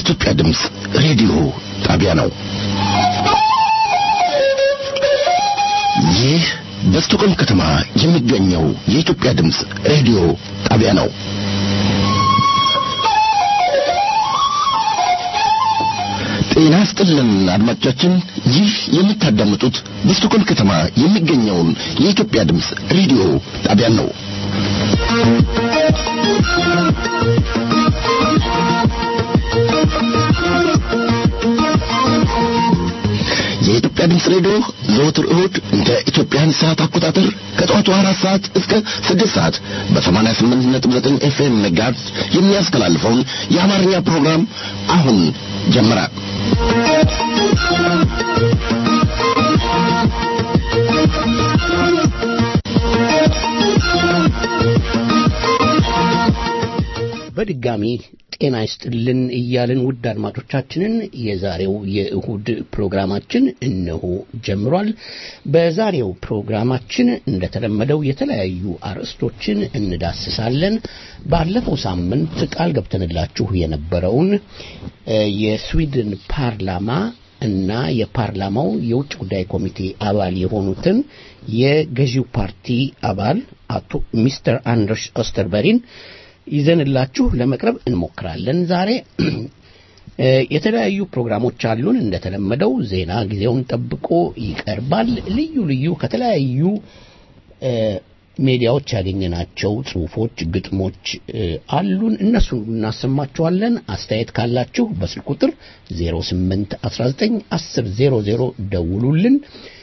የኢትዮጵያ ድምፅ ሬዲዮ ጣቢያ ነው። ይህ በስቶኮልም ከተማ የሚገኘው የኢትዮጵያ ድምፅ ሬዲዮ ጣቢያ ነው። ጤና ስጥልን አድማጮቻችን፣ ይህ የምታዳምጡት በስቶኮልም ከተማ የሚገኘውን የኢትዮጵያ ድምፅ ሬዲዮ ጣቢያን ነው። የኢትዮጵያ ድምፅ ሬዲዮ ዘወትር እሁድ እንደ ኢትዮጵያን ሰዓት አቆጣጠር ከጠዋቱ አራት ሰዓት እስከ ስድስት ሰዓት በሰማንያ ስምንት ነጥብ ዘጠኝ ኤፍኤም ሜጋሄርዝ የሚያስተላልፈውን የአማርኛ ፕሮግራም አሁን ጀመረ። በድጋሚ ጤና ይስጥልን እያልን ውድ አድማጮቻችንን የዛሬው የእሁድ ፕሮግራማችን እነሆ ጀምሯል። በዛሬው ፕሮግራማችን እንደተለመደው የተለያዩ አርዕስቶችን እንዳስሳለን። ባለፈው ሳምንት ቃል ገብተንላችሁ የነበረውን የስዊድን ፓርላማ እና የፓርላማው የውጭ ጉዳይ ኮሚቴ አባል የሆኑትን የገዢው ፓርቲ አባል አቶ ሚስተር አንደርስ ኦስተርበሪን ይዘንላችሁ ለመቅረብ እንሞክራለን። ዛሬ የተለያዩ ፕሮግራሞች አሉን። እንደተለመደው ዜና ጊዜውን ጠብቆ ይቀርባል። ልዩ ልዩ ከተለያዩ ሜዲያዎች ያገኘናቸው ጽሁፎች፣ ግጥሞች አሉን። እነሱ እናሰማችኋለን። አስተያየት ካላችሁ በስልክ ቁጥር 08 19 10 00 ደውሉልን።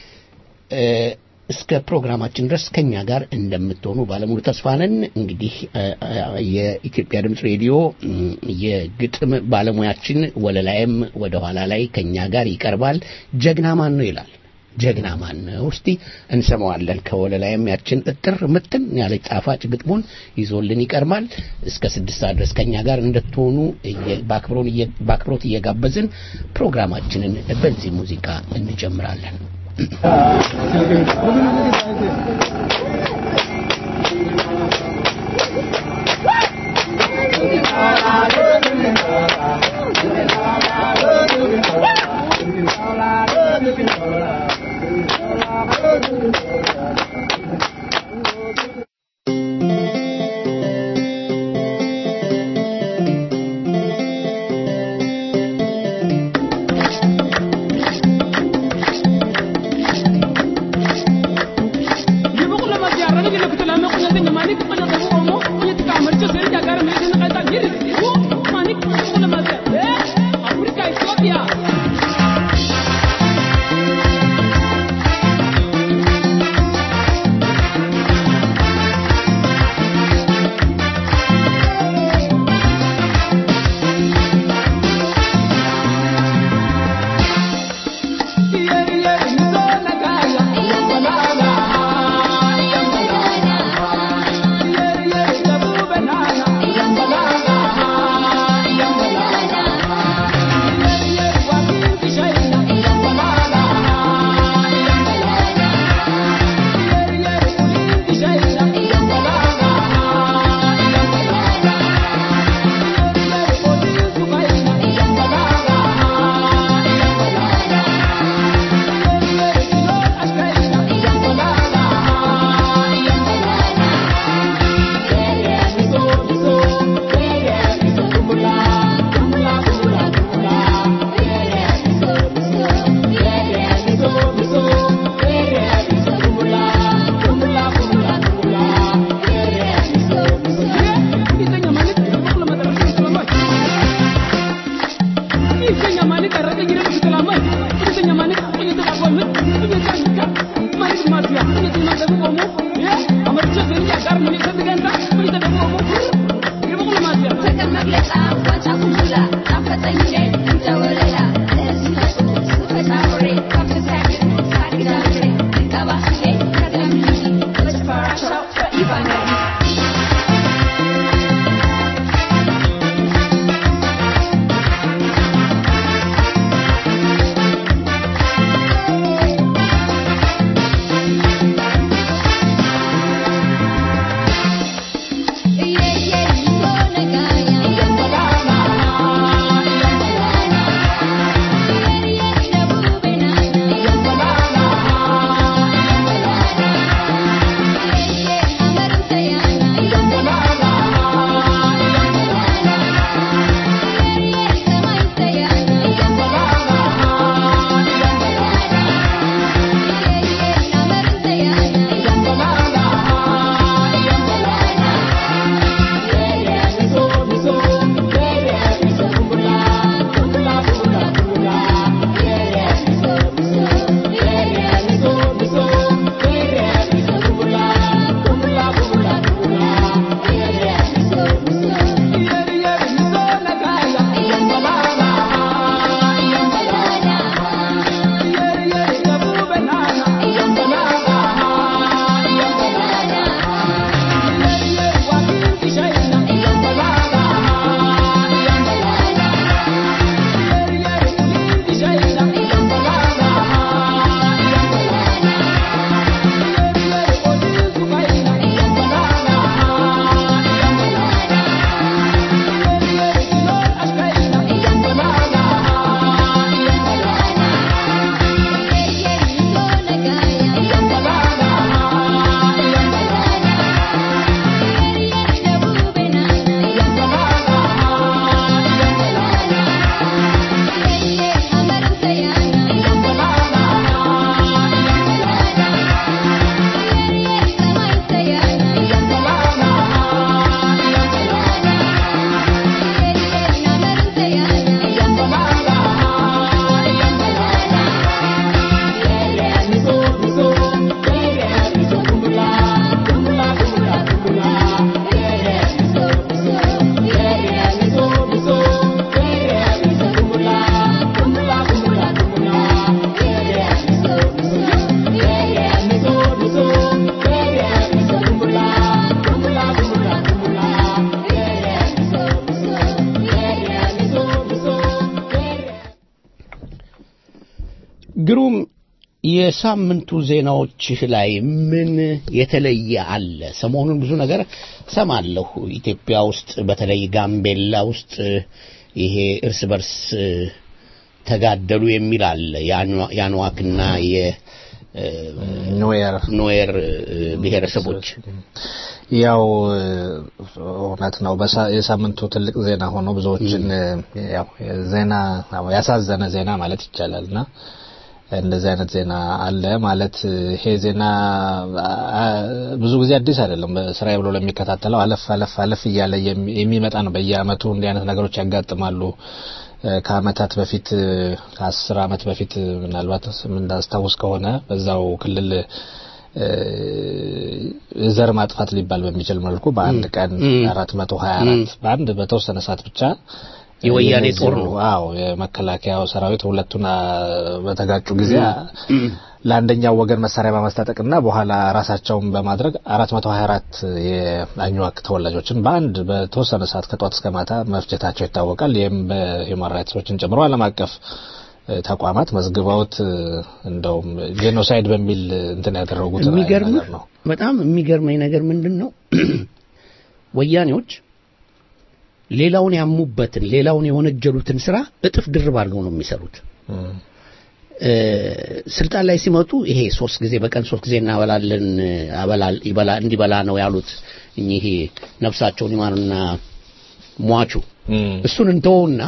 እስከ ፕሮግራማችን ድረስ ከኛ ጋር እንደምትሆኑ ባለሙሉ ተስፋ ነን። እንግዲህ የኢትዮጵያ ድምፅ ሬዲዮ የግጥም ባለሙያችን ወለላይም ወደ ኋላ ላይ ከኛ ጋር ይቀርባል። ጀግና ማን ነው ይላል። ጀግና ማን ነው? እስቲ እንሰማዋለን። ከወለላይም ያችን እጥር ምትን ያለች ጣፋጭ ግጥሙን ይዞልን ይቀርባል። እስከ ስድስት ሰዓት ድረስ ከኛ ጋር እንድትሆኑ በአክብሮት እየጋበዝን ፕሮግራማችንን በዚህ ሙዚቃ እንጀምራለን። Give ግሩም የሳምንቱ ዜናዎች ላይ ምን የተለየ አለ? ሰሞኑን ብዙ ነገር ሰማለሁ። ኢትዮጵያ ውስጥ በተለይ ጋምቤላ ውስጥ ይሄ እርስ በርስ ተጋደሉ የሚል አለ። የአንዋክና ኖየር የኖየር ብሔረሰቦች ያው እውነት ነው። የሳምንቱ ትልቅ ዜና ሆኖ ብዙዎችን ያው ዜና ያሳዘነ ዜና ማለት ይቻላል እና እንደዚህ አይነት ዜና አለ ማለት ይሄ ዜና ብዙ ጊዜ አዲስ አይደለም። ስራዬ ብሎ ለሚከታተለው አለፍ አለፍ አለፍ እያለ የሚመጣ ነው። በየአመቱ እንዲህ አይነት ነገሮች ያጋጥማሉ። ከአመታት በፊት ከአስር አመት በፊት ምናልባት እንዳስታውስ ከሆነ በዛው ክልል ዘር ማጥፋት ሊባል በሚችል መልኩ በአንድ ቀን አራት መቶ ሀያ አራት በአንድ በተወሰነ ሰዓት ብቻ የወያኔ ጦር ነው። አዎ የመከላከያው ሰራዊት ሁለቱን በተጋጩ ጊዜ ለአንደኛው ወገን መሳሪያ በማስታጠቅና በኋላ ራሳቸውን በማድረግ 424 የአኝዋክ ተወላጆችን በአንድ በተወሰነ ሰዓት ከጧት እስከ ማታ መፍጀታቸው ይታወቃል። ይህም በሂውማን ራይትሶችን ጨምሮ ዓለም አቀፍ ተቋማት መዝግበውት እንደውም ጄኖሳይድ በሚል እንትን ያደረጉት የሚገርም ነገር ነው። በጣም የሚገርመኝ ነገር ምንድን ነው ወያኔዎች ሌላውን ያሙበትን ሌላውን የወነጀሉትን ስራ እጥፍ ድርብ አድርገው ነው የሚሰሩት። ስልጣን ላይ ሲመጡ ይሄ ሶስት ጊዜ በቀን ሶስት ጊዜ እናበላለን አበላል ይበላ እንዲበላ ነው ያሉት እኚህ ነፍሳቸውን ይማርና ሟቹ እሱን እንተውና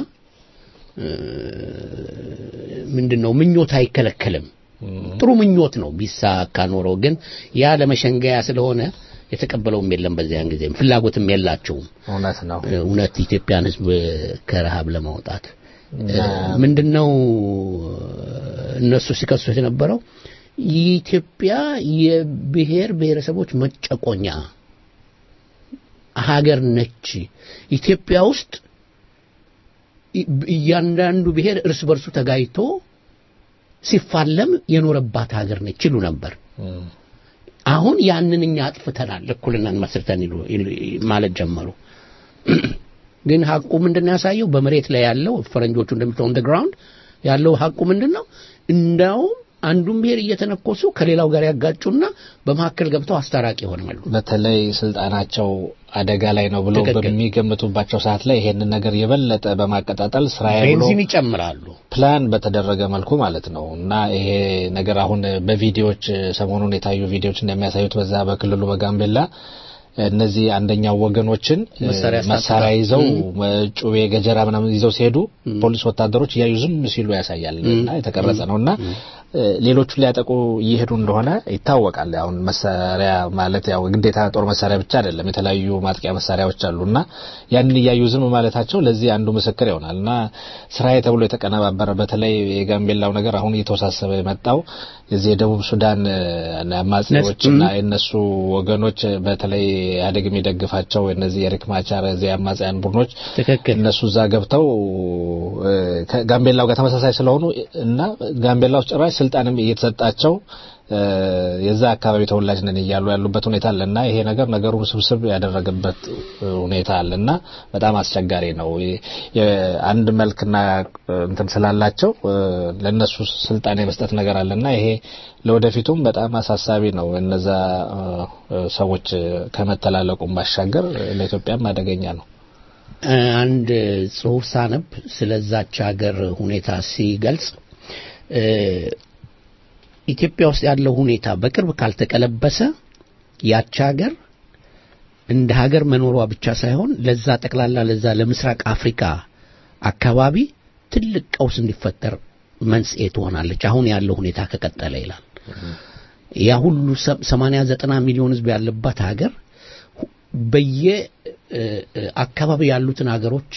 ምንድነው ምኞት አይከለከልም። ጥሩ ምኞት ነው ቢሳካ ኖሮ፣ ግን ያ ለመሸንገያ ስለሆነ የተቀበለውም የለም። በዚያን ጊዜም ፍላጎትም የላቸውም። እውነት ነው። እውነት ኢትዮጵያን ሕዝብ ከረሃብ ለማውጣት ምንድነው እነሱ ሲከሱት የነበረው የኢትዮጵያ የብሔር ብሔረሰቦች መጨቆኛ ሀገር ነች። ኢትዮጵያ ውስጥ እያንዳንዱ ብሔር እርስ በርሱ ተጋይቶ ሲፋለም የኖረባት ሀገር ነች ይሉ ነበር። አሁን ያንን እኛ አጥፍተናል፣ እኩልናን መስርተን ማለት ጀመሩ። ግን ሀቁ ምንድን ነው ያሳየው? በመሬት ላይ ያለው ፈረንጆቹ እንደሚለው ኦን ግራውንድ ያለው ሀቁ ምንድን ነው? እንዳውም አንዱን ብሔር እየተነኮሱ ከሌላው ጋር ያጋጩና በመካከል ገብተው አስታራቂ ይሆናሉ። በተለይ ስልጣናቸው አደጋ ላይ ነው ብሎ ትክክል። በሚገምቱባቸው ሰዓት ላይ ይሄንን ነገር የበለጠ በማቀጣጠል ስራዬ ብሎ ቤንዚን ይጨምራሉ። ፕላን በተደረገ መልኩ ማለት ነው እና ይሄ ነገር አሁን በቪዲዮዎች ሰሞኑን የታዩ ቪዲዮዎች እንደሚያሳዩት በዛ በክልሉ በጋምቤላ እነዚህ አንደኛው ወገኖችን መሳሪያ መሳሪያ ይዘው ጩቤ፣ ገጀራ ምናምን ይዘው ሲሄዱ ፖሊስ ወታደሮች እያዩ ዝም ሲሉ ያሳያል እና የተቀረጸ ነው እና ሌሎቹን ሊያጠቁ እየሄዱ እንደሆነ ይታወቃል። አሁን መሳሪያ ማለት ያው ግዴታ ጦር መሳሪያ ብቻ አይደለም፣ የተለያዩ ማጥቂያ መሳሪያዎች አሉ እና ያንን እያዩ ዝም ማለታቸው ለዚህ አንዱ ምስክር ይሆናል እና ስራዬ ተብሎ የተቀነባበረ በተለይ የጋምቤላው ነገር አሁን እየተወሳሰበ የመጣው የዚህ የደቡብ ሱዳን አማጺዎች እና የእነሱ ወገኖች በተለይ ኢህአዴግ የሚደግፋቸው እነዚህ የሪክ ማቻር እዚህ አማጽያን ቡድኖች ትክክል። እነሱ እዛ ገብተው ከጋምቤላው ጋር ተመሳሳይ ስለሆኑ እና ጋምቤላ ውስጥ ጭራሽ ስልጣንም እየተሰጣቸው የዛ አካባቢ ተወላጅ ነን እያሉ ያሉበት ሁኔታ አለ እና ይሄ ነገር ነገሩን ስብስብ ያደረገበት ሁኔታ አለ እና በጣም አስቸጋሪ ነው። አንድ መልክና እንትን ስላላቸው ለነሱ ስልጣን የመስጠት ነገር አለ እና ይሄ ለወደፊቱም በጣም አሳሳቢ ነው። እነዛ ሰዎች ከመተላለቁም ባሻገር ለኢትዮጵያም አደገኛ ነው። አንድ ጽሁፍ ሳነብ ስለዛች ሀገር ሁኔታ ሲገልጽ ኢትዮጵያ ውስጥ ያለው ሁኔታ በቅርብ ካልተቀለበሰ ያች ሀገር እንደ ሀገር መኖሯ ብቻ ሳይሆን ለዛ ጠቅላላ ለዛ ለምስራቅ አፍሪካ አካባቢ ትልቅ ቀውስ እንዲፈጠር መንስኤ ትሆናለች። አሁን ያለው ሁኔታ ከቀጠለ ይላል። ያ ሁሉ ሰማንያ ዘጠና ሚሊዮን ህዝብ ያለባት ሀገር በየ አካባቢ ያሉትን ሀገሮች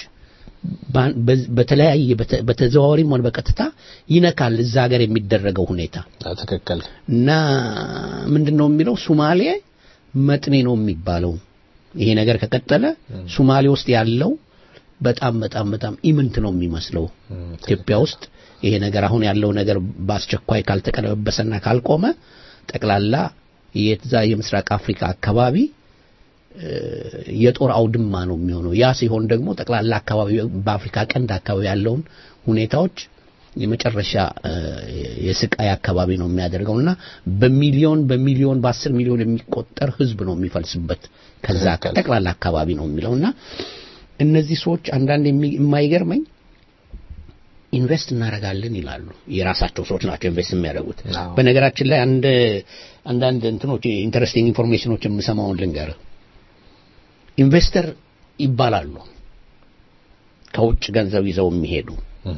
በተለያየ በተዘዋዋሪም ሆነ በቀጥታ ይነካል እዛ ሀገር የሚደረገው ሁኔታ ትክክል እና ምንድን ነው የሚለው ሱማሌ መጥኔ ነው የሚባለው ይሄ ነገር ከቀጠለ ሱማሌ ውስጥ ያለው በጣም በጣም በጣም ኢምንት ነው የሚመስለው ኢትዮጵያ ውስጥ ይሄ ነገር አሁን ያለው ነገር በአስቸኳይ ካልተቀለበሰና ካልቆመ ጠቅላላ የዛ የምስራቅ አፍሪካ አካባቢ የጦር አውድማ ነው የሚሆነው። ያ ሲሆን ደግሞ ጠቅላላ አካባቢ በአፍሪካ ቀንድ አካባቢ ያለውን ሁኔታዎች የመጨረሻ እ፣ የስቃይ አካባቢ ነው የሚያደርገውና በሚሊዮን በሚሊዮን በአስር ሚሊዮን የሚቆጠር ህዝብ ነው የሚፈልስበት ከዛ ትክክል። ጠቅላላ አካባቢ ነው የሚለውና እነዚህ ሰዎች አንዳንድ የሚ- የማይገርመኝ ኢንቨስት እናደርጋለን ይላሉ። የራሳቸው ሰዎች ናቸው ኢንቨስት የሚያደርጉት። አዎ። በነገራችን ላይ አንድ አንዳንድ እንትኖች ኢንተረስቲንግ ኢንፎርሜሽኖች የምሰማውን ልንገርህ። ኢንቨስተር ይባላሉ ከውጭ ገንዘብ ይዘው የሚሄዱ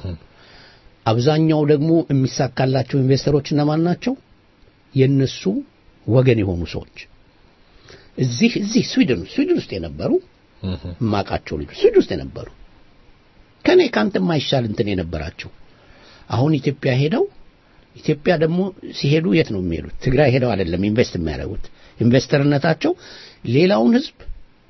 አብዛኛው ደግሞ የሚሳካላቸው ኢንቨስተሮች እነማን ናቸው? የነሱ ወገን የሆኑ ሰዎች እዚህ እዚህ ስዊድን ስዊድን ውስጥ የነበሩ የማውቃቸው ልጆች ስዊድን ውስጥ የነበሩ ከኔ ካንተ የማይሻል እንትን የነበራቸው አሁን ኢትዮጵያ ሄደው ኢትዮጵያ ደግሞ ሲሄዱ የት ነው የሚሄዱት? ትግራይ ሄደው አይደለም ኢንቨስት የሚያደርጉት። ኢንቨስተርነታቸው ሌላውን ህዝብ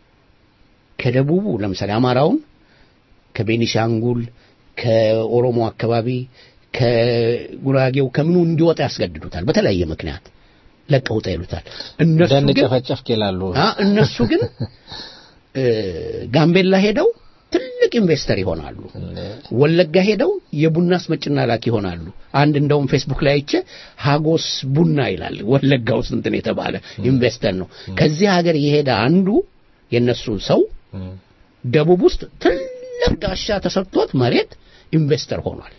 ከደቡቡ ለምሳሌ አማራውን ከቤኒሻንጉል ከኦሮሞ አካባቢ ከጉራጌው ከምኑ እንዲወጣ ያስገድዱታል። በተለያየ ምክንያት ለቀውጣ ይሉታል። እነሱ ደን ግን ጨፈጨፍክ ይላሉ። አ እነሱ ግን እ፣ ጋምቤላ ሄደው ትልቅ ኢንቨስተር ይሆናሉ። ወለጋ ሄደው የቡና አስመጭና ላኪ ይሆናሉ። አንድ እንደውም ፌስቡክ ላይ አይቼ ሀጎስ ቡና ይላል ወለጋ ውስጥ እንትን የተባለ ኢንቨስተር ነው። ከዚህ ሀገር የሄደ አንዱ የነሱ ሰው ደቡብ ውስጥ ትልቅ ጋሻ ተሰጥቶት መሬት ኢንቨስተር ሆኗል።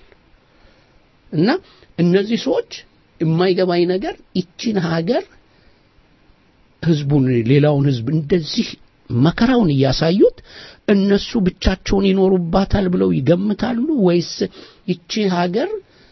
እና እነዚህ ሰዎች የማይገባኝ ነገር ይቺን ሀገር ህዝቡን ሌላውን ህዝብ እንደዚህ መከራውን እያሳዩት እነሱ ብቻቸውን ይኖሩባታል ብለው ይገምታሉ ወይስ ይቺ ሀገር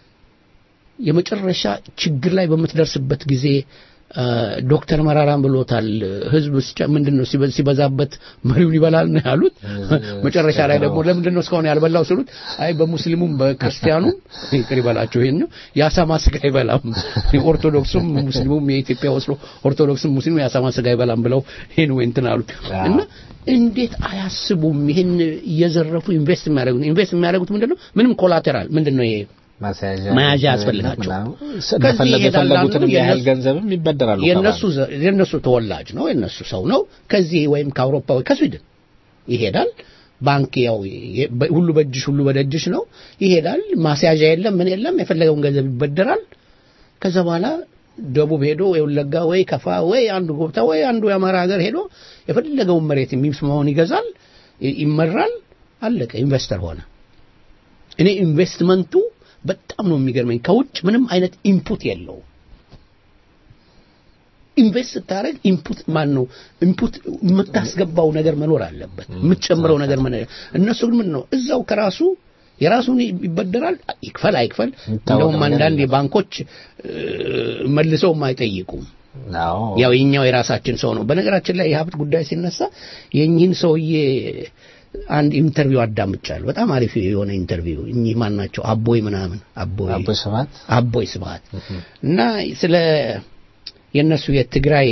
የመጨረሻ ችግር ላይ በምትደርስበት ጊዜ አ፣ ዶክተር መራራም ብሎታል። ህዝብ ሲጨ- ምንድን ነው ሲበ- ሲበዛበት መሪውን ይበላል ነው ያሉት። መጨረሻ ላይ ደግሞ ለምንድን ነው እስካሁን ያልበላው ስሉት፣ አይ በሙስሊሙም በክርስቲያኑም ይቅር ይበላቸው ይሄን ነው የአሳማ ስጋ አይበላም፣ ኦርቶዶክሱም ሙስሊሙም የኢትዮጵያ ወስሎ ኦርቶዶክስም ሙስሊሙ የአሳማ ስጋ አይበላም ብለው ይሄን ወይ እንትን አሉት እና እንዴት አያስቡም? ይሄን እየዘረፉ ኢንቨስት የሚያደርጉት ኢንቨስት የሚያደርጉት ምንድን ነው? ምንም ኮላቴራል ምንድን ነው ይሄ ማስያዣ መያዣ ያስፈልጋቸው። ከዚህ እንደፈለጉ ይሄዳል የፈለጉትንም አንዱ ያህል የነሱ- ገንዘብም ይበደራሉ። የነሱ ዘ- የነሱ ተወላጅ ነው፣ የነሱ ሰው ነው። ከዚህ ወይም ከአውሮፓ ወይ ከስዊድን ይሄዳል። ባንክ ያው የ- በ- ሁሉ በእጅሽ ሁሉ በደጅሽ ነው። ይሄዳል። ማስያዣ የለም፣ ምን የለም። የፈለገውን ገንዘብ ይበደራል። ከዛ በኋላ ደቡብ ሄዶ ወይ ወለጋ ወይ ከፋ ወይ አንዱ ጎብታ ወይ አንዱ የአማራ ሀገር ሄዶ የፈለገውን መሬት የሚስማውን ይገዛል፣ ይ- ይመራል። አለቀ። ኢንቨስተር ሆነ። እኔ ኢንቨስትመንቱ በጣም ነው የሚገርመኝ። ከውጭ ምንም አይነት ኢንፑት የለውም። ኢንቨስት ስታደርግ ኢንፑት ማን ነው ኢንፑት የምታስገባው ነገር መኖር አለበት፣ የምትጨምረው ነገር መኖር እነሱ ግን ምን ነው እዛው ከራሱ የራሱን ይበደራል፣ ይክፈል አይክፈል። እንደውም ነገር አንዳንድ የለም። የባንኮች እ፣ መልሰውም አይጠይቁም። አዎ ያው የኛው የራሳችን ሰው ነው። በነገራችን ላይ የሀብት ጉዳይ ሲነሳ የእኚህን ሰውዬ አንድ ኢንተርቪው አዳምጫለሁ። በጣም አሪፍ የሆነ ኢንተርቪው። እኚህ ማን ናቸው? አቦይ ምናምን አቦይ አቦይ ስብሐት አቦይ ስብሐት እና ስለ የእነሱ የትግራይ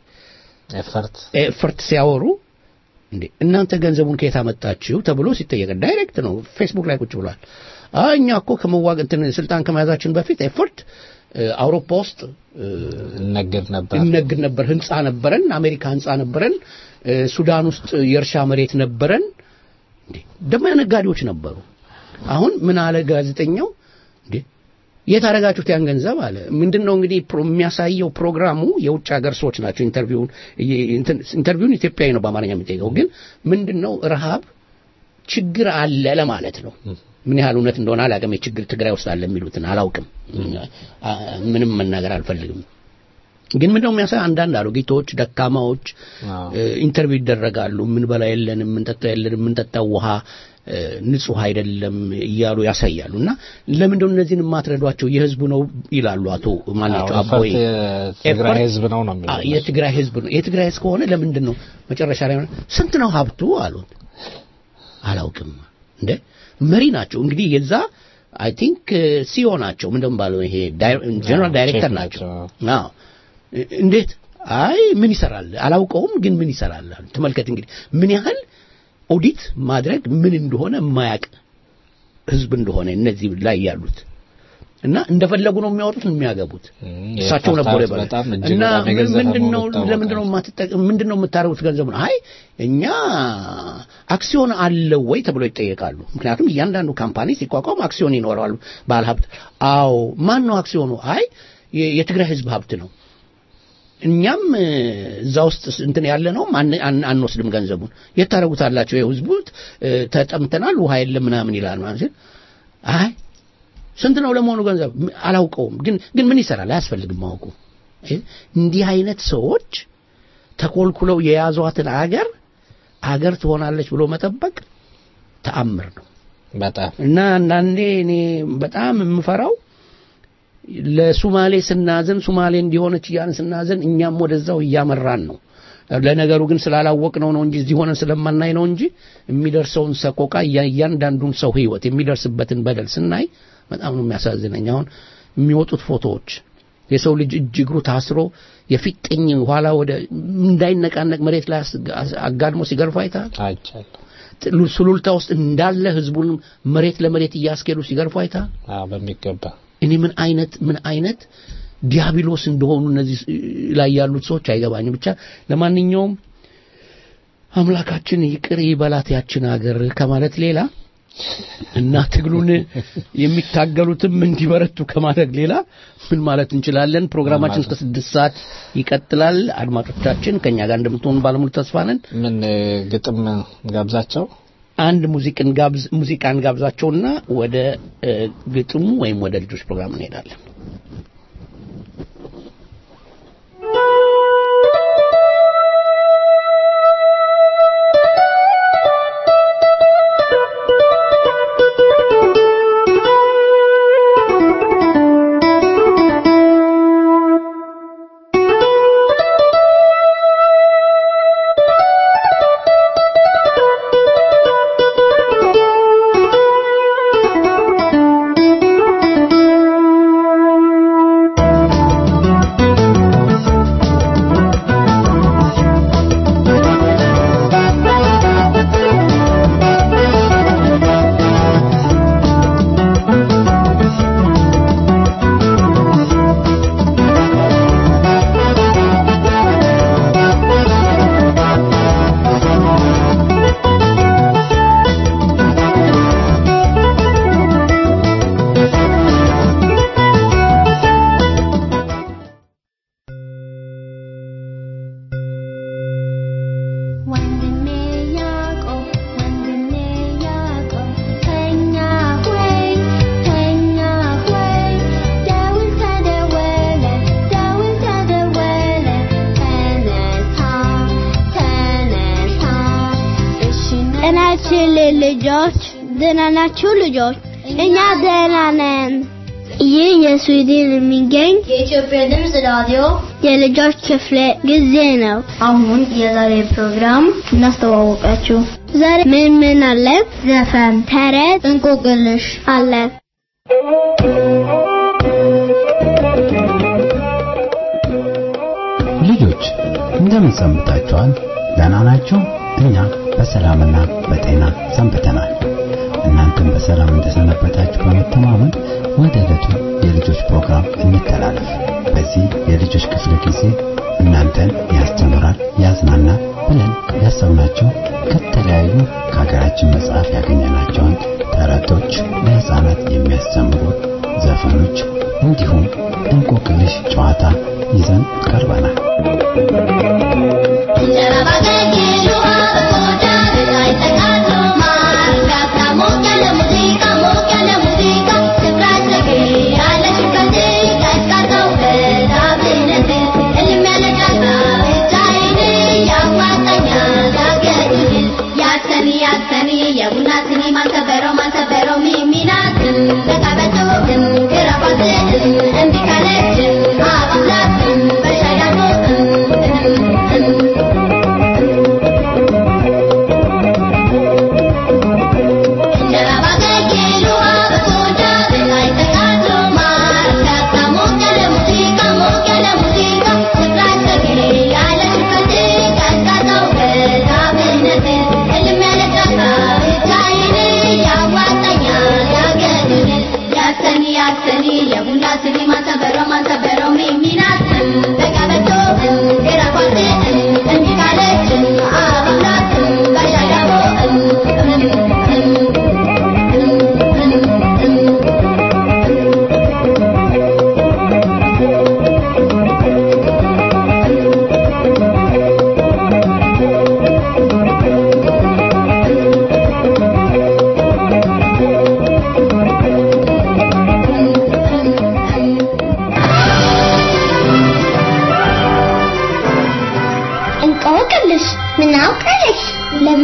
ኤፈርት ኤፈርት ሲያወሩ እንዴ እናንተ ገንዘቡን ከየት አመጣችሁ ተብሎ ሲጠየቅ ዳይሬክት ነው ፌስቡክ ላይ ቁጭ ብሏል። አይ እኛ እኮ ከመዋቅ እንትን ስልጣን ከመያዛችን በፊት ኤፈርት እ፣ አውሮፓ ውስጥ እ፣ እነግድ ነበር። እነግድ ነበር። ህንፃ ነበረን፣ አሜሪካ ህንፃ ነበረን፣ እ፣ ሱዳን ውስጥ የእርሻ መሬት ነበረን። እንዴ ደግሞ ነጋዴዎች ነበሩ። አሁን ምን አለ ጋዜጠኛው እንዴ የት አደረጋችሁት ያን ገንዘብ አለ። ምንድነው እንግዲህ ፕሮ- የሚያሳየው ፕሮግራሙ የውጭ ሀገር ሰዎች ናቸው። ኢንተርቪውን እየ- እንትን- ኢንተርቪውን ኢትዮጵያዊ ነው በአማርኛ የሚጠይቀው ግን ምንድነው ረሃብ ችግር አለ ለማለት ነው። ምን ያህል እውነት እንደሆነ አላውቅም። የችግር ትግራይ ውስጥ አለ የሚሉትን አላውቅም። አ- ምንም መናገር አልፈልግም። ግን ምንድነው የሚያሳይ አንዳንድ አሮጊቶች፣ ደካማዎች አዎ። እ፣ ኢንተርቪው ይደረጋሉ። ምን በላ የለንም፣ ምን ጠጣ የለንም፣ ምን ጠጣው ውሃ እ፣ ንጹህ አይደለም እያሉ ያሳያሉ። እና ለምንድነው እነዚህን የማትረዷቸው የህዝቡ ነው ይላሉ አቶ ማናቸው አዎ፣ አቦይ ኤፈርት የትግራይ ኤፈርት- ህዝብ ነው ነው የሚለው አ- የትግራይ ህዝብ ነው። የትግራይ ህዝብ ከሆነ ለምንድን ነው መጨረሻ ላይ ስንት ነው ሀብቱ አሉት። አላውቅም እንደ መሪ ናቸው እንግዲህ የዛ አይ ቲንክ ሲኦ ናቸው ምንድን ባለው ይሄ ጀነራል ዳይሬክተር ቼፍ ናቸው። ናቸው። አዎ እ- እንዴት አይ ምን ይሰራል አላውቀውም፣ ግን ምን ይሰራል አሉ። ተመልከት እንግዲህ ምን ያህል ኦዲት ማድረግ ምን እንደሆነ የማያውቅ ህዝብ እንደሆነ እነዚህ ላይ ያሉት እና እንደፈለጉ ነው የሚያወጡት የሚያገቡት እም፣ እሳቸው የኤፈርት ነበሩ ሀብት ይባላል። በጣም እጅግ እና በጣም የገዘፈ ምንድነው መሆኑ ይታወቃል። ለምንድነው የማትጠቀም ምንድነው የምታደርጉት ገንዘብ ነው? አይ እኛ አክሲዮን አለው ወይ ተብሎ ይጠየቃሉ። ምክንያቱም እያንዳንዱ ካምፓኒ ሲቋቋም አክሲዮን ይኖረዋል ባለሀብት። አዎ ማን ነው አክሲዮኑ? አይ የ- የትግራይ ህዝብ ሀብት ነው። እኛም እ፣ እዛ ውስጥ ስ- እንትን ያለ ነው አን- አን- አንወስድም ገንዘቡን። የት ታደርጉታላቸው? የህዝቡ እ፣ ተጠምተናል፣ ውሃ የለም ምናምን ይላል ማለት ሲል አይ ስንት ነው ለመሆኑ ገንዘብ ም- አላውቀውም፣ ግን ግን ምን ይሰራል አያስፈልግም ማወቁ። እ፣ እንዲህ አይነት ሰዎች ተኮልኩለው የያዟትን አገር አገር ትሆናለች ብሎ መጠበቅ ተአምር ነው። በጣም እና አንዳንዴ እኔ በጣም የምፈራው ለሱማሌ ስናዘን ሱማሌ እንዲሆነች እያልን ስናዘን እኛም ወደዛው እያመራን ነው። ለነገሩ ግን ስላላወቅነው ነው እንጂ እዚህ ሆነን ስለማናይ ነው እንጂ የሚደርሰውን ሰቆቃ እያ- እያንዳንዱን ሰው ህይወት የሚደርስበትን በደል ስናይ በጣም ነው የሚያሳዝነኝ። አሁን የሚወጡት ፎቶዎች የሰው ልጅ እጅ እግሩ ታስሮ የፊጥኝ ኋላ ወደ እንዳይነቃነቅ መሬት ላይ አስ- አጋድሞ ሲገርፉ አይተሃል። አይቻለሁ። ጥ- ሱሉልታ ውስጥ እንዳለ ህዝቡን መሬት ለመሬት እያስኬዱ ሲገርፉ አይተሃል። አዎ በሚገባ እኔ ምን አይነት ምን አይነት ዲያብሎስ እንደሆኑ እነዚህ ላይ ያሉት ሰዎች አይገባኝም። ብቻ ለማንኛውም አምላካችን ይቅር ይበላት ያችን ሀገር ከማለት ሌላ እና ትግሉን የሚታገሉትም እንዲበረቱ ከማድረግ ሌላ ምን ማለት እንችላለን? ፕሮግራማችን እስከ ስድስት ሰዓት ይቀጥላል። አድማጮቻችን ከእኛ ጋር እንደምትሆኑ ባለሙሉ ተስፋ ነን። ምን እ፣ ግጥም ጋብዛቸው አንድ ሙዚቅን ጋብዝ ሙዚቃን ጋብዛቸውና ወደ እ፣ ግጥሙ ወይም ወደ ልጆች ፕሮግራም እንሄዳለን። ወንድሜ ያዕቆብ ወንድሜ ያዕቆብ ተኛ ሆይ ተኛ ሆይ ደውል ተደወለ ደውል ተደወለ ተነሳ ተነሳ እሺ ጤናችን ልጆች ደህና ናችሁ ልጆች? እኛ ደህና ነን። ይህ የስዊድን የሚገኝ የኢትዮጵያ ድምፅ ራዲዮ የልጆች ክፍለ ጊዜ ነው። አሁን የዛሬ ፕሮግራም እናስተዋወቃችሁ። ዛሬ ምን ምን አለ? ዘፈን፣ ተረት እንቆቅልሽ አለ። ልጆች እንደምን ሰንብታችኋል? ደህና ናችሁ? እኛ በሰላምና በጤና ሰንብተናል። እናንተም በሰላም እንደሰነበታችሁ በመተማመን ወደ ዕለቱ የልጆች ፕሮግራም እንተላለፍ። በዚህ የልጆች ክፍለ ጊዜ እናንተን ያስተምራል፣ ያዝናናል ብለን ያሰብናቸው ከተለያዩ ከሀገራችን መጽሐፍ ያገኘናቸውን ተረቶች፣ ለህፃናት የሚያስተምሩ ዘፈኖች እንዲሁም እንቆቅልሽ ጨዋታ ይዘን ቀርበናል። እንጀራ ባገኘሽ ውሃ በቆዳ ላይ ጠቃሎ ማር ጋብታ ሞቅ ያለ ሙዚቃ ሞቅ ያለ ሙዚቃ ስፍራሽ ያለሽ ከንዴ ቀዝቃዛው በዳብነት እልም ያለ ጫታ ብቻዬን ያዋጣኛል አገድል ያሰኒ ያሰኒ የቡና ስኒ ማንሰበረው ማንሰበረው ሚሚናት ተቃበቶ ክራባት እምቢ ካለች አባላት በሻያኖ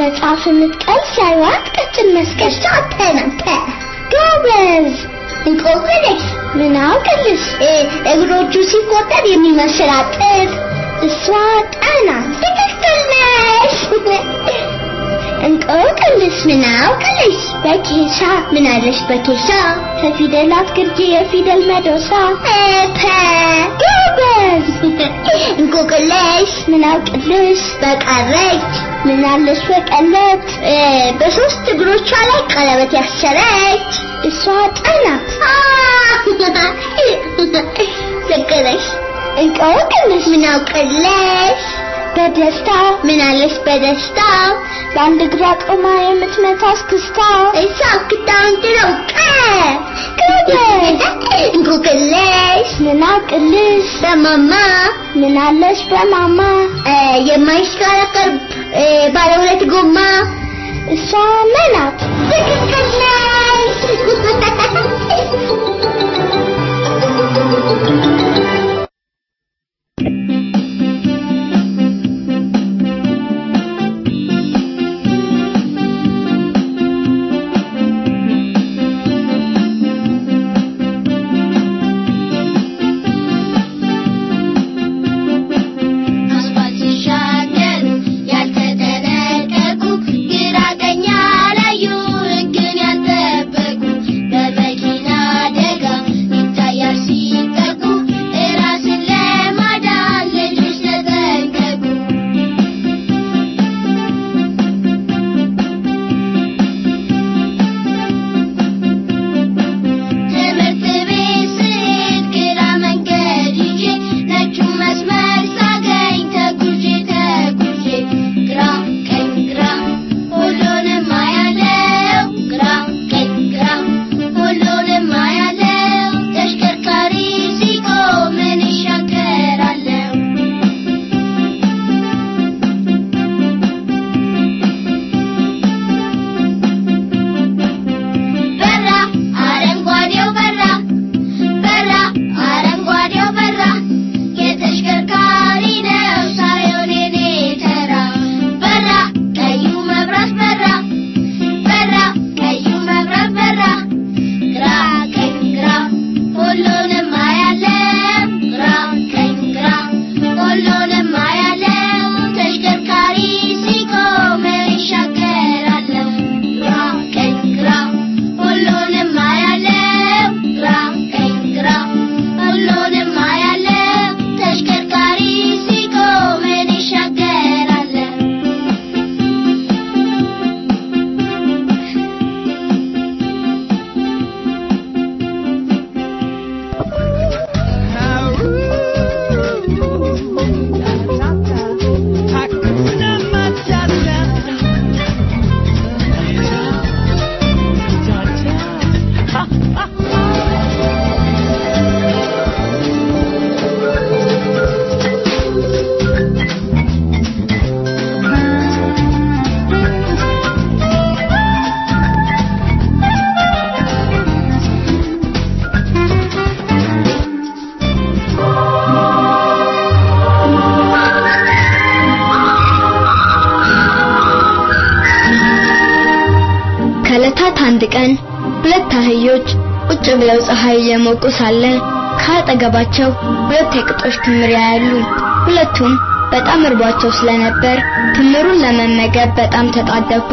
መጽሐፍ የምትቀል ሲያዩት ቀጭን መስቀል ተነተ ጎበዝ እንቆቅልሽ ምን አውቅልሽ እግሮቹ ሲቆጠር የሚመስል አጥር እሷ ጣና ትክክል ነሽ እንቆቅልሽ ምን አውቅልሽ በኬሻ ምን አለሽ በኬሻ ከፊደላት ግርጌ የፊደል መዶሻ እፐ ጎበዝ እንቆቅልሽ ምን አውቅልሽ በቀረች ምን አለሽ በቀለት በሶስት እግሮቿ ላይ ቀለበት ያሰረች እሷ ጠናት ዘገረሽ እንቆቅልሽ ምን አውቅልሽ በደስታ ምን አለሽ በደስታ በአንድ እግሯ ቆማ የምትመታ እስክስታ እሷ ክታውን ትረውቀ እንቆቅልሽ ምን አውቅልሽ በማማ ምን አለሽ በማማ የማይሽከረከር ባለ ሁለት ጎማ እሷ መናት ትክክል አስፋልት ሲሻገር ያልተጠነቀቁ ግራ ቀኝ ያላዩ ሕግን ያልጠበቁ በመኪና አደጋ ይታያል ሲጠቁ እራስን ለማዳን ልጆች ተጠንቀቁ። ትምህርት ቤት ስሄድ ግራ መንገድ ይዤ ነጩን መስመር ሳገኝ ተጉዤ ተጉዤ ግራ ቀኝ ግራ ሁሉንም አያለው ግራ ቀኝ ግራ ሁሉንም አያለው ተሽከርካሪ ሲቆም ምን ይሻገራለሁ በራ አረንጓዴው በራ በራ አረንጓዴው በራ የተሽከርካሪ ነው ሳይሆን የኔ ተራ በራ ቀዩ መብራት በራ በራ ቀዩ መብራት በራ ግራ ቀኝ ግራ ሁሉንም አያለም ግራ ቀኝ ግራ ሁሉንም አያለም ተሽከርካሪ ሲቆም ይሻገራለሁ ግራ ቀኝ ግራ ሁሉንም አያለም ግራ ቀኝ ግራ ሁሉንም አያለም ተሽከርካሪ ሲቆም ይሻገራለሁ ከዕለታት አንድ ቀን ሁለት አህዮች ቁጭ ብለው ፀሐይ እየሞቁ ሳለ ከአጠገባቸው ሁለት የቅጦች ክምር ያያሉ። ሁለቱም በጣም እርቧቸው ስለነበር ክምሩን ለመመገብ በጣም ተጣደፉ።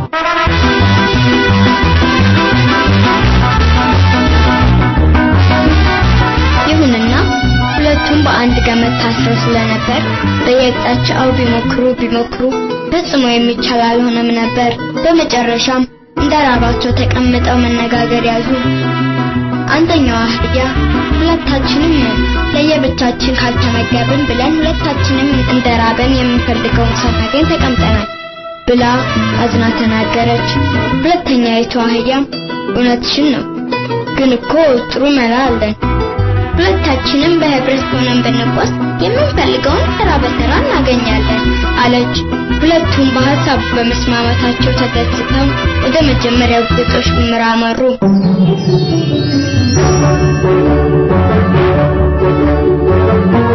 ይሁንና ሁለቱም በአንድ ገመድ ታስረው ስለነበር በየቅጣቸው ቢሞክሩ ቢሞክሩ ፈጽሞ የሚቻል አልሆነም ነበር። በመጨረሻም እንደራባቸው ተቀምጠው መነጋገር ያዙ። አንደኛው አህያ ሁለታችንም ለየብቻችን ካልተመገብን ብለን ሁለታችንም እንደራበን የምንፈልገውን ሳናገኝ ተቀምጠናል ብላ አዝና ተናገረች። ሁለተኛይቱ አህያም እውነትሽን ነው፣ ግን እኮ ጥሩ መላ አለን። ሁለታችንም በህብረት ሆነን ብንጓዝ የምንፈልገውን ተራ በተራ እናገኛለን አለች። ሁለቱም በሀሳብ በመስማማታቸው ተደስተው ወደ መጀመሪያው ግጦሽ ክምር አመሩ።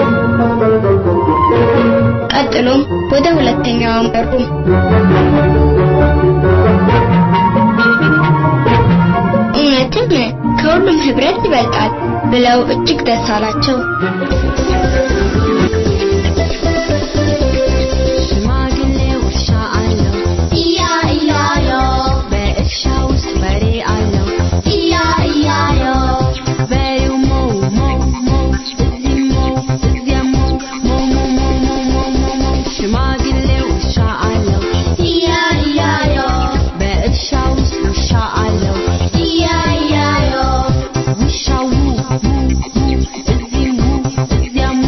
ቀጥሎም ወደ ሁለተኛው አመሩ። ብለው እጅግ ደስ አላቸው። ሽማግሌው እርሻ አለው እያ እያዮ በእርሻ ውስጥ በሬ አለው እያ እያዮ በሬው ሞው ሞው ሞው እዚህ ሞው እዚያ ሞው ሞው ሞው ሞው ሞው ሞው ሞው ሞው ሽማግሌው እርሻ አለው እያ እያዮ በእርሻ ውስጥ ውሻ አለው እያ እያዮ ውሻው ው ው ው እዚህ ው እዚያ ው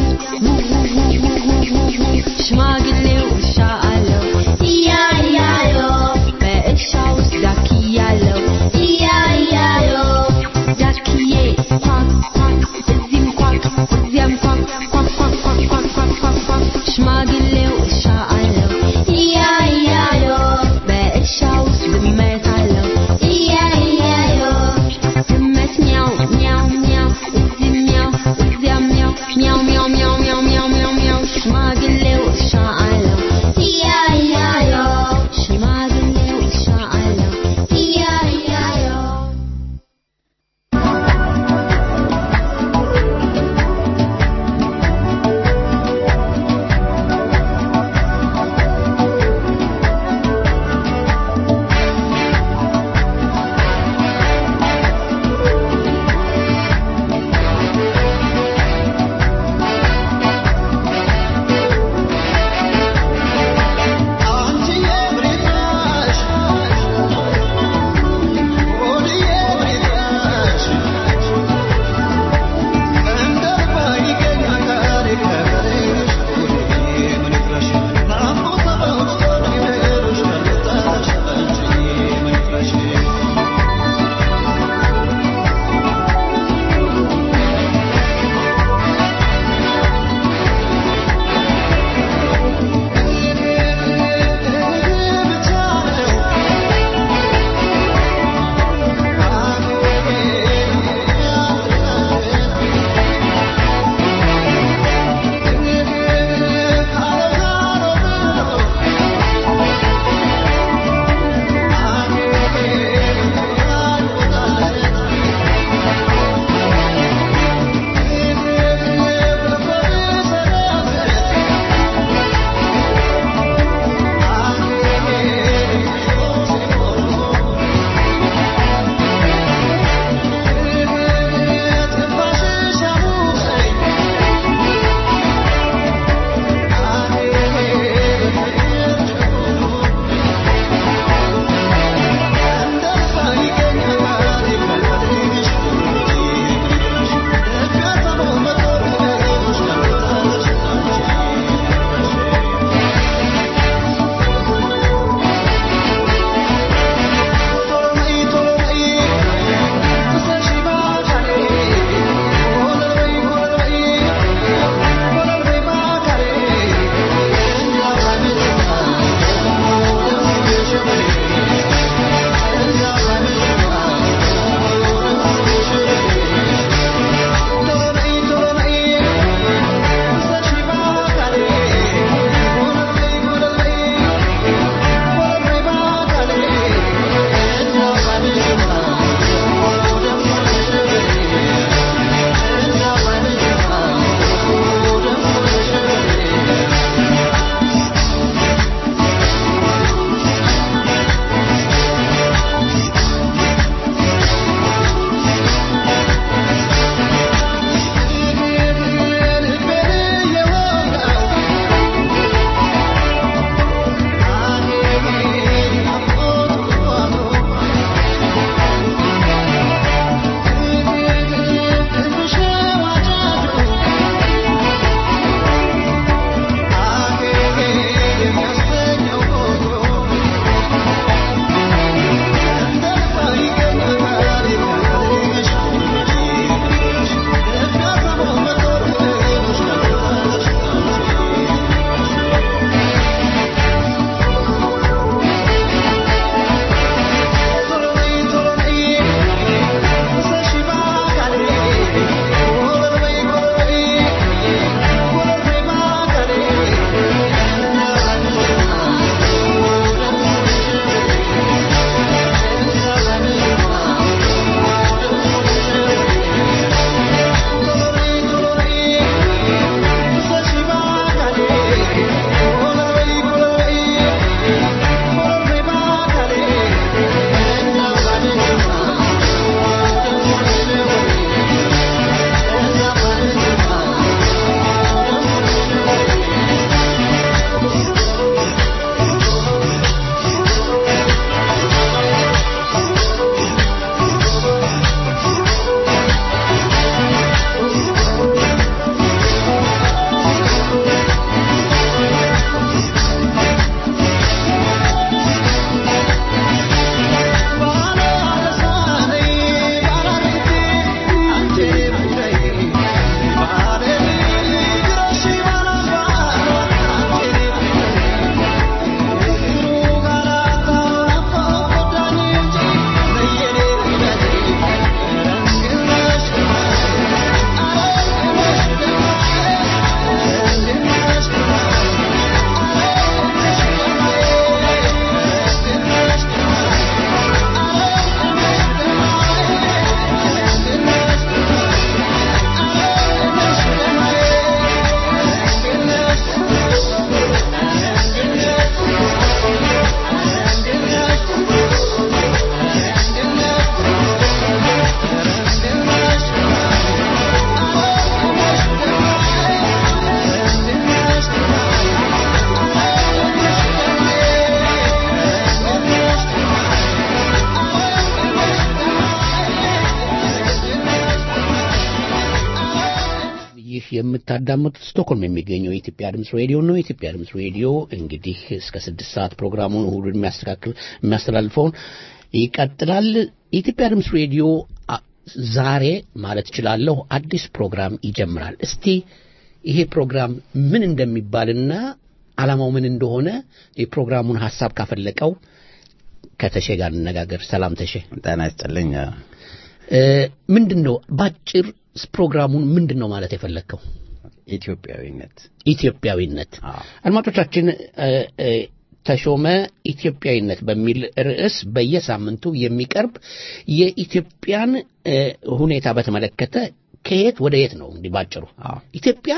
የምታዳምጡት ስቶክሆልም የሚገኘው የኢትዮጵያ ድምፅ ሬዲዮ ነው። የኢትዮጵያ ድምፅ ሬዲዮ እንግዲህ እስከ ስድስት ሰዓት ፕሮግራሙን እሁድን የሚያስተካክል የሚያስተላልፈውን ይቀጥላል። የኢትዮጵያ ድምፅ ሬዲዮ አ- ዛሬ ማለት እችላለሁ አዲስ ፕሮግራም ይጀምራል። እስቲ ይሄ ፕሮግራም ምን እንደሚባልና ዓላማው ምን እንደሆነ የፕሮግራሙን ሀሳብ ካፈለቀው ከተሼ ጋር እንነጋገር። ሰላም ተሼ። ጤና ይስጥልኝ። እ፣ ምንድን ነው ባጭር ፕሮግራሙን ምንድን ነው ማለት የፈለግከው? ኢትዮጵያዊነት ኢትዮጵያዊነት። አዎ። አድማጮቻችን እ፣ እ፣ ተሾመ ኢትዮጵያዊነት በሚል ርዕስ በየሳምንቱ የሚቀርብ የኢትዮጵያን እ፣ ሁኔታ በተመለከተ ከየት ወደ የት ነው እንግዲህ ባጭሩ አዎ። ኢትዮጵያ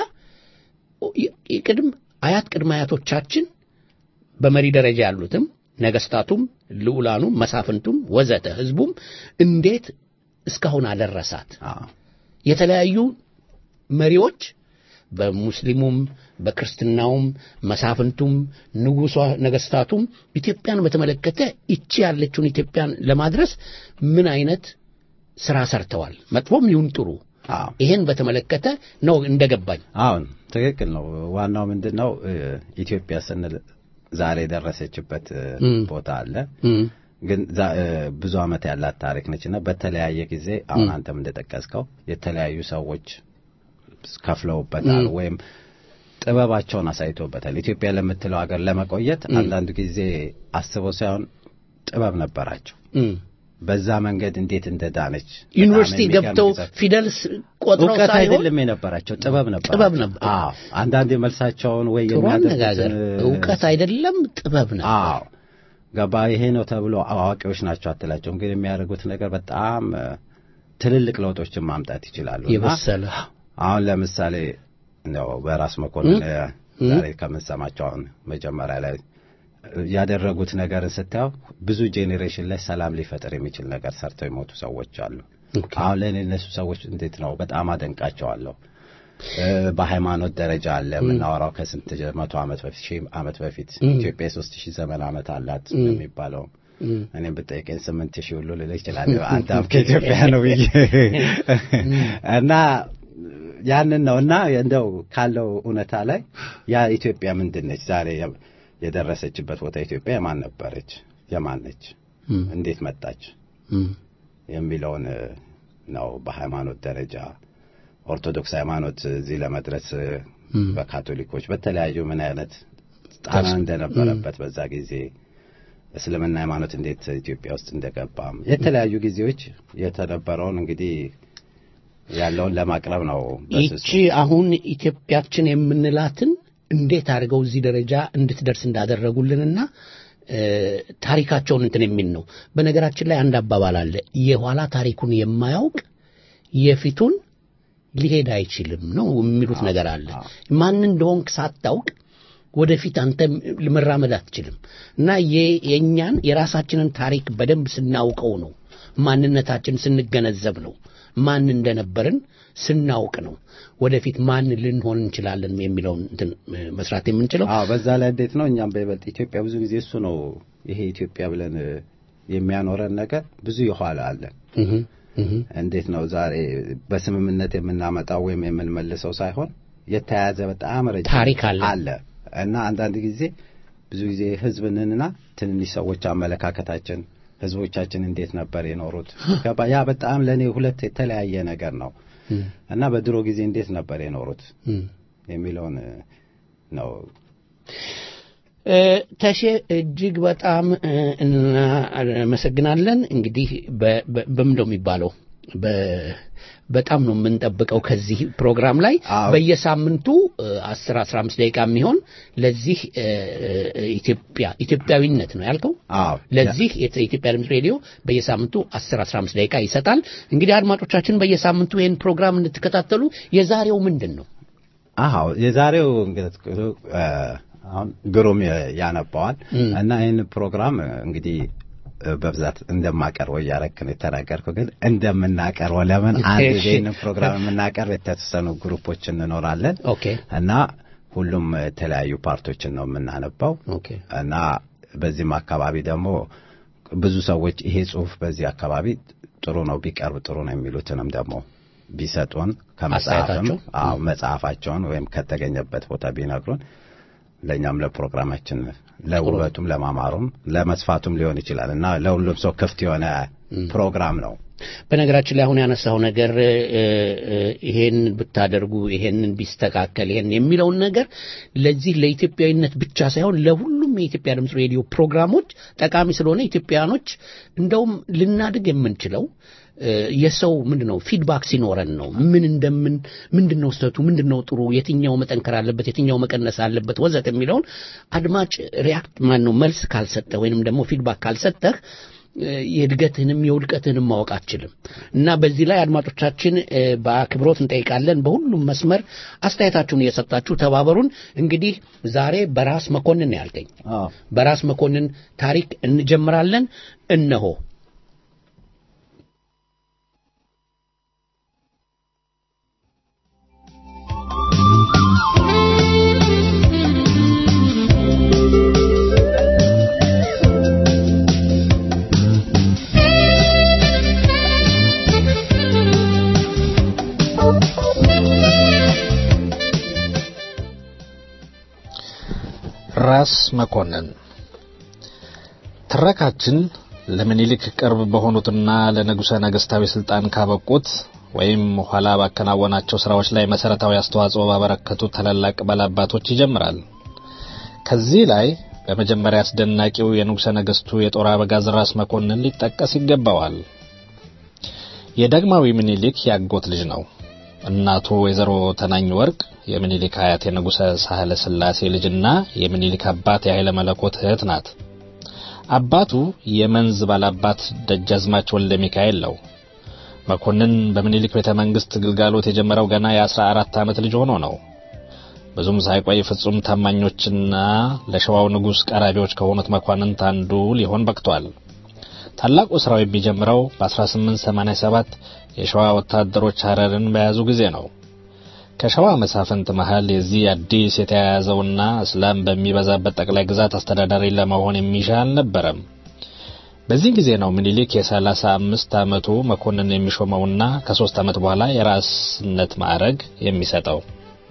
ቅድም አያት ቅድመ አያቶቻችን በመሪ ደረጃ ያሉትም ነገስታቱም ልዑላኑም መሳፍንቱም ወዘተ ህዝቡም እንዴት እስካሁን አደረሳት አዎ። የተለያዩ መሪዎች በሙስሊሙም በክርስትናውም መሳፍንቱም ንጉሷ ነገስታቱም ኢትዮጵያን በተመለከተ ይቺ ያለችውን ኢትዮጵያን ለማድረስ ምን አይነት ስራ ሰርተዋል መጥፎም ይሁን ጥሩ አዎ። ይሄን በተመለከተ ነው እንደገባኝ አሁን ትክክል ነው። ዋናው ምንድን ነው እ፣ ኢትዮጵያ ስንል ዛሬ የደረሰችበት እ፣ እም። ቦታ አለ እም፣ ግን ዛ- እ፣ ብዙ ዓመት ያላት ታሪክ ነች እና በተለያየ ጊዜ አሁን እም። አንተም እንደጠቀስከው የተለያዩ ሰዎች ከፍለውበታል እም። ወይም ጥበባቸውን አሳይቶበታል። ኢትዮጵያ ለምትለው ሀገር ለመቆየት እም። አንዳንድ ጊዜ አስበው ሳይሆን ጥበብ ነበራቸው። እም። በዛ መንገድ እንዴት እንደዳነች ዩኒቨርሲቲ በጣም የሚገርም ገብተው ጊዜ። ፊደል ስ- ቆጥረው እውቀት ሳይሆን አይደለም የነበራቸው ጥበብ ነበር። ጥበብ ነበር። አዎ አንዳንድ መልሳቸውን ወይ ጥሩ አነጋገር የሚያደርጉትን እውቀት አይደለም ጥበብ ነው አዎ ገባ ይሄ ነው ተብሎ አዋቂዎች ናቸው አትላቸውም። ግን የሚያደርጉት ነገር በጣም እ፣ ትልልቅ ለውጦችን ማምጣት ይችላሉ። እና የበሰለ አሁን ለምሳሌ ነው በራስ መኮንን እ? እ፣ እ? ዛሬ ከምንሰማቸው አሁን መጀመሪያ ላይ ያደረጉት ነገርን ስታየው ብዙ ጄኔሬሽን ላይ ሰላም ሊፈጥር የሚችል ነገር ሰርተው የሞቱ ሰዎች አሉ። ኦኬ። አሁን ለእኔ እነሱ ሰዎች እንዴት ነው በጣም አደንቃቸዋለሁ። እ፣ በሃይማኖት ደረጃ አለ የምናወራው ከስንት መቶ ዓመት በፊት ሺህ ዓመት በፊት እም። ኢትዮጵያ የሶስት ሺህ ዘመን ዓመት አላት እም። የሚባለው እም። እኔም ብጠይቀኝ ስምንት ሺህ ሁሉ ልልህ እችላለሁ። አንተም ከኢትዮጵያ ነው ብዬ እና ያንን ነው እና እንደው ካለው እውነታ ላይ ያ ኢትዮጵያ ምንድን ነች ዛሬ የ- የደረሰችበት ቦታ ኢትዮጵያ የማን ነበረች? የማን ነች? እም። እንዴት መጣች? እም። የሚለውን እ፣ ነው በሃይማኖት ደረጃ ኦርቶዶክስ ሃይማኖት እዚህ ለመድረስ እ፣ እም። በካቶሊኮች በተለያዩ ምን አይነት ጣና እንደነበረበት በዛ ጊዜ እስልምና ሃይማኖት እንዴት ኢትዮጵያ ውስጥ እንደገባም የተለያዩ ጊዜዎች የተነበረውን እንግዲህ ያለውን ለማቅረብ ነው በስሱ። ይቺ አሁን ኢትዮጵያችን የምንላትን እንዴት አድርገው እዚህ ደረጃ እንድትደርስ እንዳደረጉልንና እ፣ ታሪካቸውን እንትን የሚል ነው። በነገራችን ላይ አንድ አባባል አለ፣ የኋላ ታሪኩን የማያውቅ የፊቱን ሊሄድ አይችልም ነው የሚሉት ነገር አለ። ማን እንደሆንክ ሳታውቅ ወደፊት አንተ መራመድ አትችልም። እና የ- የእኛን የራሳችንን ታሪክ በደንብ ስናውቀው ነው ማንነታችን ስንገነዘብ ነው ማን እንደነበርን ስናውቅ ነው ወደፊት ማን ልንሆን እንችላለን የሚለውን እንትን እ፣ መስራት የምንችለው። አዎ በዛ ላይ እንዴት ነው እኛም በይበልጥ ኢትዮጵያ ብዙ ጊዜ እሱ ነው ይሄ ኢትዮጵያ ብለን እ፣ የሚያኖረን ነገር ብዙ የኋላ አለ። እህ እህ እንዴት ነው ዛሬ በስምምነት የምናመጣው ወይም የምንመልሰው ሳይሆን የተያያዘ በጣም ረጅም ታሪክ አለ። አለ እና አንዳንድ ጊዜ ብዙ ጊዜ ህዝብንና ትንንሽ ሰዎች አመለካከታችን ህዝቦቻችን እንዴት ነበር የኖሩት ገባ ያ በጣም ለእኔ ሁለት የተለያየ ነገር ነው እህ እና በድሮ ጊዜ እንዴት ነበር የኖሩት እህ የሚለውን እ፣ ነው እ፣ ተሼ እጅግ በጣም እ፣ እናመሰግናለን። እንግዲህ በ- በ- በምን ነው የሚባለው በ- በጣም ነው የምንጠብቀው ከዚህ ፕሮግራም ላይ አዎ። በየሳምንቱ አስር አስራ አምስት ደቂቃ የሚሆን ለዚህ እ፣ እ፣ ኢትዮጵያ ኢትዮጵያዊነት ነው ያልከው አዎ ለዚህ የተ- የኢትዮጵያ ድምፅ ሬዲዮ በየሳምንቱ 10 15 ደቂቃ ይሰጣል። እንግዲህ አድማጮቻችን በየሳምንቱ ይህን ፕሮግራም እንድትከታተሉ የዛሬው ምንድን ነው? አዎ የዛሬው እንግዲህ እ፣ አሁን ግሩም የ- ያነባዋል እም። እና ይህን ፕሮግራም እ፣ እንግዲህ እ፣ በብዛት እንደማቀርበው እያረክ ነው የተናገርከው፣ ግን እንደምናቀርበው ለምን አንድ እሺ። ይህን ፕሮግራም የምናቀርብ የተወሰኑ ግሩፖች እንኖራለን ኦኬ እና ሁሉም የተለያዩ ፓርቶችን ነው የምናነባው ኦኬ እና በዚህም አካባቢ ደግሞ ብዙ ሰዎች ይሄ ጽሁፍ በዚህ አካባቢ ጥሩ ነው ቢቀርብ ጥሩ ነው የሚሉትንም ደግሞ ቢሰጡን ከመጽሐፍም አስተያየታቸው? አዎ መጽሐፋቸውን ወይም ከተገኘበት ቦታ ቢነግሩን ለእኛም ለፕሮግራማችን ለውበቱም ለማማሩም ለመስፋቱም ሊሆን ይችላል እና ለሁሉም ሰው ክፍት የሆነ ፕሮግራም ነው። በነገራችን ላይ አሁን ያነሳው ነገር እ፣ እ፣ ይሄን ብታደርጉ ይሄንን ቢስተካከል ይሄን የሚለውን ነገር ለዚህ ለኢትዮጵያዊነት ብቻ ሳይሆን ለሁሉም የኢትዮጵያ ድምፅ ሬዲዮ ፕሮግራሞች ጠቃሚ ስለሆነ ኢትዮጵያውያኖች እንደውም ልናድግ የምንችለው እ፣ የሰው ምንድን ነው ፊድባክ ሲኖረን ነው። ምን እንደምን ምንድን ነው ስህተቱ፣ ምንድን ነው ጥሩ፣ የትኛው መጠንከር አለበት፣ የትኛው መቀነስ አለበት ወዘት የሚለውን አድማጭ ሪያክት ማን ነው መልስ ካልሰጠ ወይንም ደግሞ ፊድባክ ካልሰጠህ እ፣ የእድገትህንም የውድቀትህንም ማወቅ አትችልም እና በዚህ ላይ አድማጮቻችን እ፣ በአክብሮት እንጠይቃለን። በሁሉም መስመር አስተያየታችሁን እየሰጣችሁ ተባበሩን። እንግዲህ ዛሬ በራስ መኮንን ነው ያልከኝ። በራስ መኮንን ታሪክ እንጀምራለን። እነሆ ራስ መኮንን ትረካችን ለምኒልክ ቅርብ በሆኑትና ለንጉሠ ነገሥታዊ ስልጣን ካበቁት ወይም ኋላ ባከናወናቸው ስራዎች ላይ መሰረታዊ አስተዋጽኦ ባበረከቱ ታላላቅ ባላባቶች ይጀምራል። ከዚህ ላይ በመጀመሪያ አስደናቂው የንጉሠ ነገሥቱ የጦር አበጋዝ ራስ መኮንን ሊጠቀስ ይገባዋል። የዳግማዊ ምኒልክ ያጎት ልጅ ነው። እናቱ ወይዘሮ ተናኝ ወርቅ የምኒልክ አያት የንጉሠ ሳህለ ሥላሴ ልጅና የምኒልክ አባት የኃይለ መለኮት እህት ናት። አባቱ የመንዝ ባላባት ደጃዝማች ወልደ ሚካኤል ነው። መኮንን በምኒልክ ቤተ መንግሥት ግልጋሎት የጀመረው ገና የአስራ አራት ዓመት ልጅ ሆኖ ነው። ብዙም ሳይቆይ ፍጹም ታማኞችና ለሸዋው ንጉሥ ቀራቢዎች ከሆኑት መኳንንት አንዱ ሊሆን በቅቷል። ታላቁ ስራው የሚጀምረው በ1887 የሸዋ ወታደሮች ሐረርን በያዙ ጊዜ ነው። ከሸዋ መሳፍንት መሃል የዚህ አዲስ የተያያዘውና እስላም በሚበዛበት ጠቅላይ ግዛት አስተዳዳሪ ለመሆን የሚሻ አልነበረም። በዚህ ጊዜ ነው ምኒልክ የሰላሳ አምስት ዓመቱ መኮንን የሚሾመውና ከሶስት ዓመት በኋላ የራስነት ማዕረግ የሚሰጠው።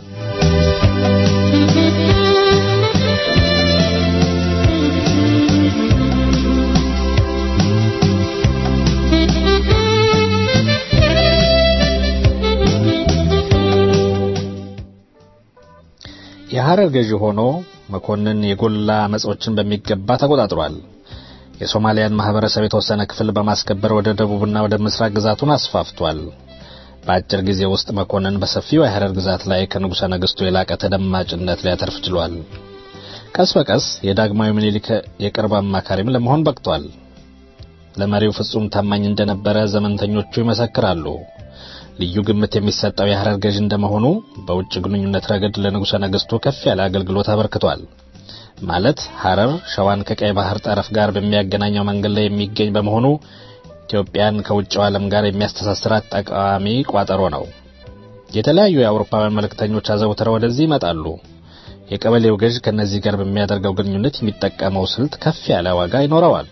የሐረር ገዢ ሆኖ መኮንን የጎላ አመጾችን በሚገባ ተቆጣጥሯል። የሶማሊያን ማህበረሰብ የተወሰነ ክፍል በማስከበር ወደ ደቡብና ወደ ምስራቅ ግዛቱን አስፋፍቷል። በአጭር ጊዜ ውስጥ መኮንን በሰፊው የሐረር ግዛት ላይ ከንጉሠ ነገሥቱ የላቀ ተደማጭነት ሊያተርፍ ችሏል። ቀስ በቀስ የዳግማዊ ምኒልክ የቅርብ አማካሪም ለመሆን በቅቷል። ለመሪው ፍጹም ታማኝ እንደነበረ ዘመንተኞቹ ይመሰክራሉ። ልዩ ግምት የሚሰጠው የሐረር ገዥ እንደመሆኑ በውጭ ግንኙነት ረገድ ለንጉሠ ነገሥቱ ከፍ ያለ አገልግሎት አበርክቷል። ማለት ሐረር ሸዋን ከቀይ ባህር ጠረፍ ጋር በሚያገናኘው መንገድ ላይ የሚገኝ በመሆኑ ኢትዮጵያን ከውጭው ዓለም ጋር የሚያስተሳስራት ጠቃሚ ቋጠሮ ነው። የተለያዩ የአውሮፓውያን መልእክተኞች አዘውትረው ወደዚህ ይመጣሉ። የቀበሌው ገዥ ከነዚህ ጋር በሚያደርገው ግንኙነት የሚጠቀመው ስልት ከፍ ያለ ዋጋ ይኖረዋል።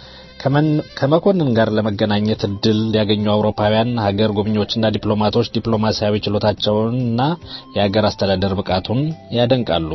ከመኮንን ጋር ለመገናኘት እድል ያገኙ አውሮፓውያን ሀገር ጎብኚዎችና ዲፕሎማቶች ዲፕሎማሲያዊ ችሎታቸውንና የሀገር አስተዳደር ብቃቱን ያደንቃሉ።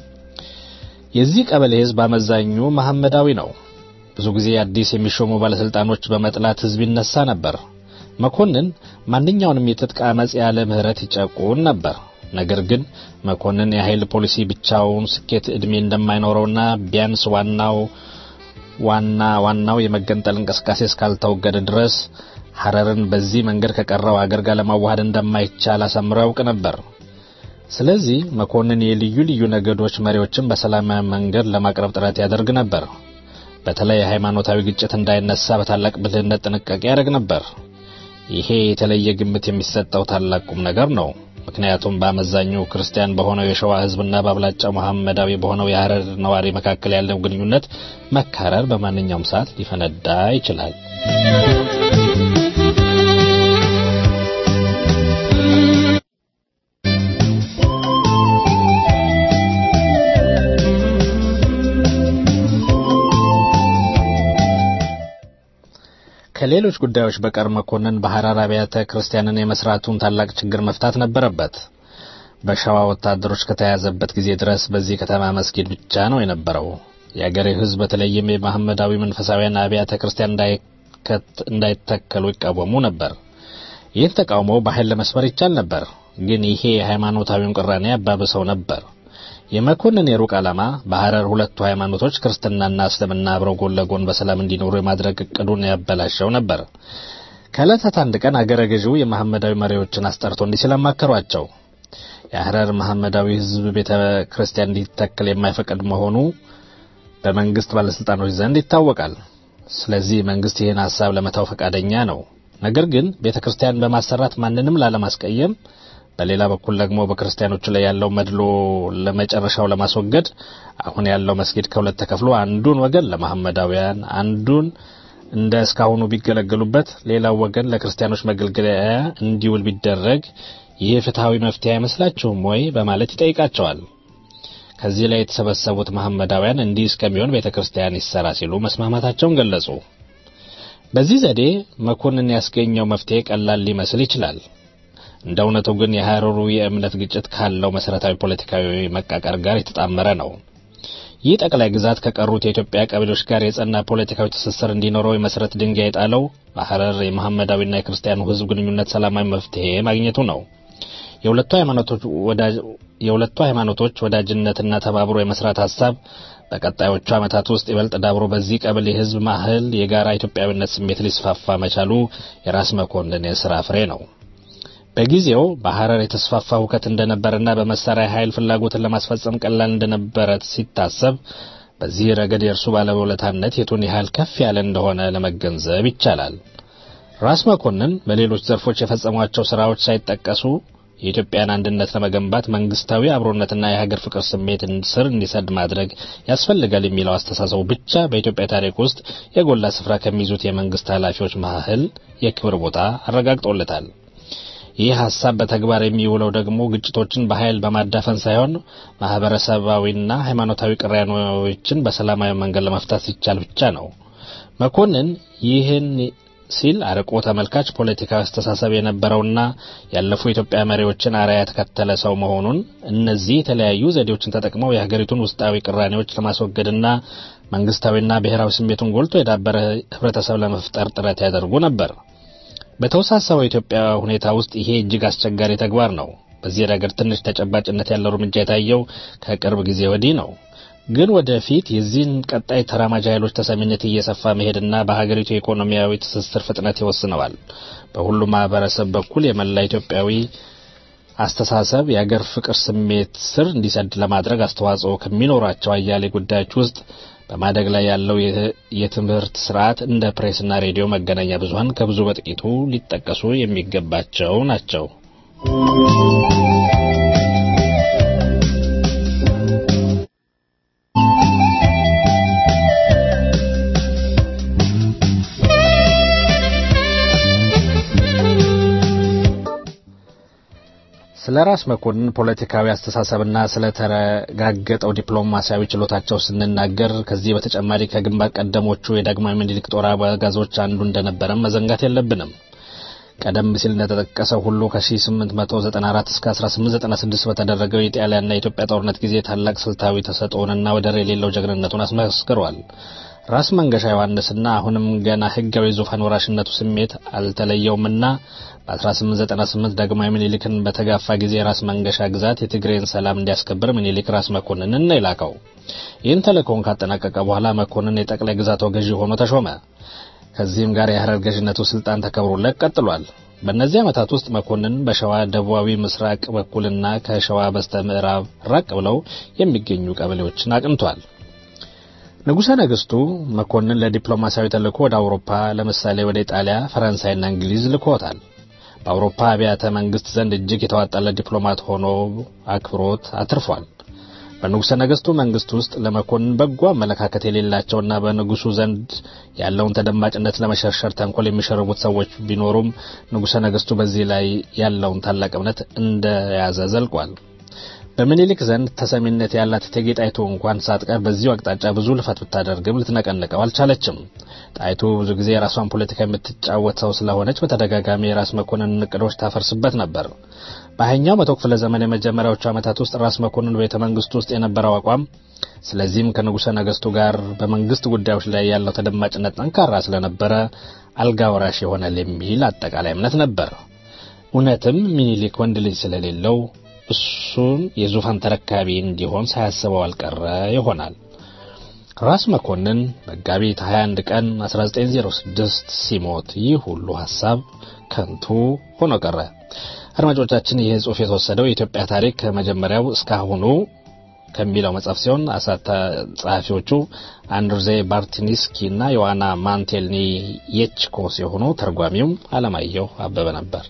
የዚህ ቀበሌ ሕዝብ አመዛኙ መሐመዳዊ ነው። ብዙ ጊዜ አዲስ የሚሾሙ ባለስልጣኖች በመጥላት ሕዝብ ይነሳ ነበር። መኮንን ማንኛውንም የትጥቅ አመጽ ያለ ምህረት ይጨቁን ነበር። ነገር ግን መኮንን የኃይል ፖሊሲ ብቻውን ስኬት ዕድሜ እንደማይኖረውና ቢያንስ ዋናው ዋና ዋናው የመገንጠል እንቅስቃሴ እስካልተወገደ ድረስ ሐረርን በዚህ መንገድ ከቀረው አገር ጋር ለማዋሃድ እንደማይቻል አሳምሮ ያውቅ ነበር። ስለዚህ መኮንን የልዩ ልዩ ነገዶች መሪዎችን በሰላማዊ መንገድ ለማቅረብ ጥረት ያደርግ ነበር። በተለይ ሃይማኖታዊ ግጭት እንዳይነሳ በታላቅ ብልህነት ጥንቃቄ ያደርግ ነበር። ይሄ የተለየ ግምት የሚሰጠው ታላቅ ቁም ነገር ነው። ምክንያቱም በአመዛኙ ክርስቲያን በሆነው የሸዋ ሕዝብና በአብላጫው መሐመዳዊ በሆነው የሐረር ነዋሪ መካከል ያለው ግንኙነት መካረር በማንኛውም ሰዓት ሊፈነዳ ይችላል። ከሌሎች ጉዳዮች በቀር መኮንን በሐራር አብያተ ክርስቲያንን የመስራቱን ታላቅ ችግር መፍታት ነበረበት። በሸዋ ወታደሮች ከተያዘበት ጊዜ ድረስ በዚህ ከተማ መስጊድ ብቻ ነው የነበረው። የአገሬው ሕዝብ በተለይም የመሐመዳዊ መንፈሳዊያን አብያተ ክርስቲያን እንዳይተከሉ ይቃወሙ ነበር። ይህን ተቃውሞ በኃይል ለመስበር ይቻል ነበር፣ ግን ይሄ የሃይማኖታዊውን ቅራኔ ያባብሰው ነበር። የመኮንን የሩቅ ዓላማ በሐረር ሁለቱ ሃይማኖቶች ክርስትናና እስልምና አብረው ጎን ለጎን በሰላም እንዲኖሩ የማድረግ እቅዱን ያበላሸው ነበር። ከዕለታት አንድ ቀን አገረ ገዢው የመሐመዳዊ መሪዎችን አስጠርቶ እንዲህ ሲል አማከሯቸው። የሐረር መሐመዳዊ ሕዝብ ቤተ ክርስቲያን እንዲተክል የማይፈቅድ መሆኑ በመንግስት ባለስልጣኖች ዘንድ ይታወቃል። ስለዚህ መንግስት ይህን ሐሳብ ለመተው ፈቃደኛ ነው። ነገር ግን ቤተ ክርስቲያን በማሰራት ማንንም ላለማስቀየም በሌላ በኩል ደግሞ በክርስቲያኖቹ ላይ ያለው መድሎ ለመጨረሻው ለማስወገድ አሁን ያለው መስጊድ ከሁለት ተከፍሎ አንዱን ወገን ለመሐመዳውያን፣ አንዱን እንደ እስካሁኑ ቢገለገሉበት፣ ሌላው ወገን ለክርስቲያኖች መገልገያ እንዲውል ቢደረግ ይህ ፍትሐዊ መፍትሄ አይመስላችሁም ወይ? በማለት ይጠይቃቸዋል። ከዚህ ላይ የተሰበሰቡት መሐመዳውያን እንዲህ እስከሚሆን ቤተ ክርስቲያን ይሰራ ሲሉ መስማማታቸውን ገለጹ። በዚህ ዘዴ መኮንን ያስገኘው መፍትሄ ቀላል ሊመስል ይችላል። እንደ እውነቱ ግን የሐረሩ የእምነት ግጭት ካለው መሰረታዊ ፖለቲካዊ መቃቀር ጋር የተጣመረ ነው። ይህ ጠቅላይ ግዛት ከቀሩት የኢትዮጵያ ቀበሌዎች ጋር የጸና ፖለቲካዊ ትስስር እንዲኖረው የመሰረት ድንጋይ የጣለው በሐረር የመሐመዳዊና የክርስቲያኑ ሕዝብ ግንኙነት ሰላማዊ መፍትሄ ማግኘቱ ነው። የሁለቱ ሃይማኖቶች ወዳጅነትና ተባብሮ የመስራት ሀሳብ በቀጣዮቹ ዓመታት ውስጥ ይበልጥ ዳብሮ በዚህ ቀበሌ ሕዝብ ማህል የጋራ ኢትዮጵያዊነት ስሜት ሊስፋፋ መቻሉ የራስ መኮንን የሥራ ፍሬ ነው። በጊዜው በሐረር የተስፋፋ ሁከት እንደነበረና በመሳሪያ ኃይል ፍላጎትን ለማስፈጸም ቀላል እንደነበረ ሲታሰብ በዚህ ረገድ የእርሱ ባለውለታነት የቱን ያህል ከፍ ያለ እንደሆነ ለመገንዘብ ይቻላል። ራስ መኮንን በሌሎች ዘርፎች የፈጸሟቸው ስራዎች ሳይጠቀሱ የኢትዮጵያን አንድነት ለመገንባት መንግስታዊ አብሮነትና የሀገር ፍቅር ስሜት ስር እንዲሰድ ማድረግ ያስፈልጋል የሚለው አስተሳሰቡ ብቻ በኢትዮጵያ ታሪክ ውስጥ የጎላ ስፍራ ከሚይዙት የመንግስት ኃላፊዎች መካከል የክብር ቦታ አረጋግጦለታል። ይህ ሀሳብ በተግባር የሚውለው ደግሞ ግጭቶችን በኃይል በማዳፈን ሳይሆን ማህበረሰባዊና ሃይማኖታዊ ቅራኔዎችን በሰላማዊ መንገድ ለመፍታት ሲቻል ብቻ ነው። መኮንን ይህን ሲል አርቆ ተመልካች ፖለቲካዊ አስተሳሰብ የነበረውና ያለፉ የኢትዮጵያ መሪዎችን አርአያ የተከተለ ሰው መሆኑን እነዚህ የተለያዩ ዘዴዎችን ተጠቅመው የሀገሪቱን ውስጣዊ ቅራኔዎች ለማስወገድና መንግስታዊና ብሔራዊ ስሜቱን ጎልቶ የዳበረ ህብረተሰብ ለመፍጠር ጥረት ያደርጉ ነበር። በተወሳሰበው የኢትዮጵያ ሁኔታ ውስጥ ይሄ እጅግ አስቸጋሪ ተግባር ነው። በዚህ ረገድ ትንሽ ተጨባጭነት ያለው እርምጃ የታየው ከቅርብ ጊዜ ወዲህ ነው። ግን ወደፊት የዚህን ቀጣይ ተራማጅ ኃይሎች ተሰሚነት እየሰፋ መሄድና በሀገሪቱ የኢኮኖሚያዊ ትስስር ፍጥነት ይወስነዋል። በሁሉም ማህበረሰብ በኩል የመላ ኢትዮጵያዊ አስተሳሰብ የአገር ፍቅር ስሜት ስር እንዲሰድ ለማድረግ አስተዋጽኦ ከሚኖራቸው አያሌ ጉዳዮች ውስጥ በማደግ ላይ ያለው የትምህርት ስርዓት እንደ ፕሬስና ሬዲዮ መገናኛ ብዙኃን ከብዙ በጥቂቱ ሊጠቀሱ የሚገባቸው ናቸው። ስለ ራስ መኮንን ፖለቲካዊ አስተሳሰብና ስለ ተረጋገጠው ዲፕሎማሲያዊ ችሎታቸው ስንናገር ከዚህ በተጨማሪ ከግንባር ቀደሞቹ የዳግማዊ ምኒልክ ጦር አበጋዞች አንዱ እንደነበረም መዘንጋት የለብንም። ቀደም ሲል እንደተጠቀሰው ሁሉ ከ1894 እስከ 1896 በተደረገው የጣሊያንና የኢትዮጵያ ጦርነት ጊዜ ታላቅ ስልታዊ ተሰጥኦንና ወደር የሌለው ጀግንነቱን አስመስክሯል። ራስ መንገሻ ዮሐንስና አሁንም ገና ሕጋዊ ዙፋን ወራሽነቱ ስሜት አልተለየውምና በ1898 ዳግማዊ ምኒልክን በተጋፋ ጊዜ ራስ መንገሻ ግዛት የትግሬን ሰላም እንዲያስከብር ምኒልክ ራስ መኮንንን ነው የላከው። ይህን ተልእኮውን ካጠናቀቀ በኋላ መኮንን የጠቅላይ ግዛቷ ገዢ ሆኖ ተሾመ። ከዚህም ጋር የሐረር ገዥነቱ ስልጣን ተከብሮለት ቀጥሏል። በእነዚህ ዓመታት ውስጥ መኮንን በሸዋ ደቡባዊ ምስራቅ በኩልና ከሸዋ በስተ ምዕራብ ራቅ ብለው የሚገኙ ቀበሌዎችን አቅንቷል። ንጉሠ ነገሥቱ መኮንን ለዲፕሎማሲያዊ ተልእኮ ወደ አውሮፓ ለምሳሌ ወደ ኢጣሊያ፣ ፈረንሳይና እንግሊዝ ልኮታል። በአውሮፓ አብያተ መንግስት ዘንድ እጅግ የተዋጣለት ዲፕሎማት ሆኖ አክብሮት አትርፏል። በንጉሠ ነገሥቱ መንግስት ውስጥ ለመኮንን በጎ አመለካከት የሌላቸውና በንጉሱ ዘንድ ያለውን ተደማጭነት ለመሸርሸር ተንኮል የሚሸርቡት ሰዎች ቢኖሩም ንጉሠ ነገሥቱ በዚህ ላይ ያለውን ታላቅ እምነት እንደያዘ ዘልቋል። በምኒልክ ዘንድ ተሰሚነት ያላት እቴጌ ጣይቱ እንኳን ሳትቀር በዚሁ አቅጣጫ ብዙ ልፈት ብታደርግም ልትነቀንቀው አልቻለችም። ጣይቱ ብዙ ጊዜ የራሷን ፖለቲካ የምትጫወት ሰው ስለሆነች በተደጋጋሚ የራስ መኮንንን እቅዶች ታፈርስበት ነበር። በሀያኛው መቶ ክፍለ ዘመን የመጀመሪያዎቹ ዓመታት ውስጥ ራስ መኮንን በቤተ መንግስቱ ውስጥ የነበረው አቋም ስለዚህም ከንጉሠ ነገሥቱ ጋር በመንግስት ጉዳዮች ላይ ያለው ተደማጭነት ጠንካራ ስለነበረ አልጋ ወራሽ ይሆናል የሚል አጠቃላይ እምነት ነበር። እውነትም ሚኒሊክ ወንድ ልጅ ስለሌለው እሱን የዙፋን ተረካቢ እንዲሆን ሳያስበው አልቀረ ይሆናል። ራስ መኮንን መጋቢት 21 ቀን 1906 ሲሞት ይህ ሁሉ ሐሳብ ከንቱ ሆኖ ቀረ። አድማጮቻችን ይህ ጽሑፍ የተወሰደው የኢትዮጵያ ታሪክ ከመጀመሪያው እስካሁኑ ከሚለው መጽሐፍ ሲሆን አሳታ ጸሐፊዎቹ አንድርዜ ባርቲኒስኪ እና ዮዋና ማንቴልኒ የችኮ ሲሆኑ ተርጓሚውም አለማየሁ አበበ ነበር።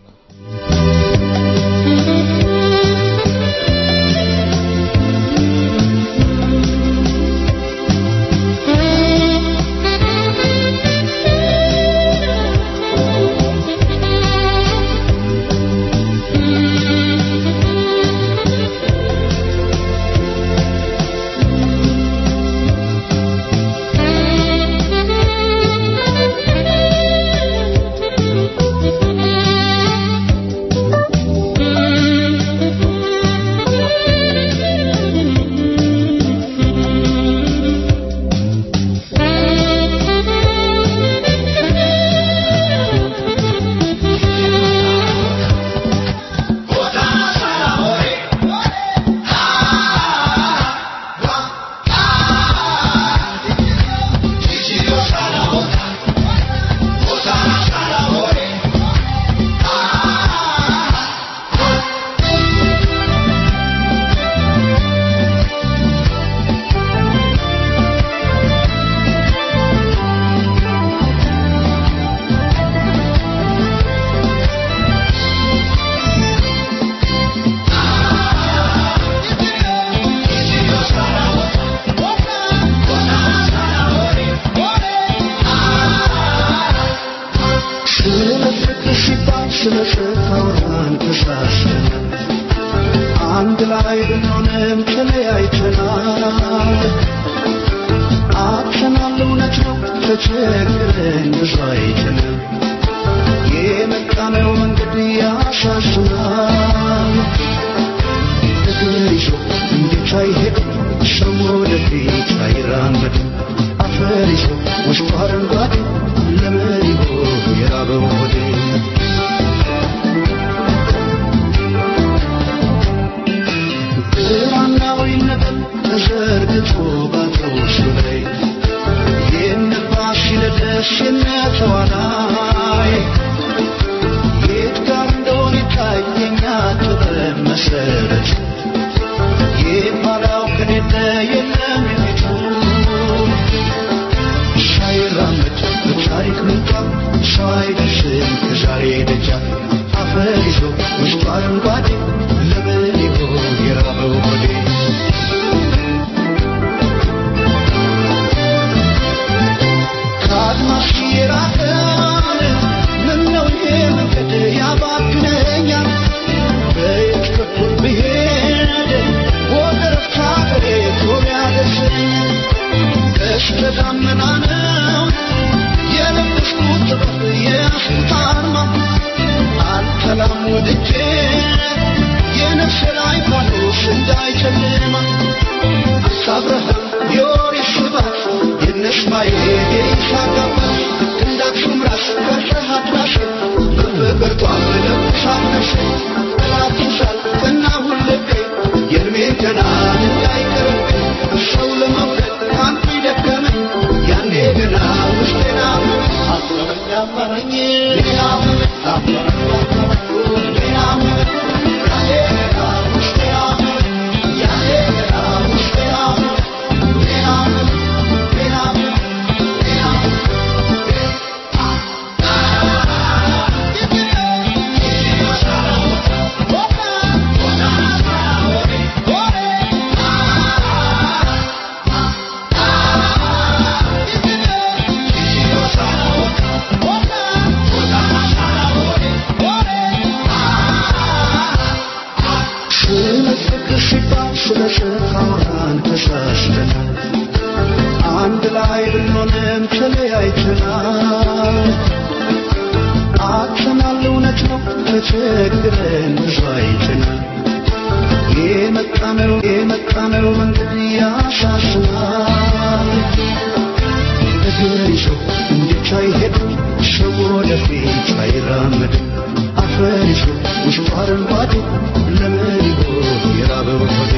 አንድ ላይ ብንሆንም ተለያይተናል። አጥተናል፣ እውነት ነው ተቸግረን ብዙ አይተናል። የመጣነው መንገድ ያሳዝናል። እግር ይዞ እንዴት አይሄድም ሰው ወደፊት አይራመድም። አፈር ይዞ ውስጡ አረንጓዴ ለምን ይሆን የራበው ሆዴ? ብራናዊ ነገር ተዘርግቶ ባትሮሱ ላይ የነፋስ ሲለደስ የነተዋናይ የት ጋር እንደሆነ ይታየኛ ጥበብ መሰረት የኋላው ከሌለ የለም የፊቱ ሳይራመድ በታሪክ ምንጣፍ ሰው አይደርስም ከዛሬ ደጃፍ አፈር ይዞ ውስጡ አረንጓዴ ለምን ይሆን የራበው ሆዴ? ከአድማስ የራቀን ምነው ይሄ መንገድ ያባክነኛል? በየት በኩል ብሄድ ወደ ረፍታ ሀገሬ ቶሎ ያደርሰኛል? ቀስተ ደመና ነው የለበስኩት ጥበብ የያዝኩት አርማ አልተላም ወድጄ የነፍሴ ላይ ፋኖስ እንዳይጨልማ አሳብረህም የኦሪት ስባት የነስማኤል የይስሐቅ አባት እንደ አክሱም ራስ ቀርጸሃት ራሴ በፍቅርቷ ለብሳት ነፍሴ ጠላት ይሳል እና ሁልቤ የእድሜን ገናን እንዳይቀርብኝ ሰው ለመውደድ አንቱ ይደከመኝ ያኔ ገና ውስጤን አመመኝ አመመኝ አመመኝ ሌላ አመመኝ አመመኝ አመመኝ ሌላ አመመኝ ያኔ ገና ውስጤ አመመኝ ያኔ ገና ውስጤ አመመኝ ሌላ አመመኝ ሌላ አመመኝ ሌላ Oh, አጥተናል እውነት ነው ተቸግረን ብዙ አይተናል የመጣነው የመጣነው መንገድ ያሳስባል እግር ይዞ እንዴት አይሄድም ሰው ወደፊት አይራመድም አፈር ይዞ ውስጡ አረንጓዴ ለምን ይሆን የራበው ሆዴ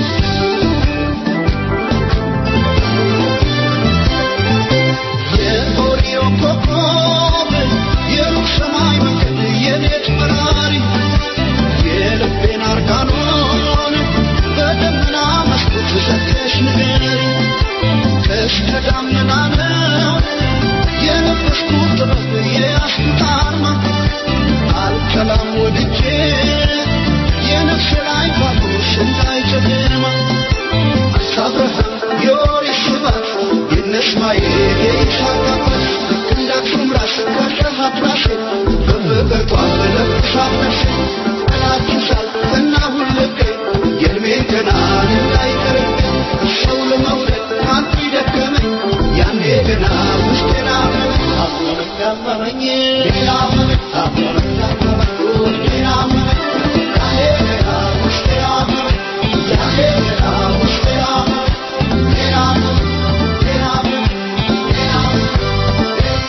የኦሪዮ ኮከብ የሩቅ ሰማይ መንገድ የሌት በራሪ የልቤን አርጋኖን በደመና መስኮት ዘግተሽ ንገሪ ከእስከ ዳመና ነው የለበስኩት ጥበብ የያዝኩት አርማ አልከላም ወድጄ የነፍሴ ላይ ፋኖስ እንዳይጨልማ አብርሃም የኦሪት ስባት የእነ እስማኤል የይስሐቅ አባት ልክ እንደ አክሱም ራስ ካሸሃት ራሴ በፍቅርቷ በለብሳት ነፍሴ ጠላት ይዛል እና ሁልቄ የእድሜን ገናን እንዳይቀረኝ ሰው ለመውደድ አንቱ ይደከመኝ ያኔ ገና ውስጤን አመመኝ አመመኝ አመመኝ ሌላ አመመኝ አመመኝ አመመኝ ሌላ አመመኝ ያኔ ገና ውስጤ አመመኝ ያኔ ገና ውስጤ አመመኝ ሌላ አመመኝ ሌላ አመመኝ ሌላ አመመኝ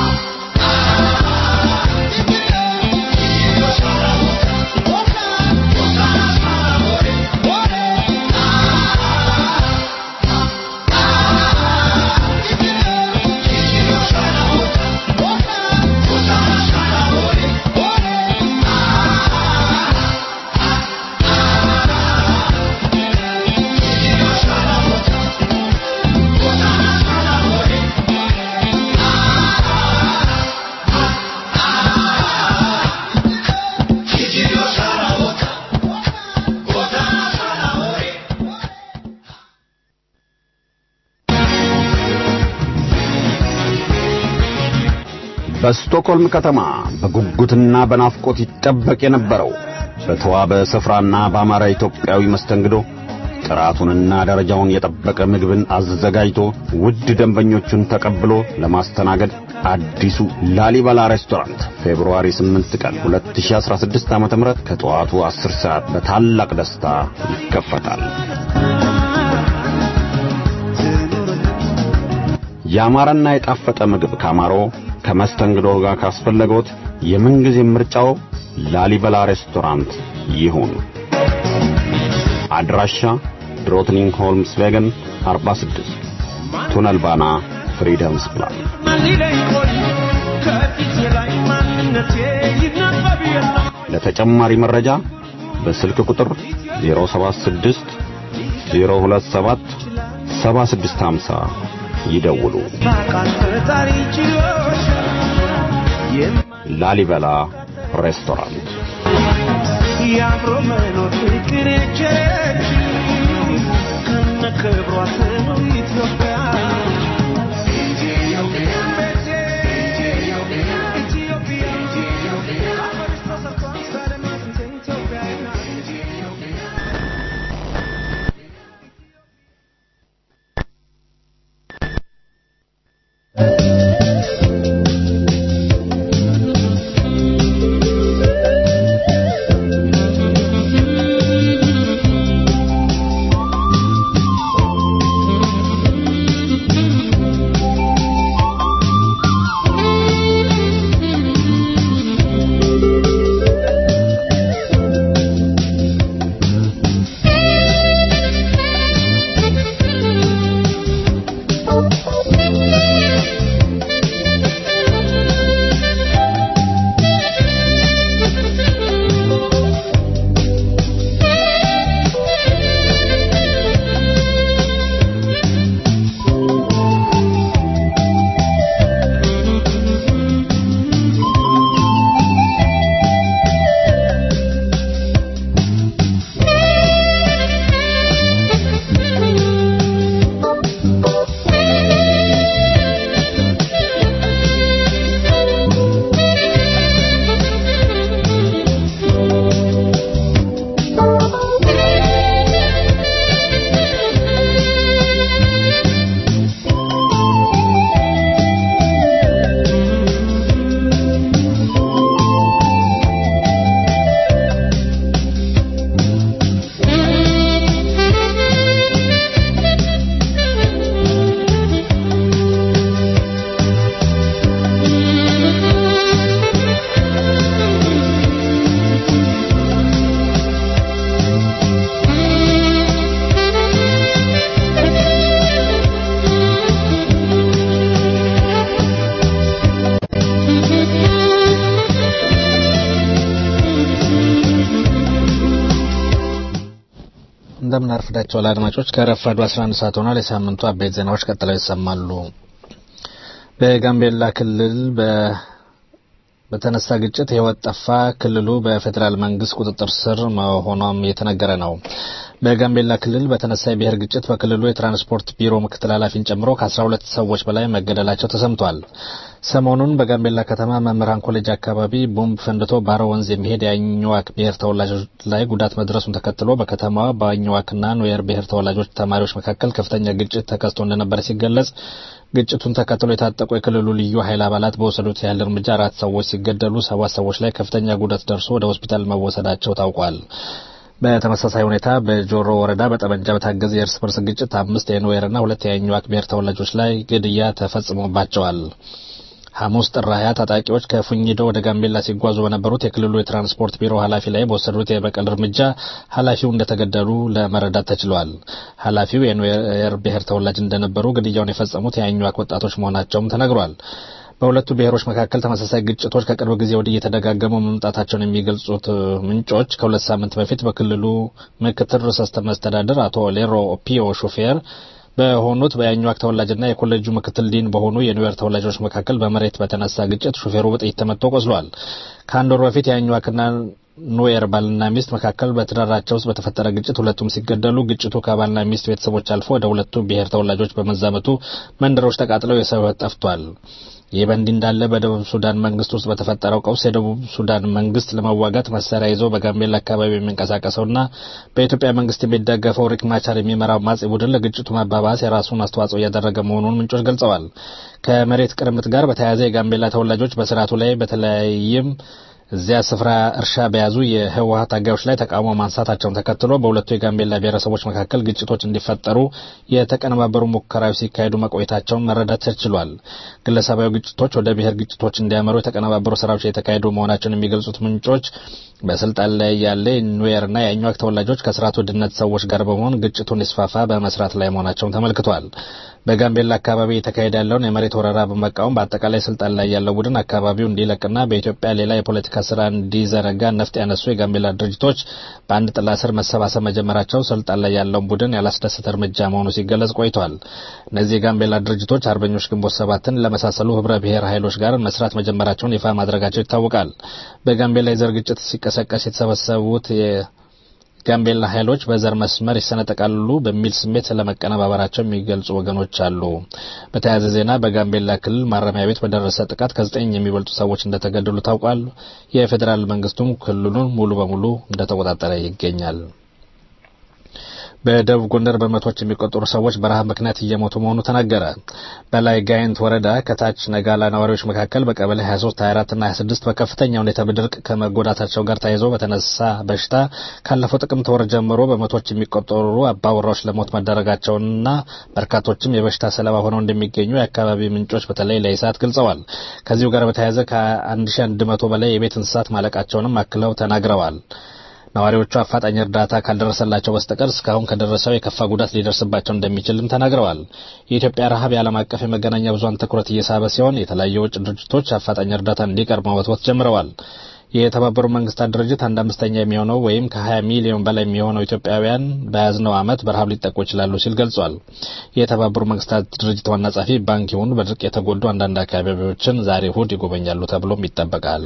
በስቶክሆልም ከተማ በጉጉትና በናፍቆት ይጠበቅ የነበረው በተዋበ ስፍራና በአማራ ኢትዮጵያዊ መስተንግዶ ጥራቱንና ደረጃውን የጠበቀ ምግብን አዘጋጅቶ ውድ ደንበኞቹን ተቀብሎ ለማስተናገድ አዲሱ ላሊበላ ሬስቶራንት ፌብሩዋሪ 8 ቀን 2016 ዓ.ም ከጠዋቱ 10 ሰዓት በታላቅ ደስታ ይከፈታል። ያማረና የጣፈጠ ምግብ ካማሮ ከመስተንግዶ ጋር ካስፈለገዎት የምንጊዜ ምርጫው ላሊበላ ሬስቶራንት ይሁን። አድራሻ ድሮትኒንግ ሆልምስ ቬገን 46 ቱነል ባና ፍሪደምስ ፕላን። ለተጨማሪ መረጃ በስልክ ቁጥር 076 027 7650 ይደውሉ። ላሊበላ ሬስቶራንት የአብሮ መኖር ፍቅር የቸረች ከነ ክብሯ ትኑር ኢትዮጵያ Thank እንደምን አርፍዳችኋል አድማጮች። ከረፋዱ 11 ሰዓት ሆኗል። የሳምንቱ አበይት ዜናዎች ቀጥለው ይሰማሉ። በጋምቤላ ክልል በ በተነሳ ግጭት ሕይወት ጠፋ። ክልሉ በፌዴራል መንግስት ቁጥጥር ስር መሆኗም የተነገረ ነው። በጋምቤላ ክልል በተነሳ የብሔር ግጭት በክልሉ የትራንስፖርት ቢሮ ምክትል ኃላፊን ጨምሮ ከ12 ሰዎች በላይ መገደላቸው ተሰምቷል። ሰሞኑን በጋምቤላ ከተማ መምህራን ኮሌጅ አካባቢ ቦምብ ፈንድቶ ባሮ ወንዝ የሚሄድ የአኝዋክ ብሔር ተወላጆች ላይ ጉዳት መድረሱን ተከትሎ በከተማዋ በአኝዋክና ኑዌር ብሔር ተወላጆች ተማሪዎች መካከል ከፍተኛ ግጭት ተከስቶ እንደነበረ ሲገለጽ ግጭቱን ተከትሎ የታጠቁ የክልሉ ልዩ ኃይል አባላት በወሰዱት ያህል እርምጃ አራት ሰዎች ሲገደሉ ሰባት ሰዎች ላይ ከፍተኛ ጉዳት ደርሶ ወደ ሆስፒታል መወሰዳቸው ታውቋል። በተመሳሳይ ሁኔታ በጆሮ ወረዳ በጠመንጃ በታገዘ የእርስ በርስ ግጭት አምስት የኑዌርና ሁለት የአኝዋክ ብሔር ተወላጆች ላይ ግድያ ተፈጽሞባቸዋል። ሐሙስ ጥር ሀያ ታጣቂዎች ከፉኝዶ ወደ ጋምቤላ ሲጓዙ በነበሩት የክልሉ የትራንስፖርት ቢሮ ኃላፊ ላይ በወሰዱት የበቀል እርምጃ ኃላፊው እንደተገደሉ ለመረዳት ተችሏል። ኃላፊው የኑዌር ብሔር ተወላጅ እንደነበሩ ግድያውን የፈጸሙት የአኟክ ወጣቶች መሆናቸውም ተነግሯል። በሁለቱ ብሔሮች መካከል ተመሳሳይ ግጭቶች ከቅርብ ጊዜ ወዲህ እየተደጋገሙ መምጣታቸውን የሚገልጹት ምንጮች ከሁለት ሳምንት በፊት በክልሉ ምክትል ርዕሰ መስተዳድር አቶ ሌሮ ኦፒዮ ሹፌር በሆኑት በያኟክ ተወላጅና የኮሌጁ ምክትል ዲን በሆኑ የኒውዮር ተወላጆች መካከል በመሬት በተነሳ ግጭት ሹፌሩ በጥይት ተመቶ ቆስሏል። ከአንድ ወር በፊት የአኟክና ኑዌር ባልና ሚስት መካከል በትዳራቸው ውስጥ በተፈጠረ ግጭት ሁለቱም ሲገደሉ ግጭቱ ከባልና ሚስት ቤተሰቦች አልፎ ወደ ሁለቱ ብሔር ተወላጆች በመዛመቱ መንደሮች ተቃጥለው የሰው ሕይወት ጠፍቷል። ይህ በእንዲህ እንዳለ በደቡብ ሱዳን መንግስት ውስጥ በተፈጠረው ቀውስ የደቡብ ሱዳን መንግስት ለመዋጋት መሳሪያ ይዞ በጋምቤላ አካባቢ የሚንቀሳቀሰውና በኢትዮጵያ መንግስት የሚደገፈው ሪክ ማቻር የሚመራው ማጽ ቡድን ለግጭቱ መባባስ የራሱን አስተዋጽኦ እያደረገ መሆኑን ምንጮች ገልጸዋል። ከመሬት ቅርምት ጋር በተያያዘ የጋምቤላ ተወላጆች በስርዓቱ ላይ በተለያይም እዚያ ስፍራ እርሻ በያዙ የህወሀት ታጋዮች ላይ ተቃውሞ ማንሳታቸውን ተከትሎ በሁለቱ የጋምቤላ ብሔረሰቦች መካከል ግጭቶች እንዲፈጠሩ የተቀነባበሩ ሙከራዎች ሲካሄዱ መቆየታቸውን መረዳት ተችሏል። ግለሰባዊ ግጭቶች ወደ ብሔር ግጭቶች እንዲያመሩ የተቀነባበሩ ስራዎች የተካሄዱ መሆናቸውን የሚገልጹት ምንጮች በስልጣን ላይ ያለ ኑዌርና የአኟክ ተወላጆች ከስርዓቱ ድነት ሰዎች ጋር በመሆን ግጭቱን ሊስፋፋ በመስራት ላይ መሆናቸውን ተመልክቷል። በጋምቤላ አካባቢ የተካሄደ ያለውን የመሬት ወረራ በመቃወም በአጠቃላይ ስልጣን ላይ ያለው ቡድን አካባቢው እንዲለቅና በኢትዮጵያ ሌላ የፖለቲካ ስራ እንዲዘረጋ ነፍጥ ያነሱ የጋምቤላ ድርጅቶች በአንድ ጥላ ስር መሰባሰብ መጀመራቸው ስልጣን ላይ ያለውን ቡድን ያላስደሰተ እርምጃ መሆኑ ሲገለጽ ቆይቷል። እነዚህ የጋምቤላ ድርጅቶች አርበኞች ግንቦት ሰባትን ለመሳሰሉ ህብረ ብሔር ኃይሎች ጋር መስራት መጀመራቸውን ይፋ ማድረጋቸው ይታወቃል። በጋምቤላ የዘር ግጭት ሲቀሰቀስ የተሰበሰቡት ጋምቤላ ኃይሎች በዘር መስመር ይሰነጠቃሉ በሚል ስሜት ስለመቀነባበራቸው የሚገልጹ ወገኖች አሉ። በተያያዘ ዜና በጋምቤላ ክልል ማረሚያ ቤት በደረሰ ጥቃት ከዘጠኝ የሚበልጡ ሰዎች እንደተገደሉ ታውቋል። የፌዴራል መንግስቱም ክልሉን ሙሉ በሙሉ እንደተቆጣጠረ ይገኛል። በደቡብ ጎንደር በመቶዎች የሚቆጠሩ ሰዎች በረሃብ ምክንያት እየሞቱ መሆኑ ተነገረ። በላይ ጋይንት ወረዳ ከታች ነጋላ ነዋሪዎች መካከል በቀበሌ 23፣ 24 እና 26 በከፍተኛ ሁኔታ በድርቅ ከመጎዳታቸው ጋር ተያይዞ በተነሳ በሽታ ካለፈው ጥቅምት ወር ጀምሮ በመቶዎች የሚቆጠሩ አባወራዎች ለሞት መዳረጋቸውንና በርካቶችም የበሽታ ሰለባ ሆነው እንደሚገኙ የአካባቢ ምንጮች በተለይ ለኢሳት ገልጸዋል። ከዚሁ ጋር በተያያዘ ከ1100 በላይ የቤት እንስሳት ማለቃቸውንም አክለው ተናግረዋል። ነዋሪዎቹ አፋጣኝ እርዳታ ካልደረሰላቸው በስተቀር እስካሁን ከደረሰው የከፋ ጉዳት ሊደርስባቸው እንደሚችልም ተናግረዋል። የኢትዮጵያ ረሃብ የዓለም አቀፍ የመገናኛ ብዙኃን ትኩረት እየሳበ ሲሆን የተለያዩ የውጭ ድርጅቶች አፋጣኝ እርዳታ እንዲቀርብ መወትወት ጀምረዋል። የተባበሩት መንግስታት ድርጅት አንድ አምስተኛ የሚሆነው ወይም ከ20 ሚሊዮን በላይ የሚሆነው ኢትዮጵያውያን በያዝነው ዓመት በረሃብ ሊጠቁ ይችላሉ ሲል ገልጿል። የተባበሩት መንግስታት ድርጅት ዋና ጸሐፊ ባንኪሙን በድርቅ የተጎዱ አንዳንድ አካባቢዎችን ዛሬ እሁድ ይጎበኛሉ ተብሎም ይጠበቃል።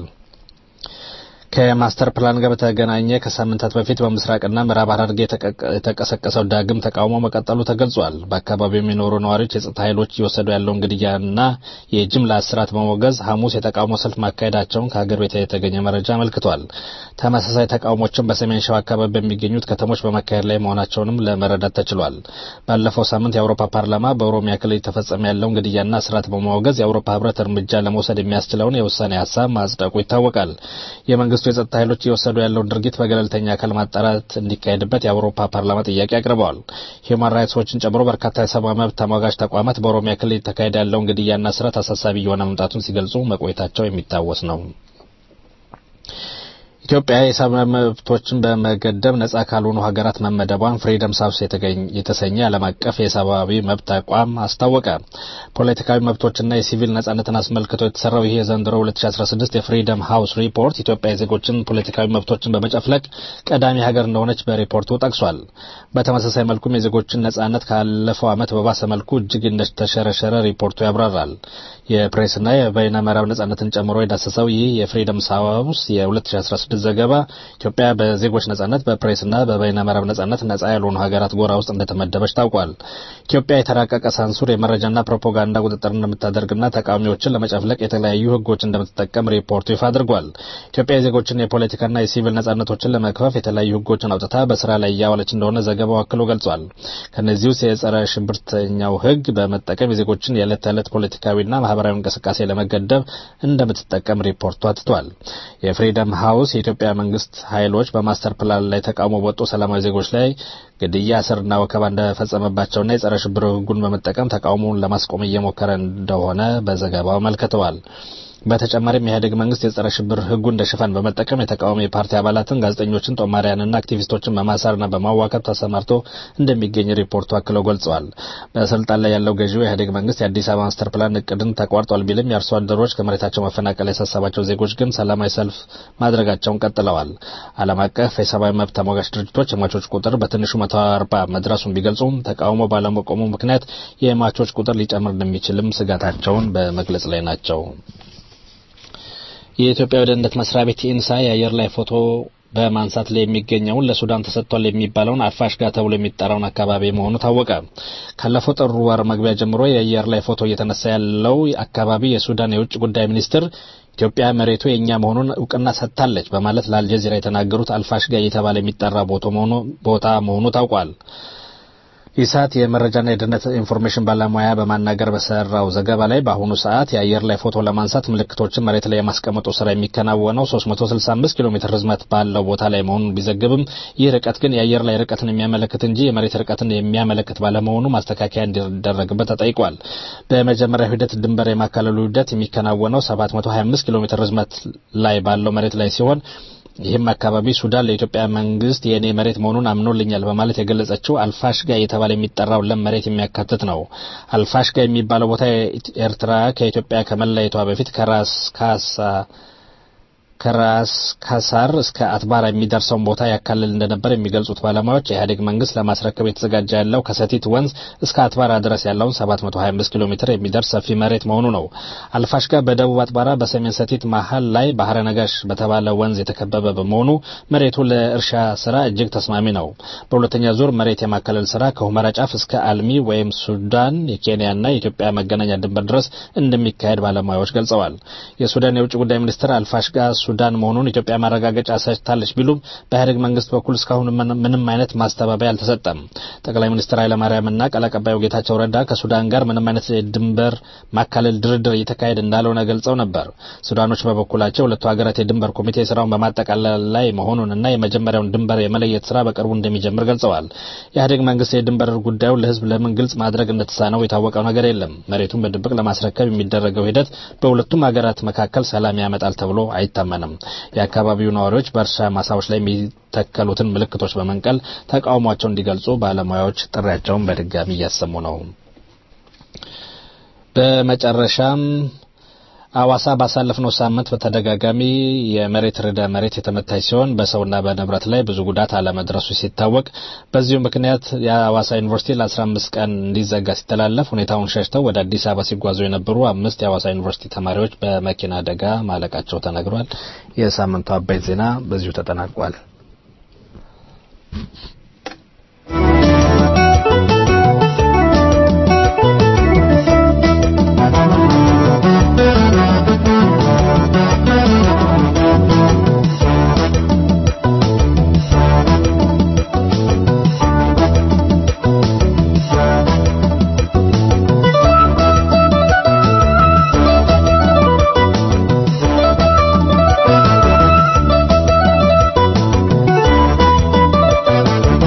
ከማስተር ፕላን ጋር በተገናኘ ከሳምንታት በፊት በምስራቅና ምዕራብ ሐረርጌ የተቀሰቀሰው ዳግም ተቃውሞ መቀጠሉ ተገልጿል። በአካባቢው የሚኖሩ ነዋሪዎች የጸጥታ ኃይሎች እየወሰዱ ያለውን ግድያና የጅምላ እስራት በመወገዝ ሐሙስ የተቃውሞ ሰልፍ ማካሄዳቸውን ከሀገር ቤት የተገኘ መረጃ አመልክቷል። ተመሳሳይ ተቃውሞችን በሰሜን ሸዋ አካባቢ በሚገኙት ከተሞች በመካሄድ ላይ መሆናቸውንም ለመረዳት ተችሏል። ባለፈው ሳምንት የአውሮፓ ፓርላማ በኦሮሚያ ክልል የተፈጸመ ያለውን ግድያና እስራት በመወገዝ የአውሮፓ ህብረት እርምጃ ለመውሰድ የሚያስችለውን የውሳኔ ሀሳብ ማጽደቁ ይታወቃል። የመንግስቱ የጸጥታ ኃይሎች እየወሰዱ ያለውን ድርጊት በገለልተኛ አካል ማጣራት እንዲካሄድበት የአውሮፓ ፓርላማ ጥያቄ አቅርበዋል። ሂውማን ራይትስ ዎችን ጨምሮ በርካታ የሰብአዊ መብት ተሟጋች ተቋማት በኦሮሚያ ክልል የተካሄደ ያለውን ግድያና እስራት አሳሳቢ እየሆነ መምጣቱን ሲገልጹ መቆየታቸው የሚታወስ ነው። ኢትዮጵያ የሰብአዊ መብቶችን በመገደብ ነጻ ካልሆኑ ሀገራት መመደቧን ፍሪደም ሳውስ የተሰኘ ዓለም አቀፍ የሰብአዊ መብት ተቋም አስታወቀ። ፖለቲካዊ መብቶችና የሲቪል ነጻነትን አስመልክቶ የተሰራው ይህ የዘንድሮ 2016 የፍሪደም ሃውስ ሪፖርት ኢትዮጵያ የዜጎችን ፖለቲካዊ መብቶችን በመጨፍለቅ ቀዳሚ ሀገር እንደሆነች በሪፖርቱ ጠቅሷል። በተመሳሳይ መልኩም የዜጎችን ነጻነት ካለፈው ዓመት በባሰ መልኩ እጅግ እንደተሸረሸረ ሪፖርቱ ያብራራል። የፕሬስና የበይነ መረብ ነጻነትን ጨምሮ የዳሰሰው ይህ የፍሪደም ሃውስ የ2016 ዘገባ ኢትዮጵያ በዜጎች ነጻነት በፕሬስና በበይነ መረብ ነጻነት ነጻ ያልሆኑ ሀገራት ጎራ ውስጥ እንደተመደበች ታውቋል። ኢትዮጵያ የተራቀቀ ሳንሱር የመረጃና ፕሮፓጋንዳ ቁጥጥር እንደምታደርግና ተቃዋሚዎችን ለመጨፍለቅ የተለያዩ ሕጎች እንደምትጠቀም ሪፖርቱ ይፋ አድርጓል። ኢትዮጵያ የዜጎችን የፖለቲካና የሲቪል ነጻነቶችን ለመክፈፍ የተለያዩ ሕጎችን አውጥታ በስራ ላይ እያዋለች እንደሆነ ዘገባው አክሎ ገልጿል። ከእነዚህ ውስጥ የጸረ ሽብርተኛው ሕግ በመጠቀም የዜጎችን የዕለት ተዕለት ፖለቲካዊና ማህበራዊ እንቅስቃሴ ለመገደብ እንደምትጠቀም ሪፖርቱ አትቷል። የፍሪደም ሃውስ የኢትዮጵያ መንግስት ኃይሎች በማስተር ፕላን ላይ ተቃውሞ በወጡ ሰላማዊ ዜጎች ላይ ግድያ፣ እስርና ወከባ እንደፈጸመባቸውና የጸረ ሽብር ህጉን በመጠቀም ተቃውሞውን ለማስቆም እየሞከረ እንደሆነ በዘገባው አመልክተዋል። በተጨማሪም የኢህአዴግ መንግስት የጸረ ሽብር ህጉ እንደ ሽፋን በመጠቀም የተቃዋሚ የፓርቲ አባላትን፣ ጋዜጠኞችን፣ ጦማሪያንና አክቲቪስቶችን በማሰርና በማዋከብ ተሰማርቶ እንደሚገኝ ሪፖርቱ አክለው ገልጸዋል። በስልጣን ላይ ያለው ገዢው የኢህአዴግ መንግስት የአዲስ አበባ ማስተር ፕላን እቅድን ተቋርጧል ቢልም የአርሶ አደሮች ከመሬታቸው መፈናቀል ያሳሰባቸው ዜጎች ግን ሰላማዊ ሰልፍ ማድረጋቸውን ቀጥለዋል። ዓለም አቀፍ የሰብአዊ መብት ተሟጋች ድርጅቶች የሟቾች ቁጥር በትንሹ መቶ አርባ መድረሱን ቢገልጹም ተቃውሞ ባለመቆሙ ምክንያት የሟቾች ቁጥር ሊጨምር እንደሚችልም ስጋታቸውን በመግለጽ ላይ ናቸው። የኢትዮጵያ ደህንነት መስሪያ ቤት ኢንሳ የአየር ላይ ፎቶ በማንሳት ላይ የሚገኘውን ለሱዳን ተሰጥቷል የሚባለውን አልፋሽጋ ተብሎ የሚጠራውን አካባቢ መሆኑ ታወቀ። ካለፈው ጥር ወር መግቢያ ጀምሮ የአየር ላይ ፎቶ እየተነሳ ያለው አካባቢ የሱዳን የውጭ ጉዳይ ሚኒስትር ኢትዮጵያ መሬቱ የእኛ መሆኑን እውቅና ሰጥታለች በማለት ለአልጀዚራ የተናገሩት አልፋሽጋ እየተባለ የሚጠራ ቦታ መሆኑ ታውቋል። ኢሳት የመረጃና የደህንነት ኢንፎርሜሽን ባለሙያ በማናገር በሰራው ዘገባ ላይ በአሁኑ ሰዓት የአየር ላይ ፎቶ ለማንሳት ምልክቶችን መሬት ላይ የማስቀመጡ ስራ የሚከናወነው 365 ኪሎ ሜትር ርዝመት ባለው ቦታ ላይ መሆኑን ቢዘግብም ይህ ርቀት ግን የአየር ላይ ርቀትን የሚያመለክት እንጂ የመሬት ርቀትን የሚያመለክት ባለመሆኑ ማስተካከያ እንዲደረግበት ተጠይቋል። በመጀመሪያው ሂደት ድንበር የማካለሉ ሂደት የሚከናወነው 725 ኪሎ ሜትር ርዝመት ላይ ባለው መሬት ላይ ሲሆን ይህም አካባቢ ሱዳን ለኢትዮጵያ መንግስት የእኔ መሬት መሆኑን አምኖልኛል በማለት የገለጸችው አልፋሽጋ እየተባለ የሚጠራው ለም መሬት የሚያካትት ነው። አልፋሽጋ የሚባለው ቦታ ኤርትራ ከኢትዮጵያ ከመለየቷ በፊት ከራስ ካሳ ከራስ ካሳር እስከ አትባራ የሚደርሰውን ቦታ ያካልል እንደነበር የሚገልጹት ባለሙያዎች የኢህአዴግ መንግስት ለማስረከብ የተዘጋጀ ያለው ከሰቲት ወንዝ እስከ አትባራ ድረስ ያለውን 725 ኪሎ ሜትር የሚደርስ ሰፊ መሬት መሆኑ ነው። አልፋሽጋ በደቡብ አትባራ፣ በሰሜን ሰቲት መሀል ላይ ባህረ ነጋሽ በተባለ ወንዝ የተከበበ በመሆኑ መሬቱ ለእርሻ ስራ እጅግ ተስማሚ ነው። በሁለተኛ ዙር መሬት የማካለል ስራ ከሁመራ ጫፍ እስከ አልሚ ወይም ሱዳን የኬንያና የኢትዮጵያ መገናኛ ድንበር ድረስ እንደሚካሄድ ባለሙያዎች ገልጸዋል። የሱዳን የውጭ ጉዳይ ሚኒስትር አልፋሽጋ ሱዳን መሆኑን ኢትዮጵያ ማረጋገጫ ሰጥታለች ቢሉም በኢህአዴግ መንግስት በኩል እስካሁን ምንም አይነት ማስተባበያ አልተሰጠም። ጠቅላይ ሚኒስትር ኃይለማርያምና ቃል አቀባዩ ጌታቸው ረዳ ከሱዳን ጋር ምንም አይነት የድንበር ማካለል ድርድር እየተካሄደ እንዳልሆነ ገልጸው ነበር። ሱዳኖች በበኩላቸው ሁለቱ ሀገራት የድንበር ኮሚቴ ስራውን በማጠቃለል ላይ መሆኑንና የመጀመሪያውን ድንበር የመለየት ስራ በቅርቡ እንደሚጀምር ገልጸዋል። የኢህአዴግ መንግስት የድንበር ጉዳዩን ለህዝብ ለምን ግልጽ ማድረግ እንደተሳነው የታወቀው ነገር የለም። መሬቱን በድብቅ ለማስረከብ የሚደረገው ሂደት በሁለቱም ሀገራት መካከል ሰላም ያመጣል ተብሎ አይታመንም። የአካባቢው ነዋሪዎች በእርሻ ማሳዎች ላይ የሚተከሉትን ምልክቶች በመንቀል ተቃውሟቸውን እንዲገልጹ ባለሙያዎች ጥሪያቸውን በድጋሚ እያሰሙ ነው። በመጨረሻም አዋሳ ባሳለፍነው ሳምንት በተደጋጋሚ የመሬት ርዕደ መሬት የተመታች ሲሆን በሰውና በንብረት ላይ ብዙ ጉዳት አለመድረሱ ሲታወቅ በዚሁ ምክንያት የአዋሳ ዩኒቨርሲቲ ለ15 ቀን እንዲዘጋ ሲተላለፍ ሁኔታውን ሸሽተው ወደ አዲስ አበባ ሲጓዙ የነበሩ አምስት የአዋሳ ዩኒቨርሲቲ ተማሪዎች በመኪና አደጋ ማለቃቸው ተነግሯል። የሳምንቱ አበይት ዜና በዚሁ ተጠናቋል። Thank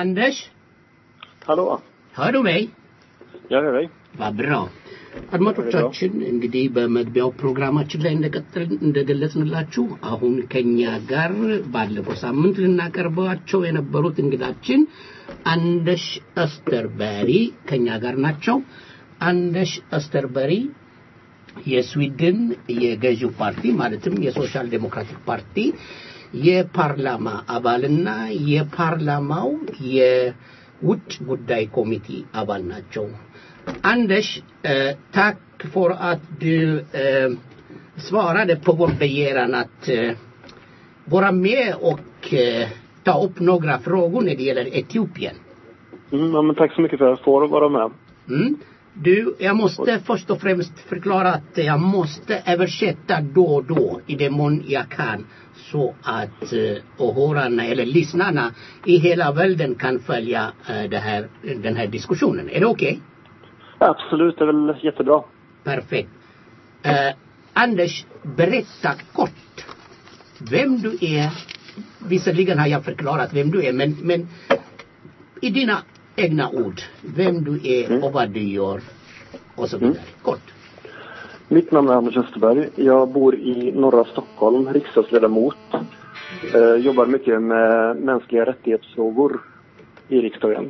Anders? Hallå? Hör du mig? Jag hör dig. Vad bra. አድማጮቻችን እንግዲህ በመግቢያው ፕሮግራማችን ላይ እንደቀጠል እንደገለጽንላችሁ አሁን ከኛ ጋር ባለፈው ሳምንት ልናቀርባቸው የነበሩት እንግዳችን አንደሽ እስተርበሪ ከኛ ጋር ናቸው። አንደሽ እስተርበሪ የስዊድን የገዢው ፓርቲ ማለትም የሶሻል ዴሞክራቲክ ፓርቲ የፓርላማ አባልና የፓርላማው የውጭ ጉዳይ ኮሚቴ አባል ናቸው። Anders, eh, tack för att du eh, svarade på vår begäran att eh, vara med och eh, ta upp några frågor när det gäller Etiopien. Mm, ja, men tack så mycket för att jag får vara med. Mm. Du, jag måste först och främst förklara att jag måste översätta då och då i den mån jag kan så att eh, åhörarna eller lyssnarna i hela världen kan följa eh, det här, den här diskussionen. Är det okej? Absolut, det är väl jättebra. Perfekt. Eh, Anders, berätta kort vem du är. Visserligen har jag förklarat vem du är, men, men i dina egna ord, vem du är och vad du gör och så vidare. Kort. Mitt namn är Anders Österberg. Jag bor i norra Stockholm, riksdagsledamot. Eh, jobbar mycket med mänskliga rättighetsfrågor i riksdagen.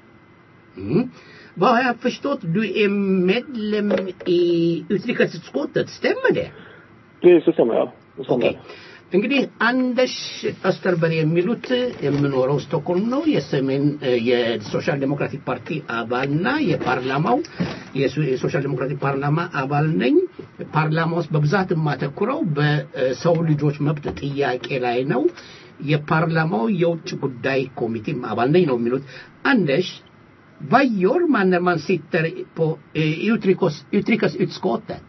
Mm. Vad har jag förstått? Du är medlem i utrikesutskottet, stämmer det? Precis, det stämmer ja. Det stämmer. ኦኬ እንግዲህ አንደሽ አስተርበሪ የሚሉት የምኖረው ስቶክሆልም ነው። የሰሜን የሶሻል ዴሞክራቲክ ፓርቲ አባልና የፓርላማው የሱ- የሶሻል ዴሞክራቲክ ፓርላማ አባል ነኝ። ፓርላማ ውስጥ በብዛት የማተኩረው በሰው ልጆች መብት ጥያቄ ላይ ነው። የፓርላማው የውጭ ጉዳይ ኮሚቴም አባል ነኝ ነው የሚሉት አንደሽ vad gör man när man sitter på eh, utrikes, utrikesutskottet?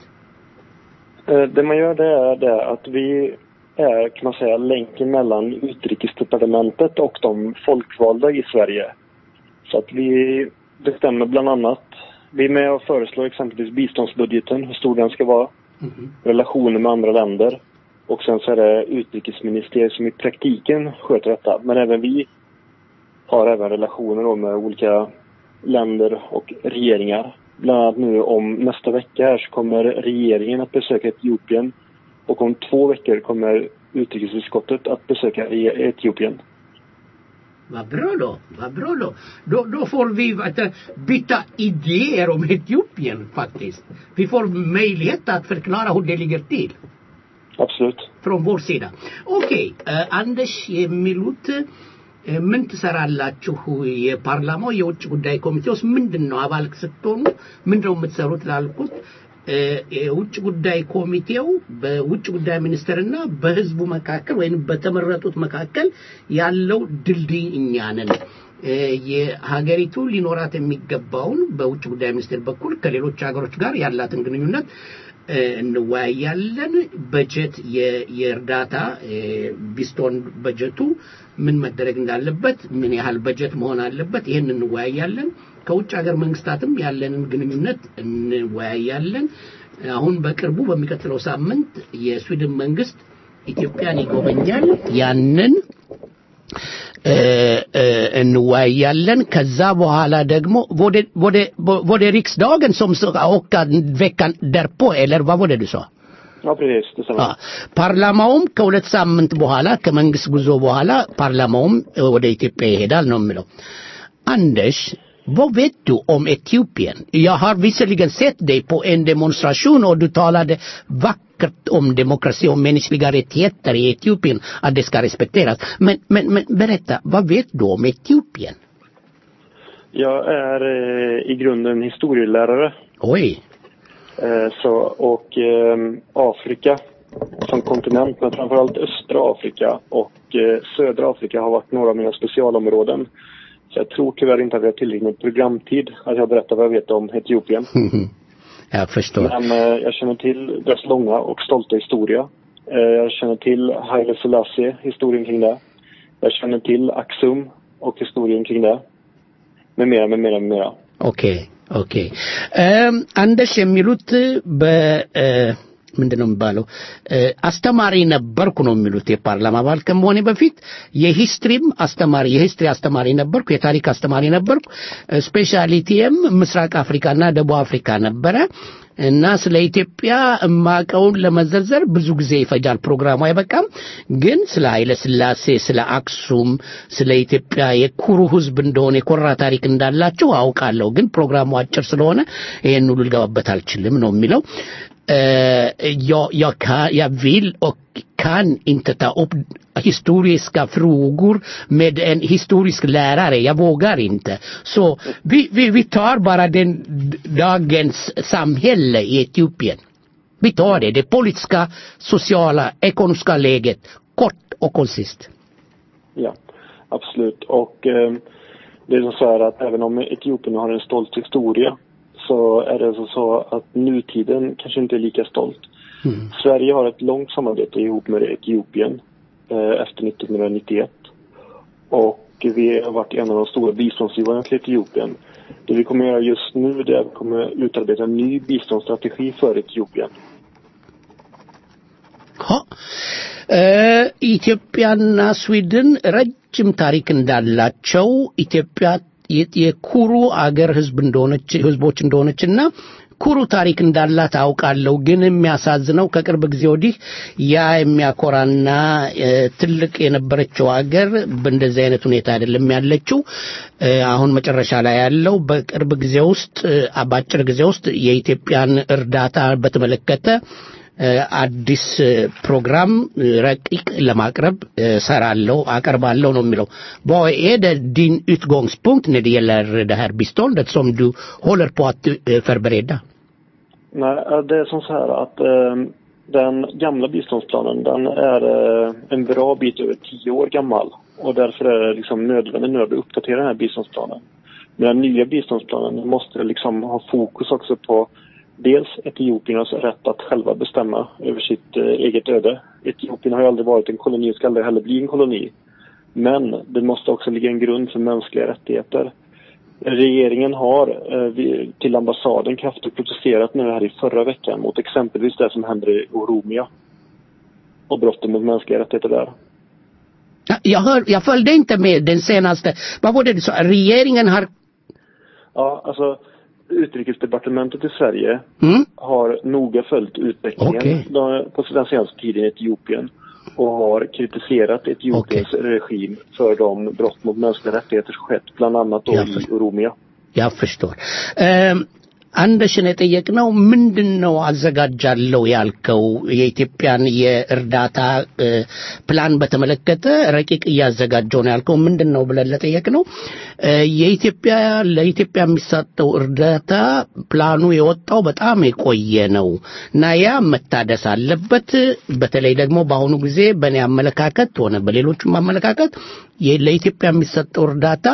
Eh, Det man gör det är det att vi är, kan man säga, länken mellan utrikesdepartementet och de folkvalda i Sverige. Så att vi bestämmer bland annat, vi är med och föreslår exempelvis biståndsbudgeten, hur stor den ska vara, relationer med andra länder. Och sen så är det utrikesministeriet som i praktiken sköter detta. Men även vi har även relationer då med olika länder och regeringar. Bland annat nu om nästa vecka här så kommer regeringen att besöka Etiopien och om två veckor kommer utrikesutskottet att besöka E- Etiopien. Vad bra då, vad bra då. Då, då får vi vet, du, byta idéer om Etiopien faktiskt. Vi får möjlighet att förklara hur det ligger till. Absolut. Från vår sida. Okej, eh, Anders የሚሉት eh, ምን ትሰራላችሁ? የፓርላማው የውጭ ጉዳይ ኮሚቴ ውስጥ ምንድን ነው አባል ስትሆኑ ምንድን ነው የምትሰሩት ላልኩት eh, የውጭ ጉዳይ ኮሚቴው በውጭ ጉዳይ ሚኒስቴርና በህዝቡ መካከል ወይም በተመረጡት መካከል ያለው ድልድይ እኛ ነን። eh, የሀገሪቱ ሊኖራት የሚገባውን በውጭ ጉዳይ ሚኒስቴር በኩል ከሌሎች ሀገሮች ጋር ያላትን ግንኙነት eh, እንወያያለን። በጀት የ- የእርዳታ eh, ቢስቶን በጀቱ ምን መደረግ እንዳለበት ምን ያህል በጀት መሆን አለበት ይህን እንወያያለን። ከውጭ ሀገር መንግስታትም ያለንን ግንኙነት እንወያያለን። አሁን በቅርቡ በሚቀጥለው ሳምንት የስዊድን መንግስት ኢትዮጵያን ይጎበኛል። ያንን eh, eh, እንወያያለን። ከዛ በኋላ ደግሞ ወደ- ወደ- ወደ riksdagen som ska åka veckan därpå, eller vad var det du sa? Ja, precis. Det stämmer. አ፣ ፓርላማውም ከሁለት ሳምንት በኋላ ከመንግስት ጉዞ በኋላ ፓርላማውም እ፣ ወደ ኢትዮጵያ ይሄዳል ነው የሚለው። አንደሽ vad vet du om Etiopien? Jag har visserligen sett dig på en demonstration och du talade vackert om demokrati och mänskliga rättigheter i Etiopien, att det ska respekteras. Men, men, men berätta, vad vet du om Etiopien? Jag är eh, i grunden historielärare. Oj. Eh, så, och eh, Afrika som kontinent, men framförallt östra Afrika och eh, södra Afrika har varit några av mina specialområden. Så jag tror tyvärr inte att vi har tillräckligt med programtid att jag berättar vad jag vet om Etiopien. Jag förstår. Men eh, jag känner till dess långa och stolta historia. Eh, jag känner till Haile Selassie, historien kring det. Jag känner till Axum och historien kring det. Med mera, med mera, med mera. ኦኬ ኦኬ እም፣ አንደሽ የሚሉት ምንድን ነው የሚባለው እ፣ አስተማሪ ነበርኩ ነው የሚሉት የፓርላማ አባል ከመሆኔ በፊት የሂስትሪም አስተማሪ የሂስትሪ አስተማሪ ነበርኩ፣ የታሪክ አስተማሪ ነበርኩ። ስፔሻሊቲየም ምስራቅ አፍሪካና ደቡብ አፍሪካ ነበረ እና ስለ ኢትዮጵያ እማቀውን ለመዘርዘር ብዙ ጊዜ ይፈጃል፣ ፕሮግራሙ አይበቃም። ግን ስለ ኃይለ ሥላሴ፣ ስለ አክሱም፣ ስለ ኢትዮጵያ የኩሩ ሕዝብ እንደሆነ የኮራ ታሪክ እንዳላቸው አውቃለሁ። ግን ፕሮግራሙ አጭር ስለሆነ ይሄን ሁሉ ልገባበት አልችልም ነው የሚለው። Eh, jag, jag, kan, jag vill och kan inte ta upp historiska frågor med en historisk lärare. Jag vågar inte. Så vi, vi, vi tar bara den d- dagens samhälle i Etiopien. Vi tar det, det politiska, sociala, ekonomiska läget, kort och koncist. Ja, absolut. Och eh, det är så här att även om Etiopien har en stolt historia så är det alltså så att nutiden kanske inte är lika stolt. Sverige har ett långt samarbete ihop med Etiopien eh, efter 1991. Och vi har varit en av de stora biståndsgivarna till Etiopien. Det vi kommer göra just nu det är att vi kommer utarbeta en ny biståndsstrategi för Etiopien. ሆ እ፣ ኢትዮጵያና ስዊድን ረጅም ታሪክ እንዳላቸው ኢትዮጵያ የ- የኩሩ አገር ህዝብ እንደሆነች ህዝቦች እንደሆነችና ኩሩ ታሪክ እንዳላት አውቃለሁ። ግን የሚያሳዝነው ከቅርብ ጊዜ ወዲህ ያ የሚያኮራና እ፣ ትልቅ የነበረችው አገር በእንደዚህ አይነት ሁኔታ አይደለም ያለችው። እ፣ አሁን መጨረሻ ላይ ያለው በቅርብ ጊዜ ውስጥ እ፣ በአጭር ጊዜ ውስጥ የኢትዮጵያን እርዳታ በተመለከተ እ፣ አዲስ እ፣ ፕሮግራም እ፣ ረቂቅ ለማቅረብ እ፣ ሰራለሁ አቀርባለሁ ነው የሚለው vad är det din utgångspunkt när det gäller det här biståndet som du håller på att eh, förbereda Nej, eh, det är som så här att eh, den gamla biståndsplanen den är eh, en bra bit över tio år gammal. Och därför är det liksom nödvändigt nu att uppdatera den här biståndsplanen. Men den nya biståndsplanen måste liksom ha fokus också på dels etiopiernas rätt att själva bestämma över sitt eh, eget öde. Etiopien har ju aldrig varit en koloni och ska aldrig heller bli en koloni. Men det måste också ligga en grund för mänskliga rättigheter. Regeringen har eh, vid- till ambassaden kraftigt protesterat nu här i förra veckan mot exempelvis det som händer i Oromia och brotten mot mänskliga rättigheter där. Ja, jag, hör, jag följde inte med den senaste vad var det du sa regeringen har Ja, alltså Utrikesdepartementet i Sverige mm? har noga följt utvecklingen Okej. de- på den senaste tiden i Etiopien och har kritiserat Etiopiens regim för de brott mot mänskliga rättigheter som skett, bland annat då Ja, i för- Oromia. ያ ፍሽቶር አንደሽን የጠየቅነው ምንድን ነው አዘጋጃለሁ ያልከው የኢትዮጵያን የእርዳታ እ፣ ፕላን በተመለከተ ረቂቅ እያዘጋጀው ነው ያልከው ምንድን ነው ብለን ለጠየቅነው እ፣ የኢትዮጵያ ለኢትዮጵያ የሚሰጠው እርዳታ ፕላኑ የወጣው በጣም የቆየ ነው እና ያ መታደስ አለበት በተለይ ደግሞ በአሁኑ ጊዜ በእኔ አመለካከት ሆነ በሌሎችም አመለካከት የ- ለኢትዮጵያ የሚሰጠው እርዳታ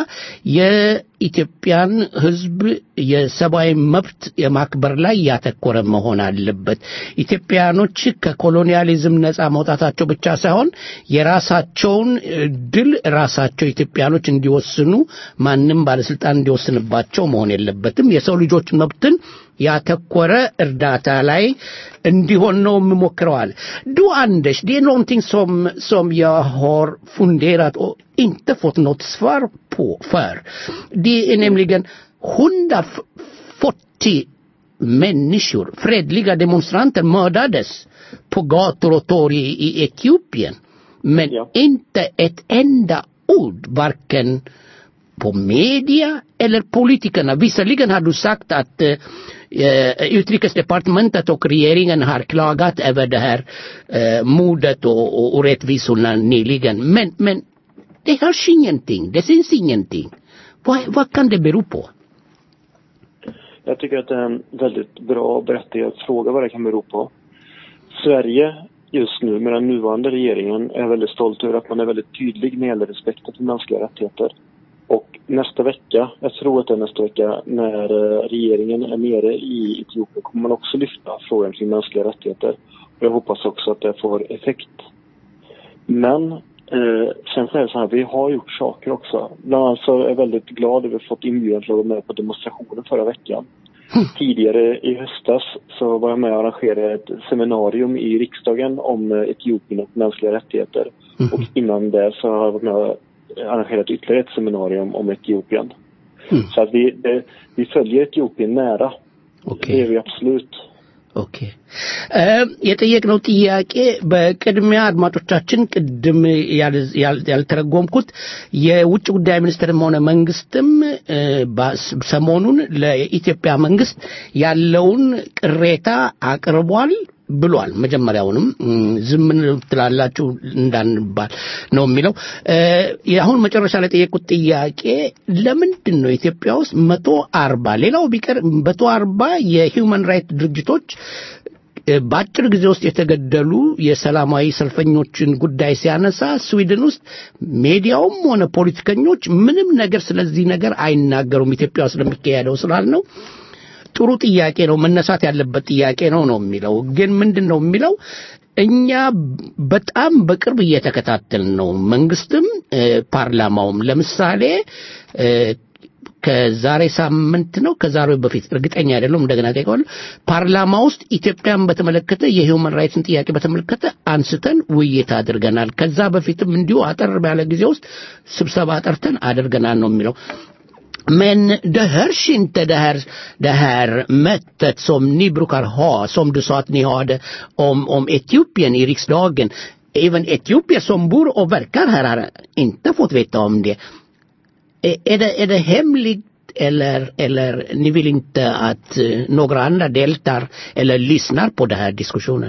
የኢትዮጵያን ሕዝብ የሰብአዊ መብት የማክበር ላይ ያተኮረ መሆን አለበት። ኢትዮጵያኖች ከኮሎኒያሊዝም ነፃ መውጣታቸው ብቻ ሳይሆን የራሳቸውን እ፣ ድል ራሳቸው ኢትዮጵያኖች እንዲወስኑ ማንም ባለስልጣን እንዲወስንባቸው መሆን የለበትም። የሰው ልጆች መብትን ያተኮረ እርዳታ ላይ እንዲሆን ነው የምሞክረዋል። Du Anders, det är någonting som, som jag har funderat och inte fått något svar på för. Det är nämligen 140 människor, fredliga demonstranter mördades på gator och torg i, i Etiopien. Men inte ett enda ord, varken på media eller politikerna. Visserligen har du sagt att eh, eh, utrikesdepartementet och regeringen har klagat över det här eh, mordet och, och orättvisorna nyligen. Men, men det hörs ingenting. Det syns ingenting. Vad, vad kan det bero på? Jag tycker att det är en väldigt bra och berättigad fråga vad det kan bero på. Sverige just nu med den nuvarande regeringen är väldigt stolt över att man är väldigt tydlig när det gäller respekten för mänskliga rättigheter. Och nästa vecka, jag tror att det är nästa vecka, när eh, regeringen är nere i Etiopien kommer man också lyfta frågan kring mänskliga rättigheter. Och jag hoppas också att det får effekt. Men eh, sen så är det så här, vi har gjort saker också. Bland annat så är jag väldigt glad över att vi fått inbjudan till att vara med på demonstrationen förra veckan. Tidigare i höstas så var jag med och arrangerade ett seminarium i riksdagen om eh, Etiopien och mänskliga rättigheter. Och innan det så har jag varit med och arrangerat ytterligare ett seminarium om Etiopien. Så att vi, det, vi följer Etiopien nära. Det gör vi absolut. ኦኬ የጠየቅነው ጥያቄ በቅድሚያ አድማጮቻችን ቅድም ያል- ያል- ያልተረጎምኩት የውጭ ጉዳይ ሚኒስትርም ሆነ መንግስትም እ፣ ባስ- ሰሞኑን ለኢትዮጵያ መንግስት ያለውን ቅሬታ አቅርቧል ብሏል። መጀመሪያውንም እም፣ ዝም ትላላችሁ እንዳንባል ነው የሚለው። እ፣ አሁን መጨረሻ ላይ የጠየቁት ጥያቄ ለምንድን ነው ኢትዮጵያ ውስጥ መቶ አርባ ሌላው ቢቀር መቶ አርባ የሂውማን ራይት ድርጅቶች እ፣ በአጭር ጊዜ ውስጥ የተገደሉ የሰላማዊ ሰልፈኞችን ጉዳይ ሲያነሳ ስዊድን ውስጥ ሜዲያውም ሆነ ፖለቲከኞች ምንም ነገር ስለዚህ ነገር አይናገሩም። ኢትዮጵያ ውስጥ ለሚካሄደው ስላልነው ጥሩ ጥያቄ ነው፣ መነሳት ያለበት ጥያቄ ነው ነው የሚለው። ግን ምንድን ነው የሚለው እኛ በጣም በቅርብ እየተከታተል ነው። መንግስትም እ፣ ፓርላማውም ለምሳሌ እ፣ ከዛሬ ሳምንት ነው ከዛሬ በፊት እርግጠኛ አይደለም፣ እንደገና ጠይቀዋለሁ። ፓርላማ ውስጥ ኢትዮጵያን በተመለከተ የሂውማን ራይትስን ጥያቄ በተመለከተ አንስተን ውይይት አድርገናል። ከዛ በፊትም እንዲሁ አጠር ባለ ጊዜ ውስጥ ስብሰባ ጠርተን አድርገናል ነው የሚለው። Men det hörs inte det här, det här mötet som ni brukar ha, som du sa att ni hade om, om Etiopien i riksdagen. Även etiopier som bor och verkar här har inte fått veta om det. Är, är det, är det hemligt eller, eller ni vill inte att eh, några andra deltar eller lyssnar på den här diskussionen?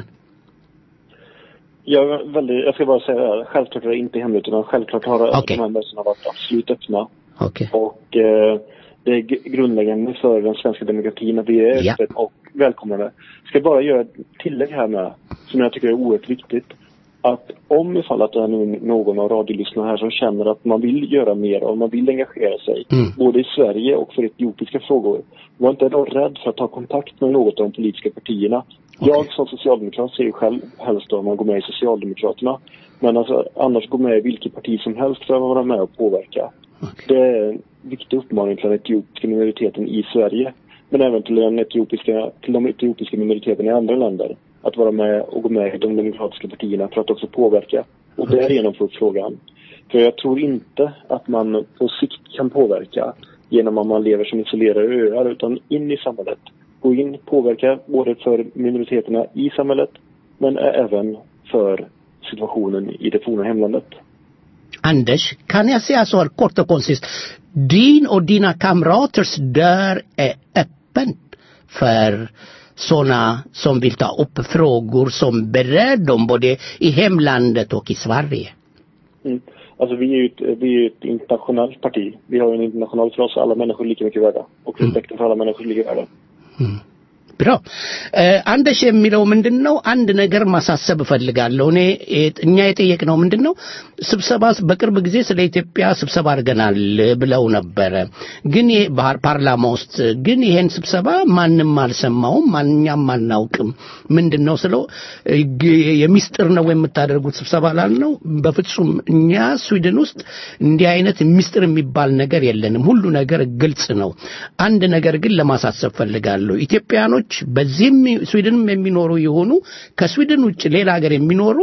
Jag, är väldigt, jag ska bara säga det här. Självklart är det inte hemligt utan självklart har Okej. de här mötena varit absolut öppna. Okej. Och eh, det är g- grundläggande för den svenska demokratin att vi är Ja. öppet och välkomnande. Ska bara göra ett tillägg här med, som jag tycker är oerhört viktigt. Att om ifall att det är nu någon av radiolyssnarna här som känner att man vill göra mer och man vill engagera sig, Mm. både i Sverige och för etiopiska frågor. Var inte då rädd för att ta kontakt med något av de politiska partierna. Jag som socialdemokrat ser ju själv helst då om man går med i Socialdemokraterna. Men alltså, annars gå med i vilket parti som helst för att vara med och påverka. Det är en viktig uppmaning till den etiopiska minoriteten i Sverige. Men även till, den etiopiska, till de etiopiska minoriteterna i andra länder. Att vara med och gå med i de demokratiska partierna för att också påverka. Och därigenom få upp frågan. För jag tror inte att man på sikt kan påverka genom att man lever som isolerade öar. Utan in i samhället. Gå in, påverka både för minoriteterna i samhället men även för situationen i det forna hemlandet. Anders, kan jag säga så här kort och koncist? Din och dina kamraters dörr är öppen för sådana som vill ta upp frågor som berör dem både i hemlandet och i Sverige. Mm. Alltså vi är ju ett, vi är ju ett internationellt parti. Vi har ju en international för oss, alla människor är lika mycket värda. Och respekten för alla människor är lika värda. ብሎ አንደሽ የሚለው ምንድን ነው? አንድ ነገር ማሳሰብ እፈልጋለሁ። እኔ የት- እኛ የጠየቅነው ምንድን ነው? ስብሰባ በቅርብ ጊዜ ስለ ኢትዮጵያ ስብሰባ አድርገናል ብለው ነበረ። ግን ይሄ ባህር- ፓርላማ ውስጥ ግን ይሄን ስብሰባ ማንም አልሰማውም፣ ማንኛም አናውቅም። ምንድን ነው ስለው ግ- የሚስጥር ነው የምታደርጉት ስብሰባ ላልነው፣ በፍጹም እኛ ስዊድን ውስጥ እንዲህ አይነት ሚስጥር የሚባል ነገር የለንም። ሁሉ ነገር ግልጽ ነው። አንድ ነገር ግን ለማሳሰብ ፈልጋለሁ። ኢትዮጵያኖች በዚህም ስዊድንም የሚኖሩ የሆኑ ከስዊድን ውጭ ሌላ ሀገር የሚኖሩ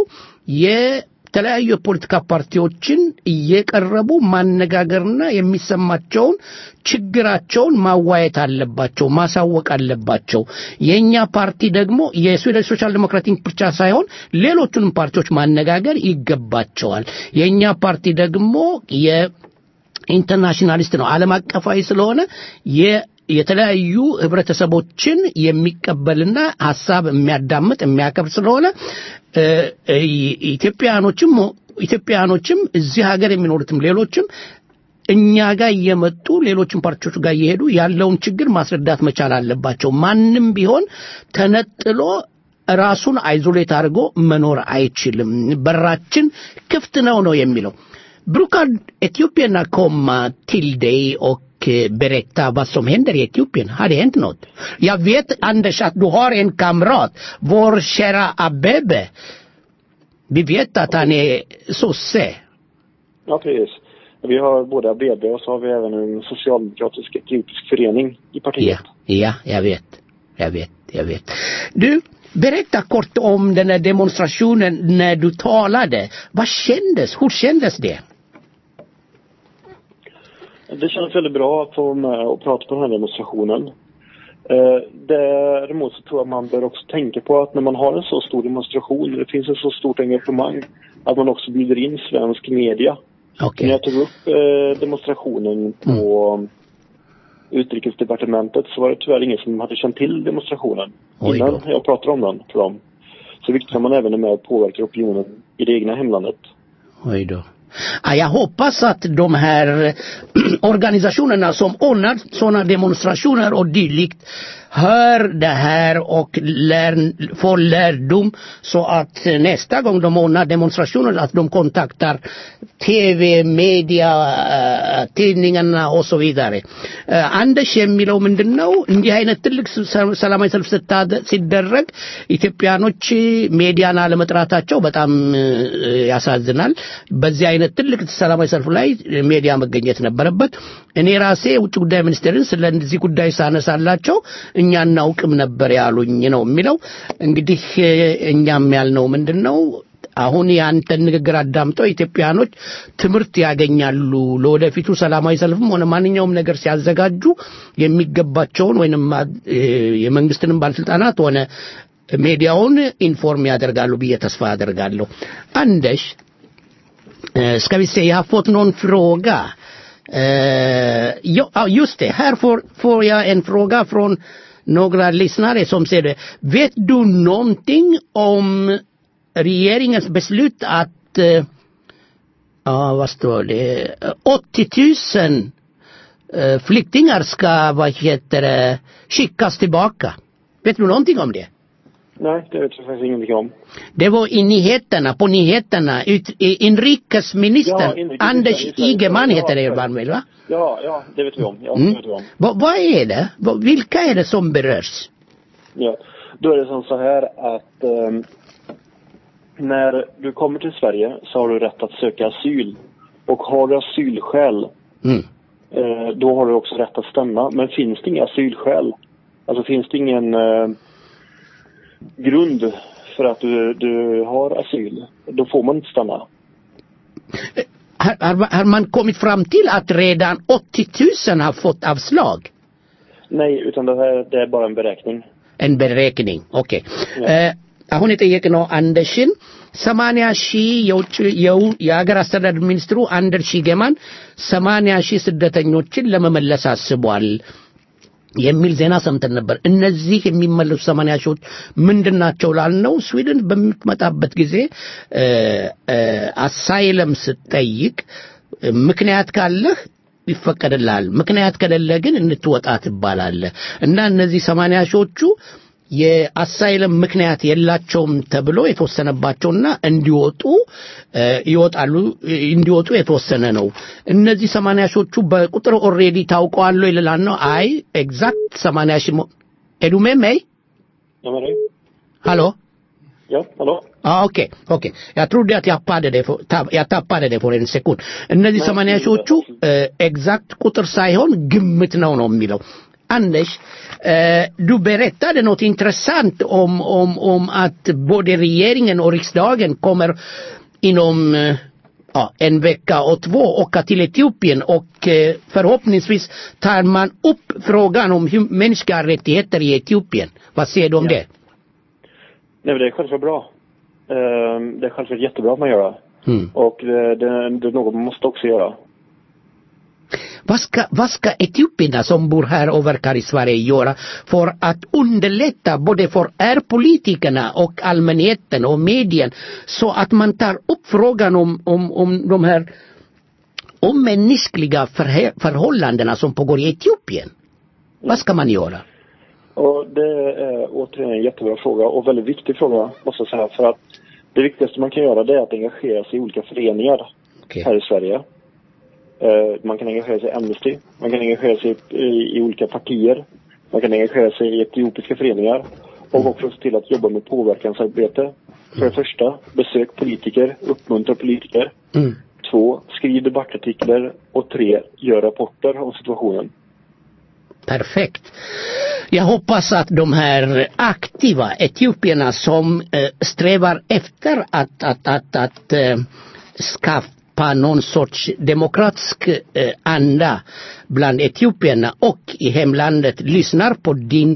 የተለያዩ የፖለቲካ ፓርቲዎችን እየቀረቡ ማነጋገርና የሚሰማቸውን ችግራቸውን ማዋየት አለባቸው፣ ማሳወቅ አለባቸው። የእኛ ፓርቲ ደግሞ የስዊድን ሶሻል ዴሞክራቲክ ብቻ ሳይሆን ሌሎቹንም ፓርቲዎች ማነጋገር ይገባቸዋል። የእኛ ፓርቲ ደግሞ የ ኢንተርናሽናሊስት ነው። ዓለም አቀፋዊ ስለሆነ የ- የተለያዩ ህብረተሰቦችን የሚቀበልና ሀሳብ የሚያዳምጥ የሚያከብር ስለሆነ እ፣ እ፣ ኢትዮጵያኖችም ኢትዮጵያኖችም እዚህ ሀገር የሚኖሩትም ሌሎችም እኛ ጋር እየመጡ ሌሎችም ፓርቲዎች ጋር እየሄዱ ያለውን ችግር ማስረዳት መቻል አለባቸው። ማንም ቢሆን ተነጥሎ ራሱን አይዞሌት አድርጎ መኖር አይችልም። በራችን ክፍት ነው ነው የሚለው Brukar etiopierna komma till dig och eh, berätta vad som händer i Etiopien? Har det hänt något? Jag vet, Anders, att du har en kamrat, vår kära Abebe. Vi vet att han är sosse. Ja, precis. Vi har både ABB och så har vi även en socialdemokratisk etiopisk förening i partiet. Ja, ja, jag vet. Jag vet, jag vet. Du, berätta kort om den här demonstrationen när du talade. Vad kändes? Hur kändes det? Det känns väldigt bra att få vara med och prata på den här demonstrationen. Eh, däremot så tror jag man bör också tänka på att när man har en så stor demonstration, det finns ett så stort engagemang, att man också bjuder in svensk media. Okej. När jag tog upp eh, demonstrationen på utrikesdepartementet så var det tyvärr ingen som hade känt till demonstrationen Oj då. innan jag pratade om den för dem. Så det är viktigt att man även är med och påverkar opinionen i det egna hemlandet. Oj då. Ja, jag hoppas att de här organisationerna som ordnar sådana demonstrationer och dylikt hör det här och lär, får lärdom så att nästa gång de ordnar demonstrationer att de kontaktar TV, media, eh, tidningarna och så vidare. Eh, Anders የሚለው ምንድን ነው እንዲህ አይነት ትልቅ ሰ- ሰላማዊ ሰልፍ ስታደ- ሲደረግ ኢትዮጵያኖች ሜዲያን አለመጥራታቸው በጣም እ፣ ያሳዝናል። በዚህ አይነት ትልቅ ሰላማዊ ሰልፍ ላይ ሜዲያ መገኘት ነበረበት። እኔ ራሴ ውጭ ጉዳይ ሚኒስቴርን ስለዚህ ጉዳይ ሳነሳላቸው እኛ እናውቅም ነበር ያሉኝ ነው የሚለው። እንግዲህ እ፣ እኛም ያልነው ምንድን ነው አሁን የአንተን ንግግር አዳምጠው ኢትዮጵያኖች ትምህርት ያገኛሉ። ለወደፊቱ ሰላማዊ ሰልፍም ሆነ ማንኛውም ነገር ሲያዘጋጁ የሚገባቸውን ወይንም እ፣ የመንግስትንም ባለስልጣናት ሆነ ሜዲያውን ኢንፎርም ያደርጋሉ ብዬ ተስፋ አደርጋለሁ። አንደሽ Eh, ska vi se, jag har fått någon fråga. Eh, ja, ja, just det, här får, får jag en fråga från några lyssnare som säger det. Vet du någonting om regeringens beslut att, eh, ja vad står det, Eh, 80 000 eh, flyktingar ska, vad heter det, skickas tillbaka? Vet du någonting om det? Nej, det vet jag faktiskt ingenting om. Det var i nyheterna, på nyheterna. Ut, i- inrikesministern, Ja, inrikesministern, Anders just det. Igeman Ja, heter det ja. väl, va? Ja, ja, det vet vi om. Ja, Mm. det vet vi om. Va, vad är det? Va, vilka är det som berörs? Ja. Då är det som så här att ehm, när du kommer till Sverige så har du rätt att söka asyl. Och har du asylskäl, Mm. eh, då har du också rätt att stanna. Men finns det inga asylskäl, alltså finns det ingen eh, grund för att du, du har asyl, då får man inte stanna. Har, har, har man kommit fram till att redan 80 000 har fått avslag? Nej, utan det här det är bara en beräkning. En beräkning, ኦኬ አሁን የጠየቅነው አንደሽን ሰማንያ ሺህ የውጭ የው- የሀገር አስተዳደር ሚኒስትሩ አንደር ሺገማን ሰማንያ ሺህ ስደተኞችን ለመመለስ አስቧል የሚል ዜና ሰምተን ነበር። እነዚህ የሚመለሱ ሰማንያ ሺዎች ምንድን ናቸው ላልነው ስዊድን በምትመጣበት ጊዜ እ፣ እ፣ አሳይለም ስትጠይቅ እ፣ ምክንያት ካለህ ይፈቀድልሃል። ምክንያት ከሌለ ግን እንትወጣ ትባላለህ እና እነዚህ ሰማንያ ሺዎቹ የአሳይለም ምክንያት የላቸውም ተብሎ የተወሰነባቸውና እንዲወጡ እ፣ ይወጣሉ እ፣ እንዲወጡ የተወሰነ ነው። እነዚህ ሰማንያ ሺዎቹ በቁጥር ኦልሬዲ ታውቀዋል ይልላል ነው። አይ ኤግዛክት ሰማንያ ሺህ ሞ- är du med mig? Ja, men det. Hallå? Ja, hallå? Ja, okej, okej. Jag trodde att jag tappade det för, tapp, jag tappade det för en sekund. እነዚህ ሰማንያ ሺዎቹ ኤግዛክት ቁጥር ሳይሆን ግምት ነው ነው የሚለው Anders, eh, du berättade något intressant om, om, om att både regeringen och riksdagen kommer inom eh, ja, en vecka och två åka till Etiopien och eh, förhoppningsvis tar man upp frågan om hum- mänskliga rättigheter i Etiopien. Vad säger du om det? Nej, men det är självklart bra. Ehm, Det är självklart jättebra att man gör det. Mm. Och det, det, det är något man måste också göra. Vad ska, vad ska etiopierna som bor här och verkar i Sverige göra för att underlätta både för er politikerna och allmänheten och medien så att man tar upp frågan om, om, om de här omänskliga förhe- förhållandena som pågår i Etiopien? Vad ska man göra? Och det är återigen en jättebra fråga och väldigt viktig fråga måste jag säga. För att det viktigaste man kan göra det är att engagera sig i olika föreningar Okej. här i Sverige. Eh, Man kan engagera sig i Amnesty, man kan engagera sig i, i olika partier, man kan engagera sig i etiopiska föreningar och också se till att jobba med påverkansarbete. För det första, besök politiker, uppmuntra politiker. Mm. två, skriv debattartiklar och tre, gör rapporter om situationen. Perfekt. Jag hoppas att de här aktiva etiopierna som eh, strävar efter att, att, att, att eh, skapa någon sorts demokratisk eh, anda bland etiopierna och i hemlandet lyssnar på din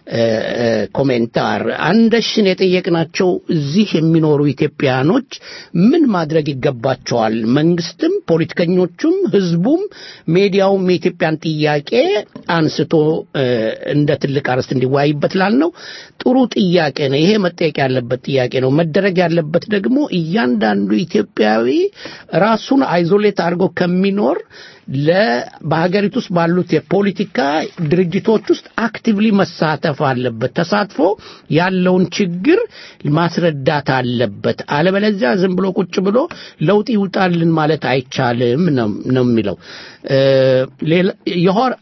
ኮሜንታር አንደሽን የጠየቅናቸው እዚህ የሚኖሩ ኢትዮጵያኖች ምን ማድረግ ይገባቸዋል? መንግስትም፣ ፖለቲከኞቹም፣ ህዝቡም፣ ሜዲያውም የኢትዮጵያን ጥያቄ አንስቶ እንደ ትልቅ አርዕስት እንዲወያይበት ላልነው ጥሩ ጥያቄ ነው። ይሄ መጠየቅ ያለበት ጥያቄ ነው። መደረግ ያለበት ደግሞ እያንዳንዱ ኢትዮጵያዊ ራሱን አይዞሌት አድርጎ ከሚኖር ለ በሀገሪቱ ውስጥ ባሉት የፖለቲካ ድርጅቶች ውስጥ አክቲቭሊ መሳተፍ አለበት። ተሳትፎ ያለውን ችግር ማስረዳት አለበት። አለበለዚያ ዝም ብሎ ቁጭ ብሎ ለውጥ ይውጣልን ማለት አይቻልም ነው የሚለው። Jag har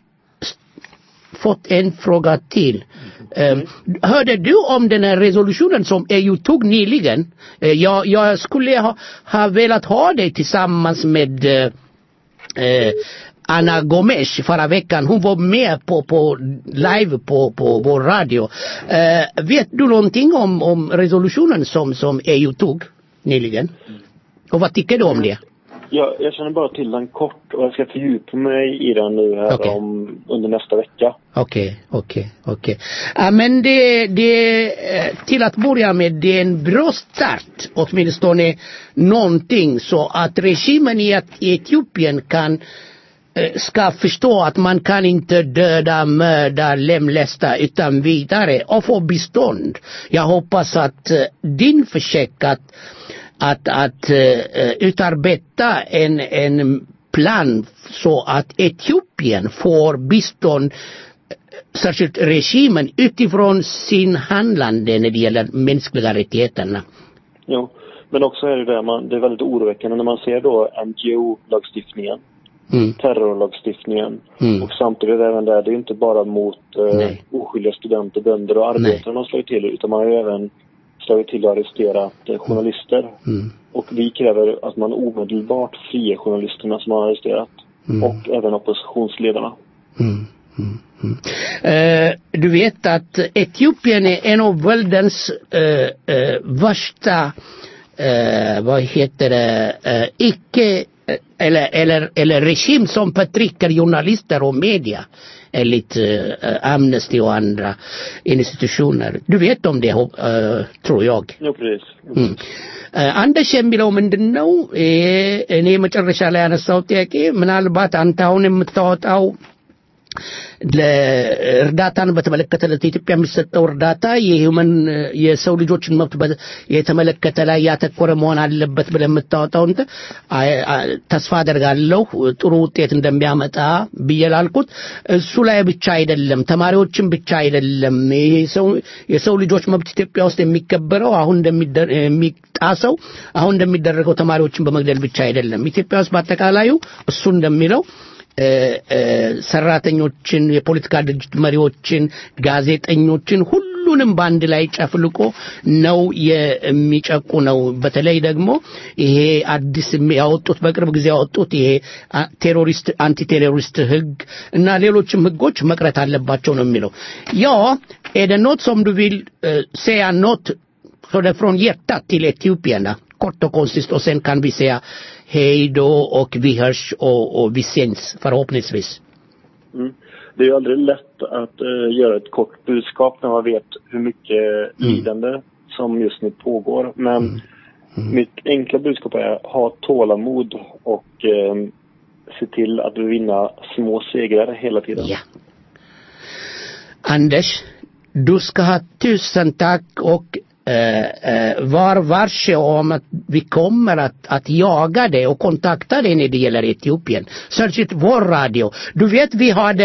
fått en fråga till. Eh, hörde du om den här resolutionen som EU tog nyligen? Eh, jag, jag skulle ha, ha velat ha det tillsammans med eh, eh, Anna Gomes förra veckan. Hon var med på, på live på, på vår radio. Eh, vet du någonting om, om resolutionen som, som EU tog nyligen? Och vad tycker du om det? Jag, jag känner bara till den kort och jag ska fördjupa mig i den nu här Okej. om, under nästa vecka. Okej, okej, okej. Ja, men det, det, eh, till att börja med, det är en bra start, åtminstone någonting, så att regimen i Et- i Etiopien kan eh, ska förstå att man kan inte döda, mörda, lemlästa utan vidare och få bistånd. Jag hoppas att eh, din försök att, att, att eh, eh, utarbeta en, en plan så att Etiopien får bistånd särskilt regimen utifrån sin handlande när det gäller mänskliga rättigheterna. Jo. Men också är det där man, det är väldigt oroväckande när man ser då NGO-lagstiftningen, Mm. terrorlagstiftningen Mm. och samtidigt även där, det är inte bara mot eh, Nej. oskyldiga studenter, bönder och arbetare man slår till utan man har ju även slagit till och arresterat eh, journalister. Mm. Och vi kräver att man omedelbart friger journalisterna som man har arresterat. Mm. Och även oppositionsledarna. Mm. Mm. Mm. Eh, du vet att Etiopien är en av världens eh, eh, värsta, eh, vad heter det, eh, icke eh, eller, eller, eller regim som förtrycker journalister och media enligt eh, Amnesty och andra institutioner. Du vet om det, eh, tror jag. Jo, precis. Mm. አንደሽ የሚለው ምንድን ነው? ይሄ እኔ መጨረሻ ላይ ያነሳው ጥያቄ ምናልባት አንተ አሁን የምታወጣው ለእርዳታን በተመለከተ ለኢትዮጵያ የሚሰጠው እርዳታ የሂውመን የሰው ልጆችን መብት በ- የተመለከተ ላይ ያተኮረ መሆን አለበት ብለህ የምታወጣው እንትን አይ- አ- ተስፋ አደርጋለሁ ጥሩ ውጤት እንደሚያመጣ ብዬ ላልኩት እሱ ላይ ብቻ አይደለም፣ ተማሪዎችን ብቻ አይደለም። ይሄ ሰው የሰው ልጆች መብት ኢትዮጵያ ውስጥ የሚከበረው አሁን እንደሚደ- የሚጣሰው አሁን እንደሚደረገው ተማሪዎችን በመግደል ብቻ አይደለም። ኢትዮጵያ ውስጥ በአጠቃላዩ እሱ እንደሚለው እ፣ እ፣ ሰራተኞችን፣ የፖለቲካ ድርጅት መሪዎችን፣ ጋዜጠኞችን ሁሉንም በአንድ ላይ ጨፍልቆ ነው የሚጨቁ ነው። በተለይ ደግሞ ይሄ አዲስ የሚ- ያወጡት በቅርብ ጊዜ ያወጡት ይሄ አ- ቴሮሪስት አንቲ ቴሮሪስት ህግ እና ሌሎችም ህጎች መቅረት አለባቸው ነው የሚለው ያ är det något som du vill eh, säga något så det från hjärtat till etiopierna kort och koncist och sen kan vi säga hej då och vi hörs och, och vi syns förhoppningsvis. Mm. Det är ju aldrig lätt att eh, göra ett kort budskap när man vet hur mycket lidande som just nu pågår. Men mitt enkla budskap är ha tålamod och eh, se till att vinna små segrar hela tiden. Ja. Anders, du ska ha tusen tack och eh, eh, var varse om att vi kommer att, att jaga dig och kontakta dig när det gäller Etiopien. Särskilt vår radio. Du vet vi hade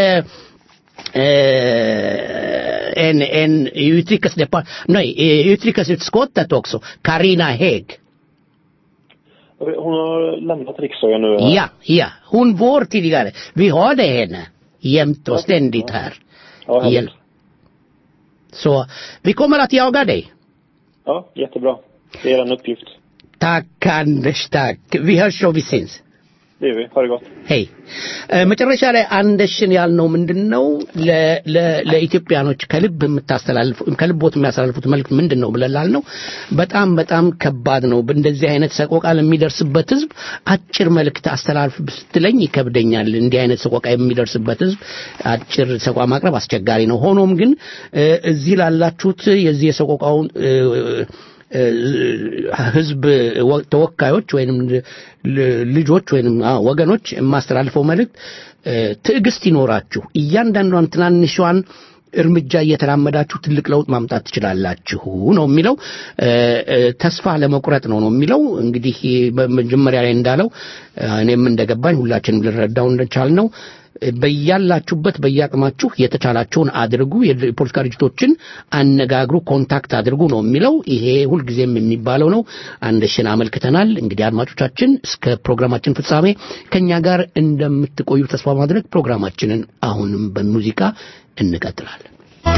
eh, en, en i utrikesdepart- nej, i utrikesutskottet också, Karina Hägg. Hon har lämnat riksdagen nu. va? Ja, ja, hon var tidigare. Vi hade henne jämt och ständigt här. Ja, härligt. Igen. Så vi kommer att jaga dig. ja, jättebra. Det är en uppgift. Tack Anders, tack. Vi hörs då vi syns. Det gör vi. Ha det gott. ሄይ መጨረሻ ላይ አንደሽን ያልነው ምንድን ነው ለ- ለ- ለኢትዮጵያኖች ከልብ የምታስተላልፉ ከልቦት የሚያስተላልፉት መልዕክት ምንድን ነው ብለን ላልነው በጣም በጣም ከባድ ነው እንደዚህ አይነት ሰቆቃ ለሚደርስበት ህዝብ አጭር መልእክት አስተላልፍ ስትለኝ ይከብደኛል እንዲህ አይነት ሰቆቃ የሚደርስበት ህዝብ አጭር ሰቆቃ ማቅረብ አስቸጋሪ ነው ሆኖም ግን እ፣ እዚህ ላላችሁት የዚህ የሰቆቃውን እ፣ ህዝብ ወ- ተወካዮች ወይንም ል- ልጆች ወይንም አዎ፣ ወገኖች የማስተላልፈው መልእክት እ፣ ትዕግስት ይኖራችሁ እያንዳንዷን ትናንሿን እርምጃ እየተራመዳችሁ ትልቅ ለውጥ ማምጣት ትችላላችሁ ነው የሚለው እ፣ እ፣ ተስፋ ለመቁረጥ ነው ነው የሚለው እንግዲህ በመጀመሪያ ላይ እንዳለው እ፣ እኔም እንደገባኝ ሁላችንም ልንረዳው እንደቻልነው በያላችሁበት በያቅማችሁ የተቻላችሁን አድርጉ የፖለቲካ ድርጅቶችን አነጋግሩ ኮንታክት አድርጉ ነው የሚለው ይሄ ሁልጊዜም የሚባለው ነው አንደሽን አመልክተናል እንግዲህ አድማጮቻችን እስከ ፕሮግራማችን ፍጻሜ ከኛ ጋር እንደምትቆዩ ተስፋ ማድረግ ፕሮግራማችንን አሁንም በሙዚቃ እንቀጥላለን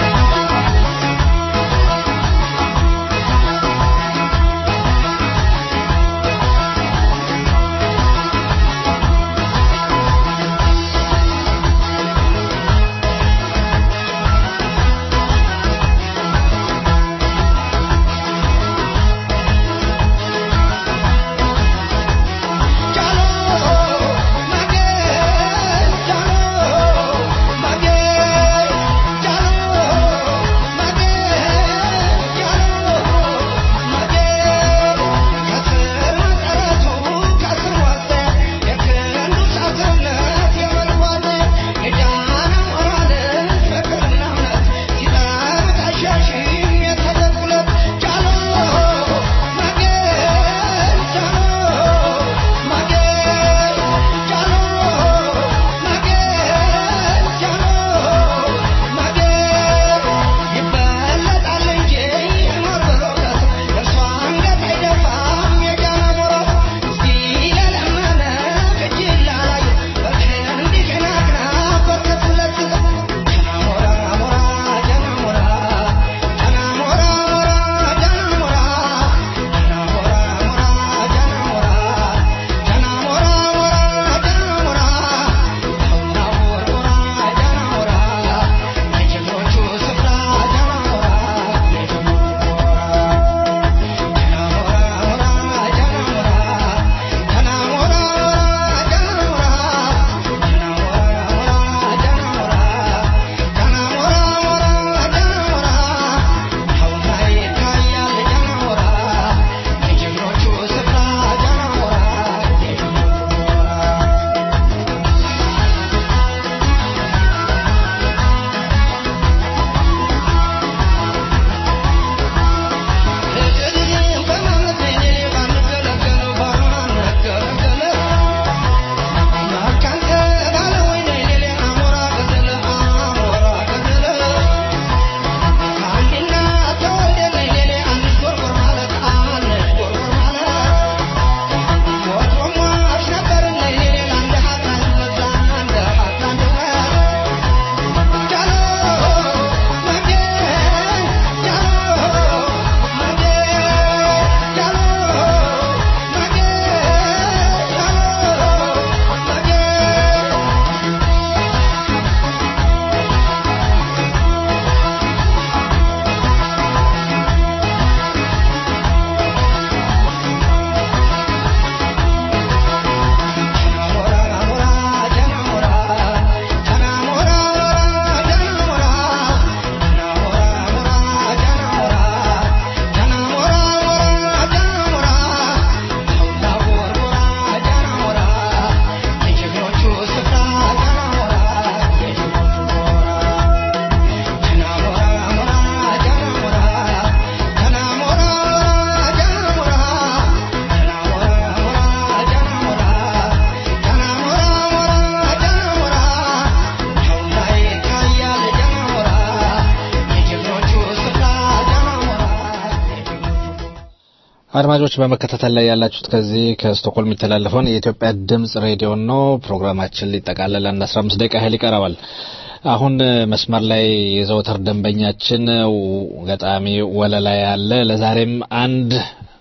አድማጮች በመከታተል ላይ ያላችሁት ከዚህ ከስቶኮልም የሚተላለፈውን የኢትዮጵያ ድምጽ ሬዲዮ ነው። ፕሮግራማችን ሊጠቃለል አንድ 15 ደቂቃ ያህል ይቀረባል። አሁን መስመር ላይ የዘወትር ደንበኛችን ገጣሚ ወለላ ያለ ለዛሬም አንድ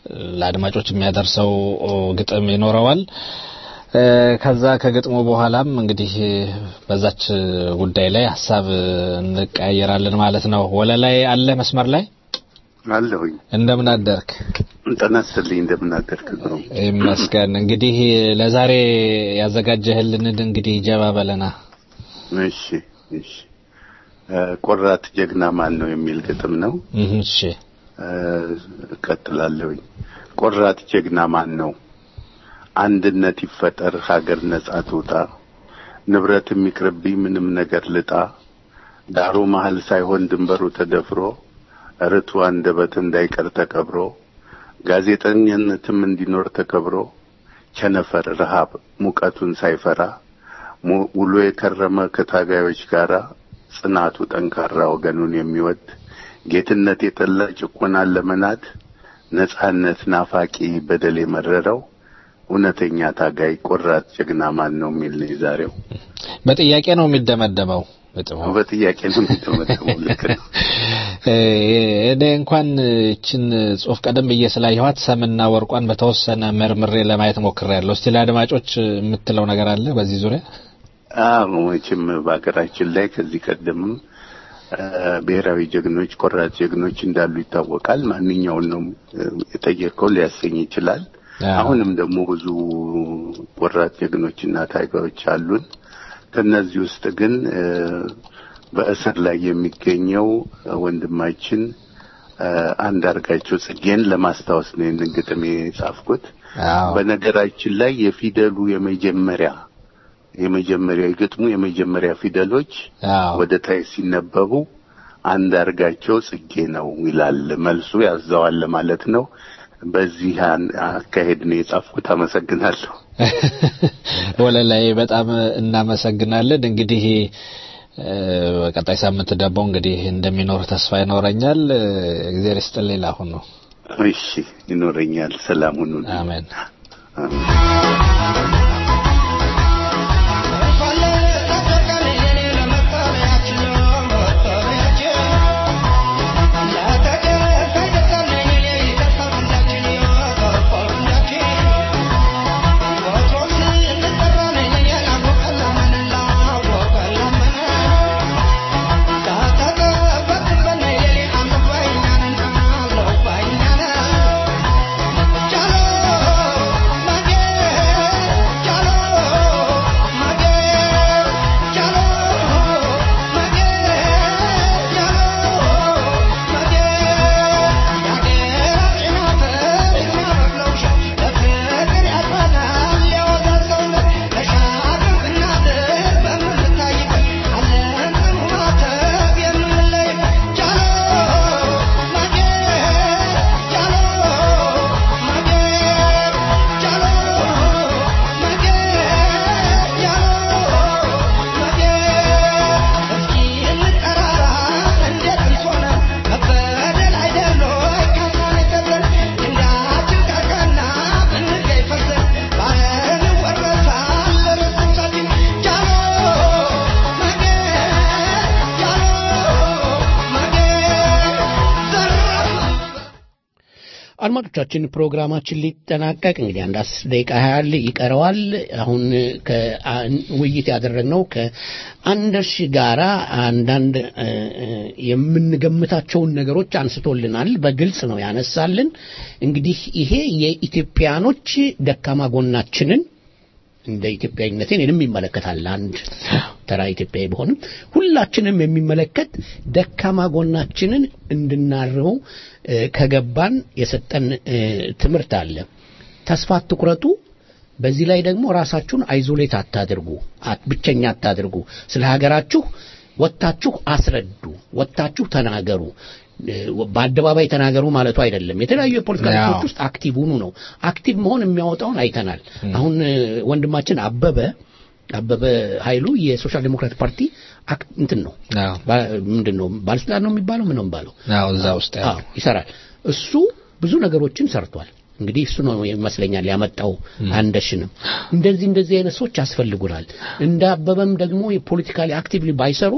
ለአድማጮች የሚያደርሰው ግጥም ይኖረዋል። ከዛ ከግጥሙ በኋላም እንግዲህ በዛች ጉዳይ ላይ ሀሳብ እንቀያየራለን ማለት ነው። ወለላይ አለ መስመር ላይ አለሁኝ። እንደምን አደርክ? ጤና ይስጥልኝ። እንደምን አደርክ? ነው ይመስገን። እንግዲህ ለዛሬ ያዘጋጀህልን እንግዲህ ጀባ በለና። እሺ፣ እሺ። ቆራጥ ጀግና ማን ነው የሚል ግጥም ነው። እሺ፣ እቀጥላለሁኝ። ቆራጥ ጀግና ማን ነው? አንድነት ይፈጠር፣ ሀገር ነጻ ትውጣ፣ ንብረት የሚቅርብኝ ምንም ነገር ልጣ፣ ዳሩ መሀል ሳይሆን ድንበሩ ተደፍሮ ርቱ አንደበት እንዳይቀር ተቀብሮ ጋዜጠኝነትም እንዲኖር ተከብሮ ቸነፈር ረሃብ ሙቀቱን ሳይፈራ ውሎ የከረመ ከታጋዮች ጋራ ጽናቱ ጠንካራ ወገኑን የሚወድ ጌትነት የጠላ ጭቆናን ለመናድ ነጻነት ናፋቂ በደል የመረረው እውነተኛ ታጋይ ቆራጥ ጀግና ማን ነው የሚል ነው የዛሬው። በጥያቄ ነው የሚደመደመው። ግጥሙ በጥያቄ ነው የሚደመደመው። ልክ ነው። እኔ እንኳን እችን ጽሁፍ ቀደም ብዬ ስላየኋት ሰምና ወርቋን በተወሰነ መርምሬ ለማየት ሞክሬያለሁ። እስቲ ለአድማጮች የምትለው ነገር አለ በዚህ ዙሪያ? አዎ መቼም በሀገራችን ላይ ከዚህ ቀደምም ብሔራዊ ጀግኖች፣ ቆራጥ ጀግኖች እንዳሉ ይታወቃል። ማንኛውን ነው የጠየቀው ሊያሰኝ ይችላል። አሁንም ደግሞ ብዙ ቆራጥ ጀግኖችና ታጋዮች አሉን። ከነዚህ ውስጥ ግን በእስር ላይ የሚገኘው ወንድማችን አንዳርጋቸው ጽጌን ለማስታወስ ነው ይህንን ግጥም የጻፍኩት። በነገራችን ላይ የፊደሉ የመጀመሪያ የመጀመሪያ የግጥሙ የመጀመሪያ ፊደሎች ወደ ታይ ሲነበቡ አንዳርጋቸው ጽጌ ነው ይላል። መልሱ ያዘዋል ማለት ነው። በዚህ አካሄድ ነው የጻፍኩት። አመሰግናለሁ። ወለላይ በጣም እናመሰግናለን። እንግዲህ በቀጣይ ሳምንት ደግሞ እንግዲህ እንደሚኖር ተስፋ ይኖረኛል። እግዚአብሔር ይስጥልኝ። ላሁን ነው። እሺ፣ ይኖረኛል። ሰላም ሁኑ። አሜን። አድማጮቻችን ፕሮግራማችን ሊጠናቀቅ እንግዲህ አንድ አስር ደቂቃ ያህል ይቀረዋል። አሁን ውይይት ያደረግነው ከአንደርሽ ጋራ አንዳንድ የምንገምታቸውን ነገሮች አንስቶልናል። በግልጽ ነው ያነሳልን። እንግዲህ ይሄ የኢትዮጵያኖች ደካማ ጎናችንን እንደ ኢትዮጵያዊነቴ እኔንም ይመለከታል። አንድ ተራ ኢትዮጵያዊ በሆንም ሁላችንም የሚመለከት ደካማ ጎናችንን እንድናርመው ከገባን የሰጠን ትምህርት አለ። ተስፋ አትቁረጡ። በዚህ ላይ ደግሞ ራሳችሁን አይዞሌት አታድርጉ፣ ብቸኛ አታድርጉ። ስለ ሀገራችሁ ወጥታችሁ አስረዱ፣ ወጥታችሁ ተናገሩ። በአደባባይ ተናገሩ ማለቱ አይደለም። የተለያዩ የፖለቲካ ድርጅቶች ውስጥ አክቲቭ ሁኑ ነው። አክቲቭ መሆን የሚያወጣውን አይተናል። አሁን ወንድማችን አበበ አበበ ኃይሉ የሶሻል ዴሞክራቲክ ፓርቲ እንትን ነው ምንድን ነው ባለስልጣን ነው የሚባለው ምን ነው የሚባለው እዛ ውስጥ ይሰራል። እሱ ብዙ ነገሮችን ሰርቷል። እንግዲህ እሱ ነው ይመስለኛል ያመጣው አንደሽንም እንደዚህ እንደዚህ አይነት ሰዎች ያስፈልጉናል። እንደ አበበም ደግሞ የፖለቲካሊ አክቲቭሊ ባይሰሩ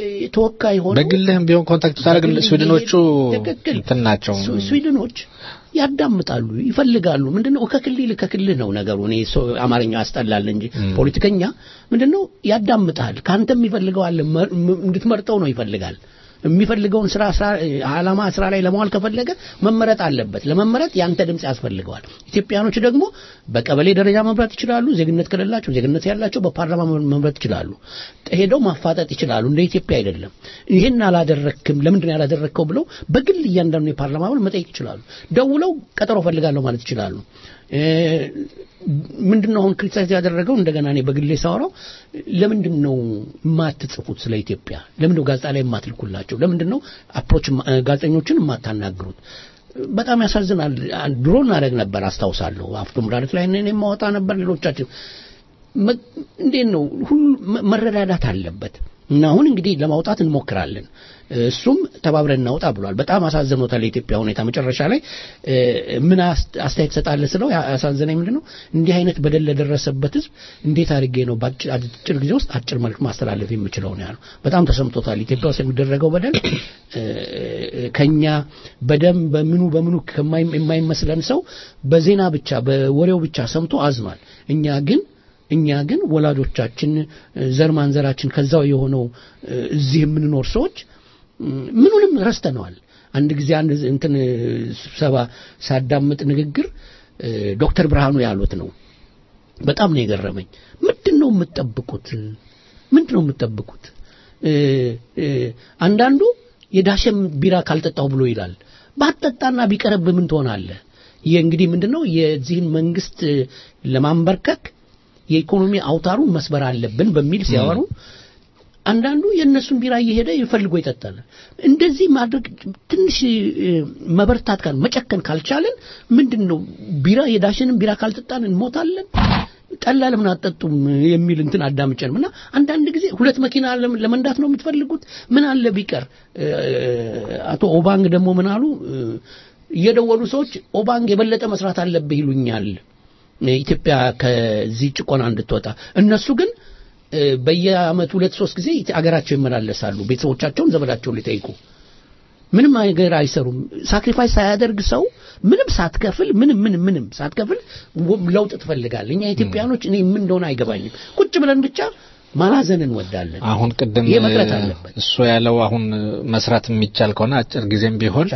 ተወካይ ሆነው በግልህም ቢሆን ኮንታክት ታደርግ ስዊድኖቹ እንትን ናቸው ስዊድኖች ያዳምጣሉ፣ ይፈልጋሉ። ምንድነው ከክልል ከክልል ነው ነገሩ። እኔ ሰው አማርኛው ያስጠላል እንጂ ፖለቲከኛ ምንድነው ያዳምጣል። ካንተ የሚፈልገው አለ መ- ም- እንድትመርጠው ነው ይፈልጋል። የሚፈልገውን ስራ ስራ ዓላማ ስራ ላይ ለመዋል ከፈለገ መመረጥ አለበት። ለመመረጥ ያንተ ድምጽ ያስፈልገዋል። ኢትዮጵያኖች ደግሞ በቀበሌ ደረጃ መምረጥ ይችላሉ። ዜግነት ከሌላቸው ዜግነት ያላቸው በፓርላማ መምረጥ ይችላሉ። ሄደው ማፋጠጥ ይችላሉ። እንደ ኢትዮጵያ አይደለም። ይህን አላደረክም፣ ለምንድን ነው ያላደረከው ብለው በግል እያንዳንዱ የፓርላማ አባል መጠየቅ ይችላሉ። ደውለው ቀጠሮ ፈልጋለሁ ማለት ይችላሉ። እ፣ ምንድነው አሁን ክሪቲሳይዝ ያደረገው እንደገና እኔ በግሌ ሳወራው ለምንድን ነው የማትጽፉት ስለ ኢትዮጵያ ለምንድን ነው ጋዜጣ ላይ የማትልኩላቸው ለምንድን ነው አፕሮች ጋዜጠኞችን የማታናግሩት በጣም ያሳዝናል ድሮ እናደርግ ነበር አስታውሳለሁ አፍቶም ዳረት ላይ እኔ የማወጣ ነበር ሌሎቻችን መ- እንዴት ነው ሁሉ መ- መረዳዳት አለበት እና አሁን እንግዲህ ለማውጣት እንሞክራለን እሱም ተባብረን እናውጣ ብሏል በጣም አሳዝኖታል የኢትዮጵያ ሁኔታ መጨረሻ ላይ እ፣ ምን አስ- አስተያየት ትሰጣለህ ስለው ያ- ያሳዘነኝ ምንድን ነው እንዲህ አይነት በደል ለደረሰበት ህዝብ እንዴት አድርጌ ነው በአጭር አጭር ጊዜ ውስጥ አጭር መልክ ማስተላለፍ የምችለው ነው ያለው በጣም ተሰምቶታል ኢትዮጵያ ውስጥ የሚደረገው በደል እ፣ ከኛ በደም በምኑ በምኑ ከማይ- የማይመስለን ሰው በዜና ብቻ በወሬው ብቻ ሰምቶ አዝኗል እኛ ግን እኛ ግን ወላጆቻችን እ፣ ዘር ማንዘራችን ከዛው የሆነው እ፣ እዚህ የምንኖር ሰዎች እ፣ ምኑንም ረስተነዋል። አንድ ጊዜ አንድ እንትን እ፣ ስብሰባ ሳዳምጥ ንግግር እ፣ ዶክተር ብርሃኑ ያሉት ነው። በጣም ነው የገረመኝ። ምንድን ነው የምትጠብቁት? ምንድን ነው የምትጠብቁት? እ፣ እ፣ አንዳንዱ የዳሸም ቢራ ካልጠጣው ብሎ ይላል። ባትጠጣና ቢቀርብ ምን ትሆናለህ? ይህ እንግዲህ ምንድን ነው የዚህን መንግስት እ፣ ለማንበርከክ የኢኮኖሚ አውታሩን መስበር አለብን በሚል ሲያወሩ አንዳንዱ የእነሱን ቢራ እየሄደ ይፈልጎ ይጠጣል። እንደዚህ ማድረግ ትንሽ እ፣ መበርታት ካል መጨከን ካልቻለን ምንድን ነው ቢራ የዳሽንን ቢራ ካልጠጣን እንሞታለን። ጠላ ለምን አጠጡም የሚል እንትን አዳምጨንም እና አንዳንድ ጊዜ ሁለት መኪና ለም- ለመንዳት ነው የምትፈልጉት ምን አለ ቢቀር እ፣ አቶ ኦባንግ ደግሞ ምን አሉ እ፣ እየደወሉ ሰዎች ኦባንግ የበለጠ መስራት አለብህ ይሉኛል ኢትዮጵያ ከዚህ ጭቆና እንድትወጣ እነሱ ግን እ፣ በየአመቱ ሁለት ሶስት ጊዜ አገራቸው ይመላለሳሉ ቤተሰቦቻቸውን ዘመዳቸውን ሊጠይቁ ምንም ነገር አይሰሩም ሳክሪፋይስ ሳያደርግ ሰው ምንም ሳትከፍል ምንም ምንም ምንም ሳትከፍል ወ- ለውጥ ትፈልጋል እኛ ኢትዮጵያኖች እኔ ምን እንደሆነ አይገባኝም ቁጭ ብለን ብቻ ማላዘን እንወዳለን አሁን ቅድም ይሄ መቅረት አለበት እሱ ያለው አሁን መስራት የሚቻል ከሆነ አጭር ጊዜም ቢሆን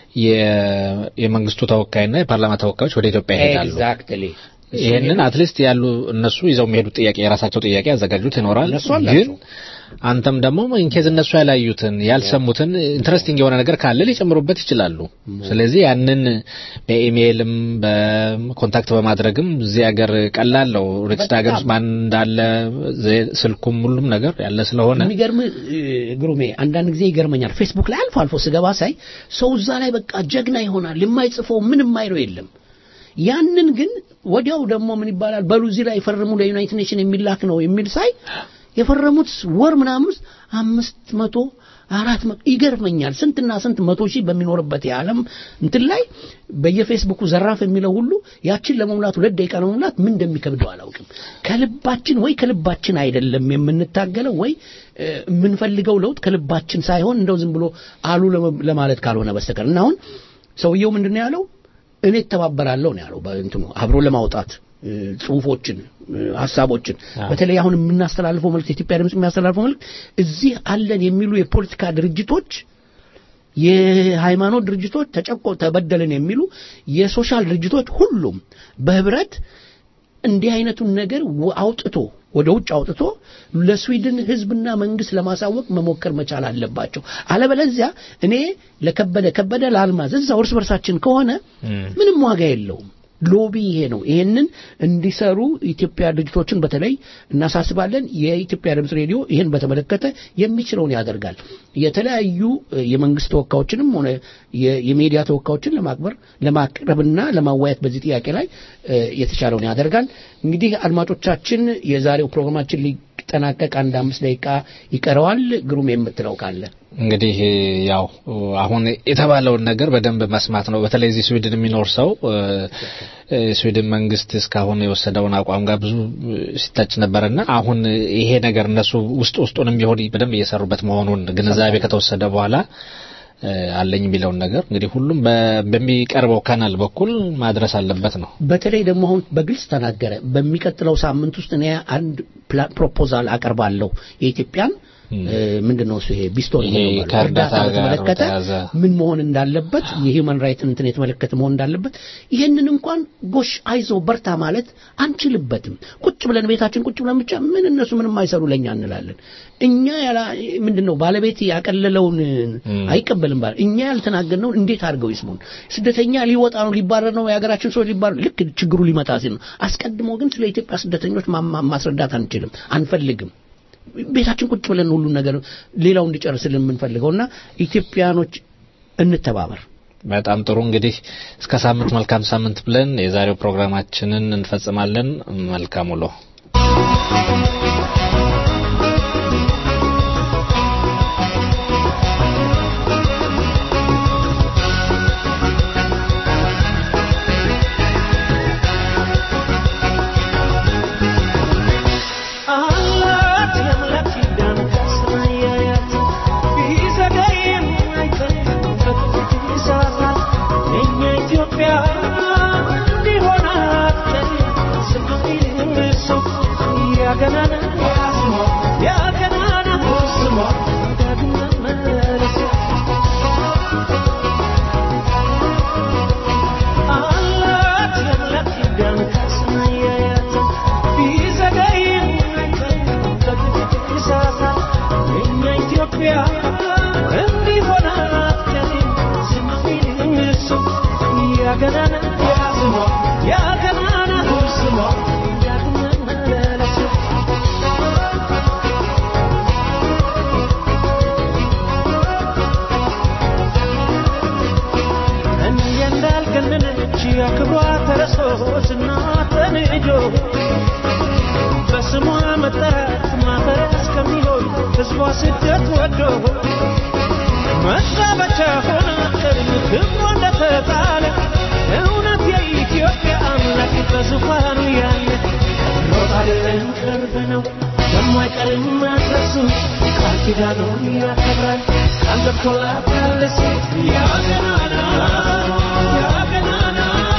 የ- የመንግስቱ ተወካይና የፓርላማ ተወካዮች ወደ ኢትዮጵያ ይሄዳሉ። ኤግዛክትሊ ይህንን አትሊስት ያሉ እነሱ ይዘው የሚሄዱት ጥያቄ የራሳቸው ጥያቄ ያዘጋጁት ይኖራል። እነሱ አላቸው። ግን አንተም ደግሞ ኢንኬዝ እነሱ ያላዩትን ያልሰሙትን ኢንትረስቲንግ የሆነ ነገር ካለ ሊጨምሩበት ይችላሉ። ስለዚህ ያንን በኢሜይልም በኮንታክት በማድረግም እዚህ ሀገር ቀላል ነው። ሪጅስት ሀገር ውስጥ ማን እንዳለ ዘ- ስልኩም ሁሉም ነገር ያለ ስለሆነ የሚገርም እ፣ ግሩሜ አንዳንድ ጊዜ ይገርመኛል ፌስቡክ ላይ አልፎ አልፎ ስገባ ሳይ ሰው እዛ ላይ በቃ ጀግና ይሆናል የማይጽፈው ምንም የማይለው የለም ያንን ግን ወዲያው ደግሞ ምን ይባላል በሉ እዚህ ላይ ፈርሙ ለዩናይትድ ኔሽን የሚላክ ነው የሚል ሳይ የፈረሙት ወር ምናምን ውስጥ አምስት መቶ አራት መቶ ይገርመኛል ስንትና ስንት መቶ ሺህ በሚኖርበት የዓለም እንትን ላይ በየፌስቡኩ ዘራፍ የሚለው ሁሉ ያችን ለመሙላት ሁለት ደቂቃ ለመሙላት ምን እንደሚከብደው አላውቅም ከልባችን ወይ ከልባችን አይደለም የምንታገለው ወይ እ፣ የምንፈልገው ለውጥ ከልባችን ሳይሆን እንደው ዝም ብሎ አሉ ለመ- ለማለት ካልሆነ በስተቀር እና አሁን ሰውየው ምንድን ነው ያለው እኔ እተባበራለሁ ነው ያለው በእንትኑ አብሮ ለማውጣት እ፣ ጽሁፎችን እ፣ ሀሳቦችን በተለይ አሁን የምናስተላልፈው መልእክት የኢትዮጵያ ድምጽ የሚያስተላልፈው መልእክት እዚህ አለን የሚሉ የፖለቲካ ድርጅቶች የሃይማኖት ድርጅቶች ተጨቆ ተበደልን የሚሉ የሶሻል ድርጅቶች ሁሉም በህብረት እንዲህ አይነቱን ነገር ወ- አውጥቶ ወደ ውጭ አውጥቶ ለስዊድን ህዝብና መንግስት ለማሳወቅ መሞከር መቻል አለባቸው። አለበለዚያ እኔ ለከበደ ከበደ ለአልማዝ እዛው እርስ በርሳችን ከሆነ ምንም ዋጋ የለውም። ሎቢ ይሄ ነው። ይሄንን እንዲሰሩ ኢትዮጵያ ድርጅቶችን በተለይ እናሳስባለን። የኢትዮጵያ ድምጽ ሬዲዮ ይህን በተመለከተ የሚችለውን ያደርጋል። የተለያዩ እ፣ የመንግስት ተወካዮችንም ሆነ የ- የሚዲያ ተወካዮችን ለማክበር ለማቅረብና ለማዋየት በዚህ ጥያቄ ላይ እ፣ የተቻለውን ያደርጋል። እንግዲህ አድማጮቻችን፣ የዛሬው ፕሮግራማችን ሊጠናቀቅ አንድ አምስት ደቂቃ ይቀረዋል። ግሩም የምትለው ካለ እንግዲህ ያው አሁን የተባለውን ነገር በደንብ መስማት ነው። በተለይ እዚህ ስዊድን የሚኖር ሰው እ፣ ስዊድን መንግስት እስካሁን የወሰደውን አቋም ጋር ብዙ ሲታጭ ነበርና አሁን ይሄ ነገር እነሱ ውስጥ ውስጡንም ቢሆን በደንብ እየሰሩበት መሆኑን ግንዛቤ ከተወሰደ በኋላ እ፣ አለኝ የሚለውን ነገር እንግዲህ ሁሉም በ- በሚቀርበው ካናል በኩል ማድረስ አለበት ነው። በተለይ ደግሞ አሁን በግልጽ ተናገረ። በሚቀጥለው ሳምንት ውስጥ እኔ አንድ ፕላ- ፕሮፖዛል አቀርባለሁ የኢትዮጵያን እ፣ ምንድን ነው እሱ ይሄ ቢስቶሪ ይሄ ነው የሚባለው። ከእርዳታ እርዳታ ጋር በተመለከተ በተያያዘ ምን መሆን እንዳለበት የሂውማን ራይት እንትን የተመለከተ መሆን እንዳለበት ይህንን እንኳን ጎሽ አይዞ በርታ ማለት አንችልበትም። ቁጭ ብለን ቤታችን ቁጭ ብለን ብቻ ምን እነሱ ምንም አይሰሩ ለኛ እንላለን። እኛ ያላ ምንድን ነው ባለቤት ያቀለለውን አይቀበልም ባለ እኛ ያልተናገርነውን እንዴት አድርገው ይስሙን? ስደተኛ ሊወጣ ነው ሊባረር ነው የሀገራችን ሰዎች ሊባረር ልክ ችግሩ ሊመጣ ሲል ነው። አስቀድሞ ግን ስለ ኢትዮጵያ ስደተኞች ማማ- ማስረዳት አንችልም፣ አንፈልግም። ቤታችን ቁጭ ብለን ሁሉን ነገር ሌላው እንዲጨርስልን የምንፈልገውና ኢትዮጵያኖች እንተባበር። በጣም ጥሩ እንግዲህ እስከ ሳምንት መልካም ሳምንት ብለን የዛሬው ፕሮግራማችንን እንፈጽማለን። መልካም ውሎ። አላት የአምላክ ኪዳን ከሰማያት ቢዘገይም አይቀርም በጥቂት ይሰራል። የእኛ ኢትዮጵያ እንዲሆን አትቀርም። ስንቱን ሰው ያገናና ያገናና ስሟ ዳግም መመለስ አላት የአምላክ ኪዳን ከሰማያት ቢዘገይም አይቀርም በጥቂት ይሰራል። የእኛ ኢትዮጵያ እንዲሆን አትቀርም። ስንቱን ሰው ያገናና ስሟ ያገናና ስሟ ዳግም መመለስ እንደ እንዳልገነነች አክብሯ ተረስቶ ዝናዋ ተንጆ በስሟ መጠራት ማፈሪያ እስከሚሆን ሕዝቧ ስደት ወዶ መዛበቻ ሆና ቀድም ክብሯ እንደተጣለ እውነት የኢትዮጵያ አምላክ በዙፋኑ ያለ ሮጥ አይደለም ቅርብ ነው የማይቀርም መድረሱ ቃል ኪዳኑን ያከብራል ቃል ገብቶላታል ሴት ያገናና ያገናና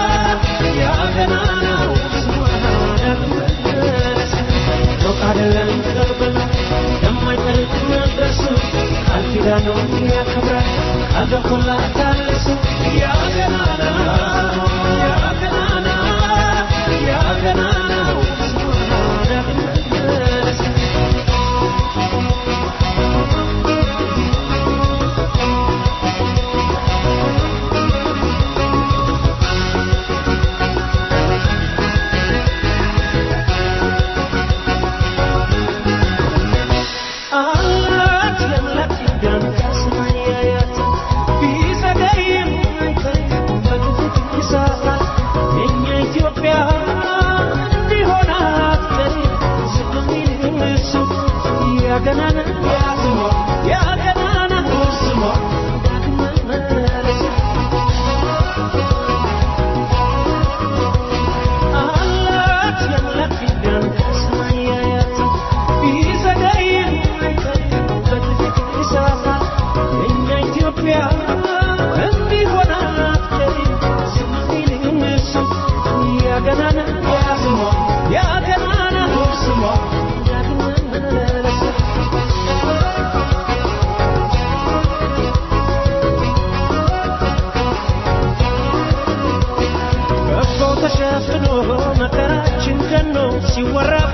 ያገናናው ስሟ ደግመለስ ሩቅ አይደለም ቅርብ ነው የማይቀርም መድረሱ ቃል ኪዳኑን ያከብራል ቃል ገብቶላታል ሴት ያገናና ያገናና ያገናናው ስሟ ደግመለስ አላት የአምላክ ኪዳን ከሰማያት ቢዘገይም አይቀርም በጥቂት ይሰራል። የእኛ ኢትዮጵያ እንዲሆን አትቀርም። ስለሚልም እሱ ያገናና ስሟ ያገናና ስሟ ዳግም መመለስ አላት የአምላክ ኪዳን ከሰማያት ቢዘገይም አይቀርም በጥቂት ይሰራል። የእኛ ኢትዮጵያ እንዲሆን አትቀርም። ስለሚልም እሱ ያገናና ስሟ ያገናና ስሟ ዳግም መመለስ ከቦ ተሸፍኖ መከራችን ገኖ ሲወራ